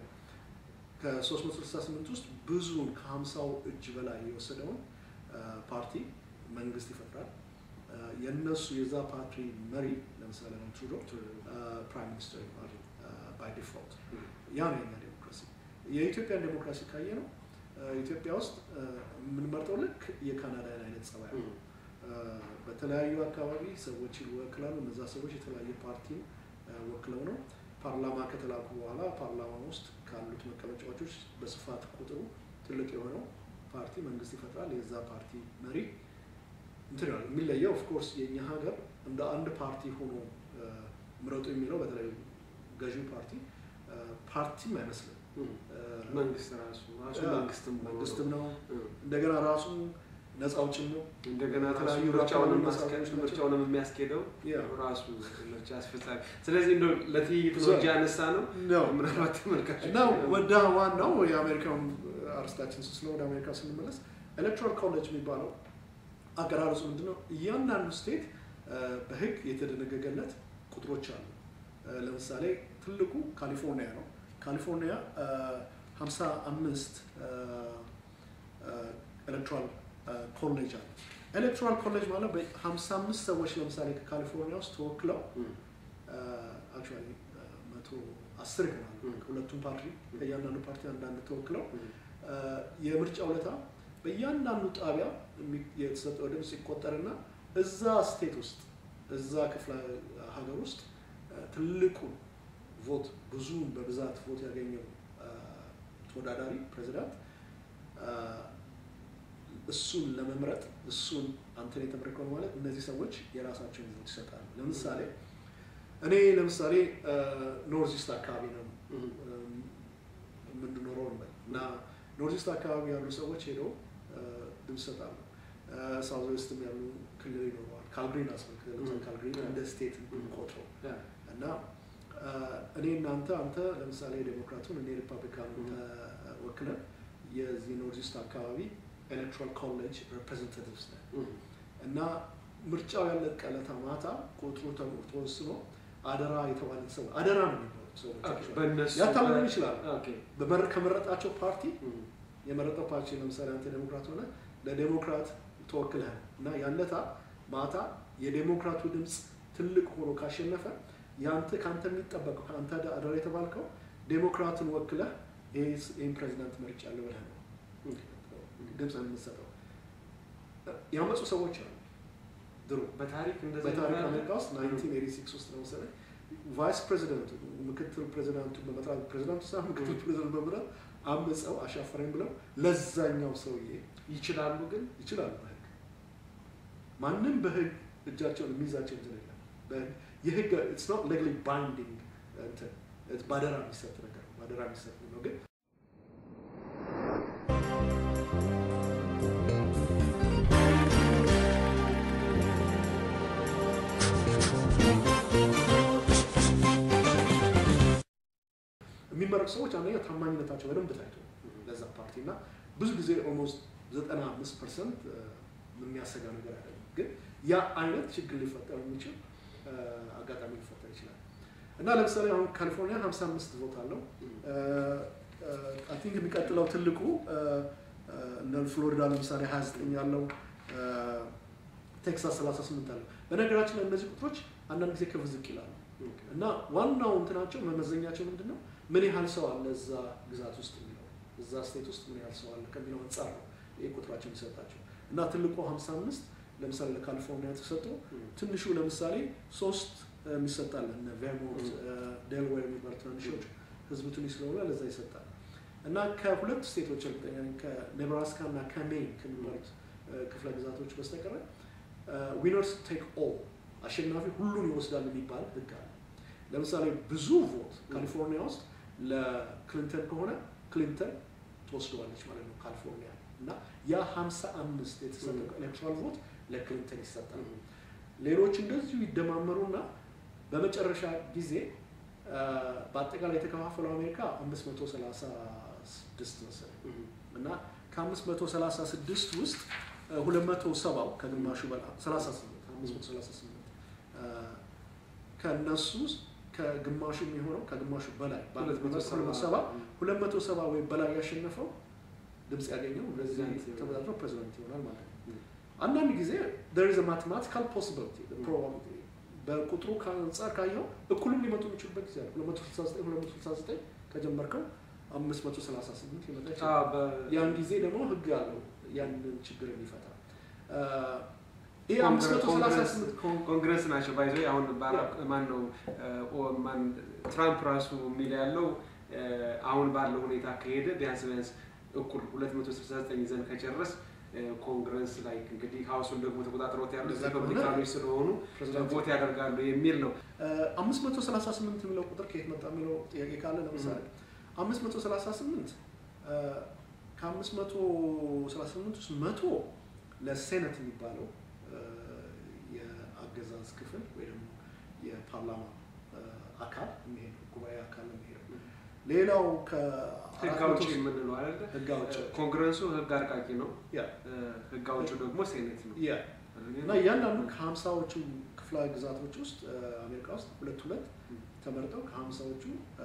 B: ከ368 ውስጥ ብዙውን ከ50ው እጅ በላይ የወሰደውን አ፣ ፓርቲ መንግስት ይፈጥራል። አ፣ የእነሱ የዛ ፓርቲ መሪ ለምሳሌ አሁን ትሩዶ ፕራይም ሚኒስትር ይሆናል ባይ ዲፎልት። ያ ነው የኛ ዴሞክራሲ። የኢትዮጵያን ዴሞክራሲ ካየ ነው አ፣ ኢትዮጵያ ውስጥ አ፣ የምንመርጠው ልክ የካናዳን አይነት ጸባይ ነው። አ፣ በተለያዩ አካባቢ ሰዎች ይወክላሉ። እነዛ ሰዎች የተለያየ ፓርቲን አ፣ ወክለው ነው ፓርላማ ከተላኩ በኋላ ፓርላማ ውስጥ ካሉት መቀመጫዎች ውስጥ በስፋት ቁጥሩ ትልቅ የሆነው ፓርቲ መንግስት ይፈጥራል። የዛ ፓርቲ መሪ እንትን ይላል። የሚለየው ኦፍኮርስ የእኛ ሀገር እንደ አንድ ፓርቲ ሆኖ አ፣ ምረጡ የሚለው በተለይ ገዢው ፓርቲ አ፣ ፓርቲም አይመስልም። አ፣
A: መንግስት ራሱ ራሱ
B: ያ፣
A: መንግስትም ሆኖ
B: መንግስትም ነው።
A: እ።
B: እንደገና ራሱ ነፃ አውጭም ነው።
A: እንደገና
B: የተለያዩ
A: ራሱ ምርጫውንም
B: ራሱ
A: ማስቀ-
B: ናቸው።
A: ምርጫውንም የሚያስኬደው
B: ያ።
A: ራሱ ምርጫ አስፈጻሚ። ስለዚህ እንደው ለትይይት ነው
B: ሶ-
A: እንጂ ያነሳ ነው
B: ነው።
A: ምናልባት ተመልካቾች
B: እና ወደ ዋናው የአሜሪካን አርስታችን ስለ ወደ አሜሪካ ስንመለስ ኤሌክትራል ኮሌጅ የሚባለው አገራረጹ ምንድን ነው? እያንዳንዱ ስቴት በህግ የተደነገገለት ቁጥሮች አሉ። አ፣ ለምሳሌ ትልቁ ካሊፎርኒያ ነው። ካሊፎርኒያ ሀምሳ አምስት ኤሌክትራል ኮሌጅ አለ። ኤሌክትራል ኮሌጅ ማለት በሀምሳ አምስት ሰዎች ለምሳሌ ከካሊፎርኒያ ውስጥ ተወክለው አክቹዋሊ መቶ አስር ይሆናሉ ከሁለቱም ፓርቲ ከእያንዳንዱ ፓርቲ አንዳንድ ተወክለው አ፣ የምርጫ ውለታ በእያንዳንዱ ጣቢያ የሚ- የተሰጠው ድምፅ ይቆጠርና እዛ ስቴት ውስጥ እዛ ክፍለ ሀገር ውስጥ አ፣ ትልቁን ቮት ብዙውን በብዛት ቮት ያገኘው አ፣ ተወዳዳሪ ፕሬዚዳንት አ፣ እሱን ለመምረጥ እሱን አንተን የተመረከው ማለት እነዚህ ሰዎች የራሳቸውን ቮት ይሰጣሉ። ለምሳሌ እኔ ለምሳሌ ኖርዝ ኢስት አካባቢ ነው እም፣ የምንኖረው እንበል እና ኖርዝ ኢስት አካባቢ ያሉ ሰዎች ሄደው አ፣ ድምፅ ይሰጣሉ። ሳውዝ ዌስትም ያሉ ክልል ይኖረዋል። ካልግሪን አስመልክተ ለምሳሌ ካልግሪን እንደ ስቴት ቆጥረው እና አ፣ እኔ እናንተ አንተ ለምሳሌ ዴሞክራቱን እኔ ሪፐብሊካን ወክለን የዚህ ኖርዝ ኢስት አካባቢ ኤሌክትራል ኮሌጅ ሪፕሬዘንታቲቭስ ነን እና ምርጫው ያለቀ ዕለት ማታ ቁጥሩ ተሞ- ተወስኖ አደራ የተባለ ሰው አደራ ነው የሚባሉት ሰዎች actually።
A: በእነሱ
B: ያታልሉን ይችላሉ።
A: ኦኬ።
B: በመረ- ከመረጣቸው ፓርቲ የመረጠው ፓርቲ ለምሳሌ አንተ ዴሞክራት ሆነ ለዴሞክራት ተወክለህ እና ያለታ ማታ የዴሞክራቱ ድምፅ ትልቅ ሆኖ ካሸነፈ ያንተ ከአንተ የሚጠበቀው ከአንተ አደራ የተባልከው ዴሞክራትን ወክለህ ይሄ- ይህን ፕሬዚዳንት መርጫለሁ ብለህ ነው ድምፅ የምትሰጠው። ያመፁ ሰዎች አሉ ድሮ
A: በታሪክ እንደዛ
B: በታሪክ
A: ይባላል?
B: አሜሪካ ውስጥ 1986 ውስጥ ነው መሰለኝ ቫይስ ፕሬዚደንቱ ምክትል ፕሬዚዳንቱ በመጥራት ፕሬዚዳንቱ ሳይሆን ምክትል ፕሬዚዳንቱ በመጥራት አምፀው አሻፈረኝ ብለው ለዛኛው ሰውዬ
A: ይችላሉ ግን
B: ይችላሉ በህግ ማንም በህግ እጃቸውን የሚይዛቸው እንትን የለም በህግ- የህግ ኢትስ ኖት ሌግሊ ባይንዲንግ እንትን it's ባደራ የሚሰጥ ነገር ነው ባደራ የሚሰጥ ነው ግን የሚመረጡ ሰዎች አንደኛ ታማኝነታቸው በደንብ ታይቶ ለዛ ፓርቲ እና ብዙ ጊዜ ኦልሞስት ዘጠና አምስት ፐርሰንት የሚያሰጋ ነገር አይደለም። ግን ያ አይነት ችግር ሊፈጠር የሚችል አጋጣሚ ሊፈጠር ይችላል እና ለምሳሌ አሁን ካሊፎርኒያ 55 ቮት አለው። አይ ቲንክ የሚቀጥለው ትልቁ እነ ፍሎሪዳ ለምሳሌ 29 ያለው ቴክሳስ 38 አለው። በነገራችን ላይ እነዚህ ቁጥሮች አንዳንድ ጊዜ ከፍ ዝቅ ይላሉ እና ዋናው እንትናቸው መመዘኛቸው ምንድን ነው? ምን ያህል ሰው አለ እዛ ግዛት ውስጥ የሚለው እዛ ስቴት ውስጥ ምን ያህል ሰው አለ ከሚለው አንጻር ነው ይህ ቁጥራቸው የሚሰጣቸው እና ትልቁ 55 ለምሳሌ ለካሊፎርኒያ ተሰጥቶ ትንሹ ለምሳሌ ሶስት የሚሰጣል እነ ቬርሞንት ዴልዌር የሚባሉ ትናንሾች ህዝቡ ትንሽ ስለሆነ ለዛ ይሰጣል እና ከሁለት ስቴቶች እርግጠኛ ነኝ ከኔብራስካ እና ከሜን ከሚባሉት ክፍለ ግዛቶች በስተቀረ ዊነርስ ቴክ ኦል አሸናፊ ሁሉን ይወስዳል የሚባል ህግ አለ። ለምሳሌ ብዙ ቮት ካሊፎርኒያ ውስጥ ለክሊንተን ከሆነ ክሊንተን ትወስደዋለች ማለት ነው ካሊፎርኒያ እና ያ ሀምሳ አምስት የተሰጠው ኤሌክትራል ቮት ለክሊንተን ይሰጣል። ሌሎች እንደዚሁ ይደማመሩና በመጨረሻ ጊዜ በአጠቃላይ የተከፋፈለው አሜሪካ አምስት መቶ ሰላሳ ስድስት መሰለኝ እና ከአምስት መቶ ሰላሳ ስድስት ውስጥ ሁለት መቶ ሰባው ከግማሹ በላይ ሰላሳ ስምንት አምስት መቶ ሰላሳ ስምንት ከእነሱ ከግማሹ የሚሆነው ከግማሹ በላይ ሁለት መቶ ሰባ ሁለት መቶ ሰባ ወይም በላይ ያሸነፈው ድምፅ ያገኘው በዚህ ተወዳድሮ ፕሬዚዳንት ይሆናል ማለት ነው። አንዳንድ ጊዜ there is a mathematical possibility the probability በቁጥሩ ከአንጻር ካየው እኩልም ሊመጡ የሚችሉበት ጊዜ አለ። 269 269 ከጀመርከው 538 ሊመጣ ይችላል። ያን ጊዜ ደግሞ ህግ አለው ያንን ችግር የሚፈታ ይህ 538
A: ኮንግረስ ናቸው ባይዞ አሁን ባራክ ማን ነው ማን ትራምፕ ራሱ የሚል ያለው አሁን ባለው ሁኔታ ከሄደ ቢያንስ ቢያንስ እኩል 269 ይዘን ከጨረስ ኮንግረስ ላይ እንግዲህ ሀውሱን ደግሞ ተቆጣጥሮት ያሉት ሪፐብሊካኖች ስለሆኑ ቮት ያደርጋሉ የሚል ነው።
B: 538 የሚለው ቁጥር ከየት መጣ የሚለው ጥያቄ ካለ ለምሳሌ 538 ከ538 ውስጥ መቶ ለሴኔት የሚባለው የአገዛዝ ክፍል ወይ ደግሞ የፓርላማ አካል የሚሄድ ጉባኤ አካል የሚሄደው ሌላው
A: ህግ አውጪ የምንለው አይደለ?
B: ህግ አውጪ
A: ኮንግረሱ ህግ አርቃቂ ነው።
B: ያ
A: ህግ አውጪው ደግሞ ሴኔት ነው።
B: ያ እና እያንዳንዱ ከሀምሳዎቹ ክፍለ ግዛቶች ውስጥ አሜሪካ ውስጥ ሁለት ሁለት ተመርጠው ከሀምሳዎቹ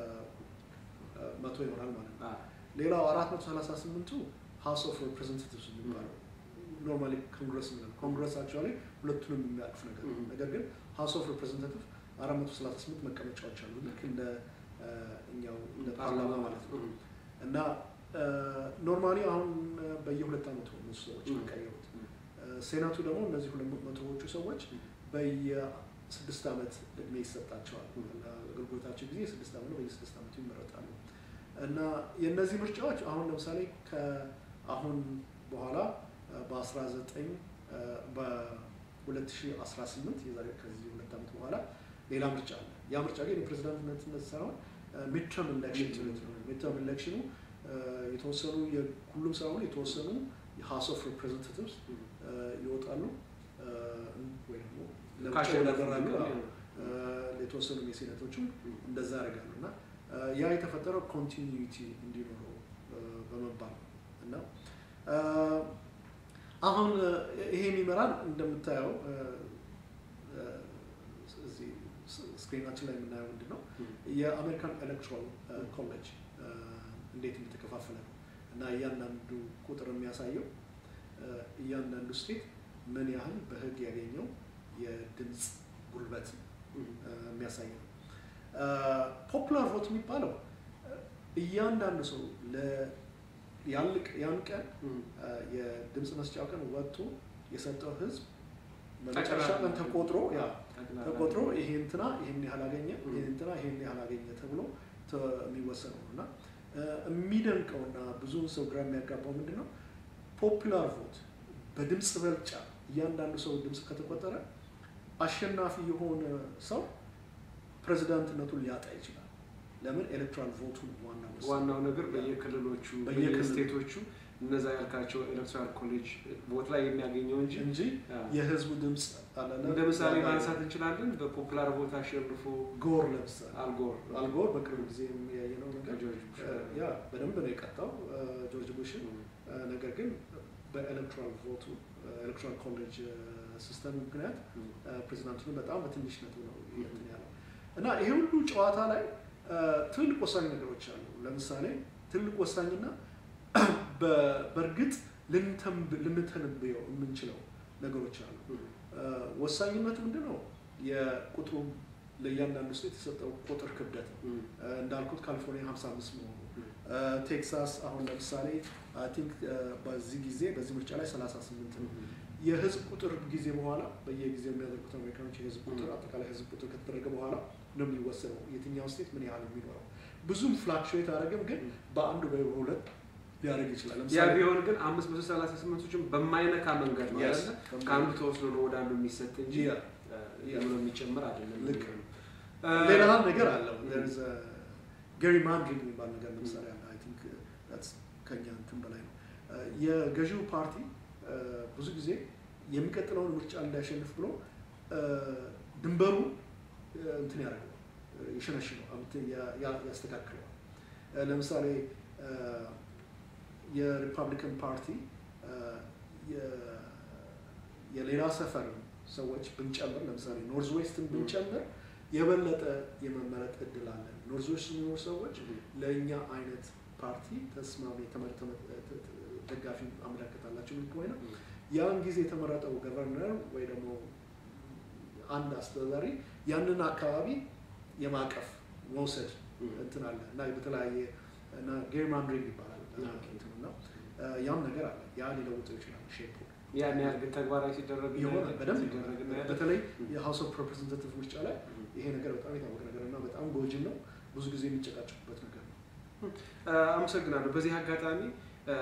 B: መቶ ይሆናል ማለት ነው። ሌላው አራት መቶ ሰላሳ ስምንቱ ሀውስ ኦፍ ሪፕሬዘንታቲቭስ የሚባለው ኖርማሊ ኮንግረስ የሚለው ኮንግረስ አክቹዋሊ ሁለቱንም የሚያቅፍ ነገር ነው። ነገር ግን ሀውስ ኦፍ ሪፕሬዘንታቲቭ አራት መቶ ሰላሳ ስምንት መቀመጫዎች አሉ ልክ እንደ እኛው እንደ ፓርላማ ማለት ነው እና ኖርማሊ አሁን በየሁለት ዓመቱ እነሱ ሰዎች የሚቀየሩት ሴናቱ ደግሞ እነዚህ ሁለት መቶዎቹ ሰዎች በየስድስት ዓመት እድሜ ይሰጣቸዋል። አገልግሎታቸው ጊዜ ስድስት ዓመት ነው። በየስድስት ዓመቱ ይመረጣሉ እና የእነዚህ ምርጫዎች አሁን ለምሳሌ ከአሁን በኋላ በ19 በ2018 የዛሬ ከዚህ ሁለት ዓመት በኋላ ሌላ ምርጫ አለ። ያ ምርጫ ግን የፕሬዚዳንትነት ሳይሆን ሚድተርም ኢሌክሽን ሚድተርም ኢሌክሽኑ የተወሰኑ ሁሉም ሳይሆኑ የተወሰኑ የሀውስ ኦፍ ሪፕሬዘንታቲቭስ ይወጣሉ ወይ ደግሞ ለምርጫ ይወዳደራሉ። የተወሰኑ የሴኔቶችም እንደዛ ያደርጋሉ እና ያ የተፈጠረው ኮንቲኒዩቲ እንዲኖረው በመባል ነው እና አሁን ይሄ የሚመራን እንደምታየው እዚህ ስክሪናችን ላይ የምናየው ምንድን ነው የአሜሪካን ኤሌክትራል ኮሌጅ እንዴት እንደተከፋፈለ ነው እና እያንዳንዱ ቁጥር የሚያሳየው እያንዳንዱ ስቴት ምን ያህል በህግ ያገኘው የድምፅ ጉልበት የሚያሳይ ነው። ፖፑላር ቮት የሚባለው እያንዳንዱ ሰው ያን ቀን የድምፅ መስጫው ቀን ወጥቶ የሰጠው ህዝብ በመጨረሻ ቀን ተቆጥሮ ያ ተቆጥሮ ይሄ እንትና ይሄን ያህል አገኘ፣ ይሄ እንትና ይሄን ያህል አገኘ ተብሎ የሚወሰነው ነው እና የሚደንቀውና ብዙውን ሰው ግራ የሚያጋባው ምንድን ነው ፖፑላር ቮት በድምፅ በልጫ እያንዳንዱ ሰው ድምፅ ከተቆጠረ አሸናፊ የሆነ ሰው ፕሬዚዳንትነቱን ሊያጣ ይችላል። ለምን? ኤሌክትራል ቮቱ ዋናው
A: ዋናው ነገር በየክልሎቹ በየስቴቶቹ እነዛ ያልካቸው ኤሌክትራል ኮሌጅ ቮት ላይ የሚያገኘው እንጂ
B: እንጂ የህዝቡ ድምፅ አለና
A: እንደ ምሳሌ ማንሳት እንችላለን። በፖፑላር ቮት አሸንፎ
B: ጎር ለምሳሌ
A: አልጎር
B: አልጎር በቅርብ ጊዜ ያየነው ነገር ያ በደንብ ነው የቀጣው ጆርጅ ቡሽን። ነገር ግን በኤሌክትራል ቮቱ ኤሌክትራል ኮሌጅ ሲስተም ምክንያት ፕሬዚዳንቱን በጣም በትንሽ ነጥብ ነው እንትን ያለው እና ይሄ ሁሉ ጨዋታ ላይ ትልቅ ወሳኝ ነገሮች አሉ። ለምሳሌ ትልቅ ወሳኝና በእርግጥ ልንተነብየው የምንችለው ነገሮች አሉ። ወሳኝነቱ ምንድን ነው? የቁጥሩ ለእያንዳንዱ ስቴት የተሰጠው ቁጥር ክብደት ነው። እንዳልኩት ካሊፎርኒያ 55 መሆኑ፣ ቴክሳስ አሁን ለምሳሌ አይ ቲንክ በዚህ ጊዜ በዚህ ምርጫ ላይ 38 ነው። የህዝብ ቁጥር ጊዜ በኋላ በየጊዜው የሚያደርጉት አሜሪካኖች የህዝብ ቁጥር አጠቃላይ ህዝብ ቁጥር ከተደረገ በኋላ ነው የሚወሰነው የትኛው ስቴት ምን ያህል የሚኖረው። ብዙም ፍላክቹዌት አያደርግም፣ ግን በአንዱ ወይ በሁለት ሊያደርግ ይችላል።
A: ያ ቢሆን ግን አምስት መቶ ሰላሳ ስምንቶችን በማይነካ መንገድ ነው
B: Yes.
A: አይደለ? ከአንዱ ተወስዶ ነው ወደ አንዱ የሚሰጥ እንጂ
B: Yeah.
A: ብሎ የሚጨምር አይደለም።
B: ልክ
A: ነው።
B: ሌላ ነገር አለው ገሪ ማንድሪንግ የሚባል ነገር ለምሳሌ አለ አይ ቲንክ ከኛ እንትን በላይ ነው እ፣ የገዢው ፓርቲ እ፣ ብዙ ጊዜ የሚቀጥለውን ምርጫ እንዳያሸንፍ ብሎ እ፣ ድንበሩ እ፣ እንትን ያደርገዋል እ፣ ይሸነሽነዋል እንትን ያ- ያ- ያስተካክለዋል እ፣ ለምሳሌ እ፣ የሪፐብሊካን ፓርቲ እ፣ የ- የሌላ ሰፈር ሰዎች ብንጨምር ለምሳሌ ኖርዝ ዌስትን ብንጨምር የበለጠ የመመረጥ እድል አለን። ኖርዝ ዌስት የሚኖሩ ሰዎች ለእኛ አይነት ፓርቲ ተስማሚ የተመ- ተመ- ተ- ተ- ደጋፊ አመለካከት አላቸው የሚል ከሆነ ያን ጊዜ የተመረጠው ገቨርነር ወይ ደግሞ አንድ አስተዳዳሪ ያንን አካባቢ የማቀፍ መውሰድ እንትን አለ እና በተለያየ እና ጌርማንድሪንግ ይባላል እንትኑ እና እ፣ ያም ነገር አለ። ያ ሊለውጠው ይችላል ሼፑ
A: ያን ያህል ግን ተግባራዊ ሲደረግ
B: የሆነ በደንብ
A: ሲደረግ እናያለን።
B: በተለይ የሀውስ ኦፍ ሪፕሬዘንታቲቭ ምርጫ ላይ ይሄ ነገር በጣም የታወቀ ነገር እና በጣም ጎጂ ነው። ብዙ ጊዜ የሚጨቃጨቁበት ነገር ነው።
A: እ፣ አመሰግናለሁ። በዚህ አጋጣሚ እ፣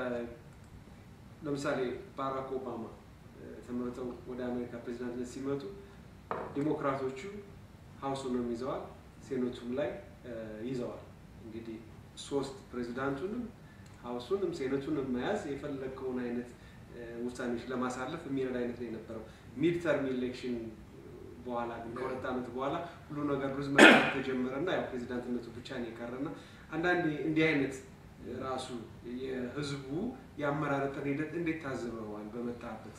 A: ለምሳሌ ባራክ ኦባማ እ፣ ተመርጠው ወደ አሜሪካ ፕሬዚዳንትነት ሲመጡ ዲሞክራቶቹ ሀውሱንም ይዘዋል፣ ሴኔቱም ላይ እ፣ ይዘዋል። እንግዲህ ሶስት ፕሬዚዳንቱንም ሀውሱንም ሴኔቱንም መያዝ የፈለግከውን አይነት እ፣ ውሳኔዎች ለማሳለፍ የሚረዳ አይነት ነው የነበረው። ሚድ ተርም ኢሌክሽን በኋላ ግን ከሁለት ዓመት በኋላ ሁሉ ነገር ሩዝ መጣት ተጀመረና ያው ፕሬዚዳንትነቱ ብቻ ነው የቀረና አንዳንዴ እንዲህ አይነት ራሱ የህዝቡ የአመራረጥን ሂደት እንዴት ታዝበዋል? በመጣበት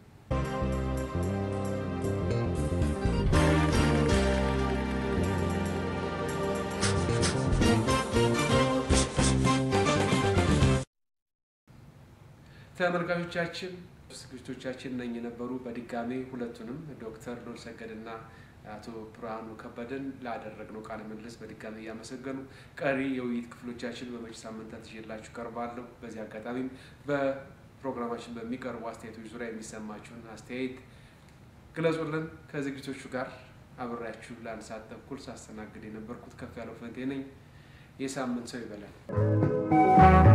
A: ተመልካቾቻችን ዝግጅቶቻችን ነኝ የነበሩ በድጋሜ ሁለቱንም ዶክተር ሉል ሰገድና አቶ ብርሃኑ ከበደን ላደረግነው ቃለ ምልልስ በድጋሚ እያመሰገኑ ቀሪ የውይይት ክፍሎቻችን በመጪ ሳምንታት ይዤላችሁ ቀርባለሁ። በዚህ አጋጣሚም በፕሮግራማችን በሚቀርቡ አስተያየቶች ዙሪያ የሚሰማችሁን አስተያየት ግለጹልን። ከዝግጅቶቹ ጋር አብሬያችሁ ለአንድ ሰዓት ተኩል ሳስተናግድ የነበርኩት ከፍ ያለው ፈንቴ ነኝ። የሳምንት ሰው ይበላል።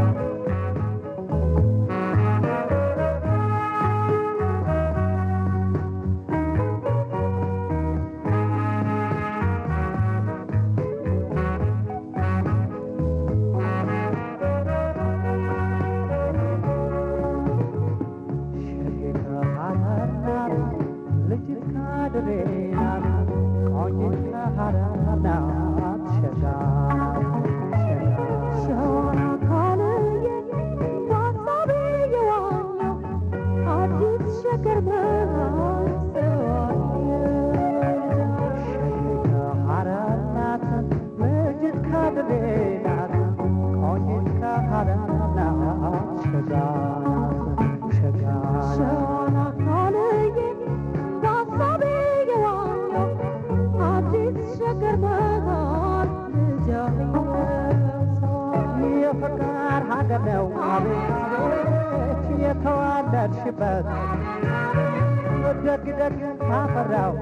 J: የፍቅር ሀገር ነው አቤት የተዋለድሽበት ደግ ደግ ካፈራው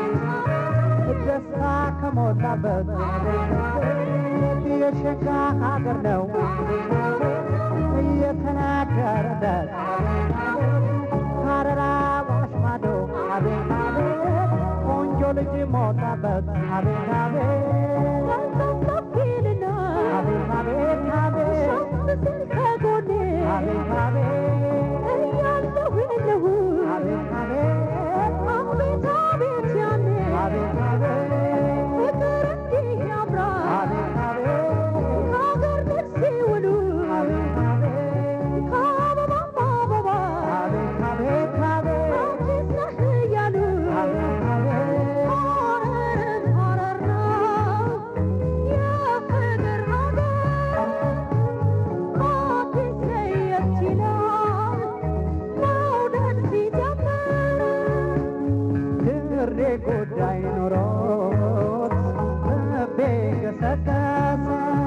J: ደስታ ከሞላበት የሸጋ ሀገር ነው እየተናገረለት ሀረራ ዋሽ ማዶ አቤት አቤት ቆንጆ ልጅ ሞላበት አቤት አቤት ሰፊልና አቤት አቤት አቤት ከጎኔ አቤት አቤት እያለሁ የለሁ አቤት አቤት አቤት አቤት ያኔ አቤት አቤት ፍቅር እንዲህ ያምራል አቤት አቤት ከሀገር ልጅ ሲውሉ አቤት አቤት ከአበባ አበባ ጉዳይ ኖሮት ልቤ ገሰገሰ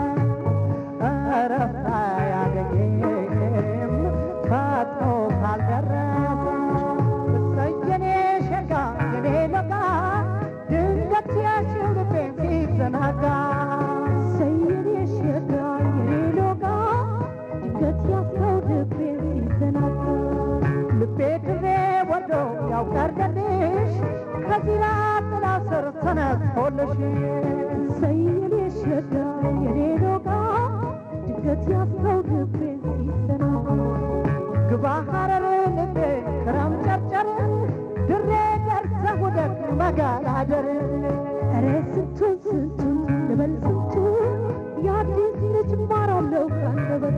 J: እረፍት አያገኝም ፈጥኖ ካልደረሰ እሰየኔ ሸጋ የኔ ለጋ ድንገት ያሽው ልቤን ሲዘናጋ እሰየኔ ሸጋ የኔ ለጋ ድንገት ያስከው ልቤን ሲዘናጋ ልቤ ድሬ ወርዶ ያውቀርደልሽ ከዚራ ጥላ ስር ተነስቶልሽ እሰየኔ ሸጋ የኔ ለጋ ድንገት ያስከው ልቤን ሲዘናጋ ግባ ሐረር ልቤ ክረም ጨርጨር ድሬ ደርሰህ ውደቅ መገላደር ኧረ ስንቱን ስንቱን ልበል ስንቱን የአዲስ ልጅ ማራለው ከአንደበት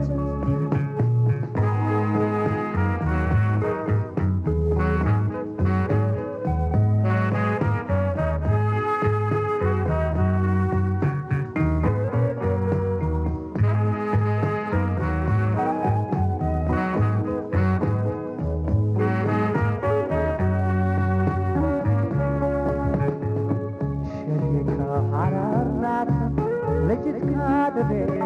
J: ሸሪከ ሐረር ናት ልጅት ካድሬ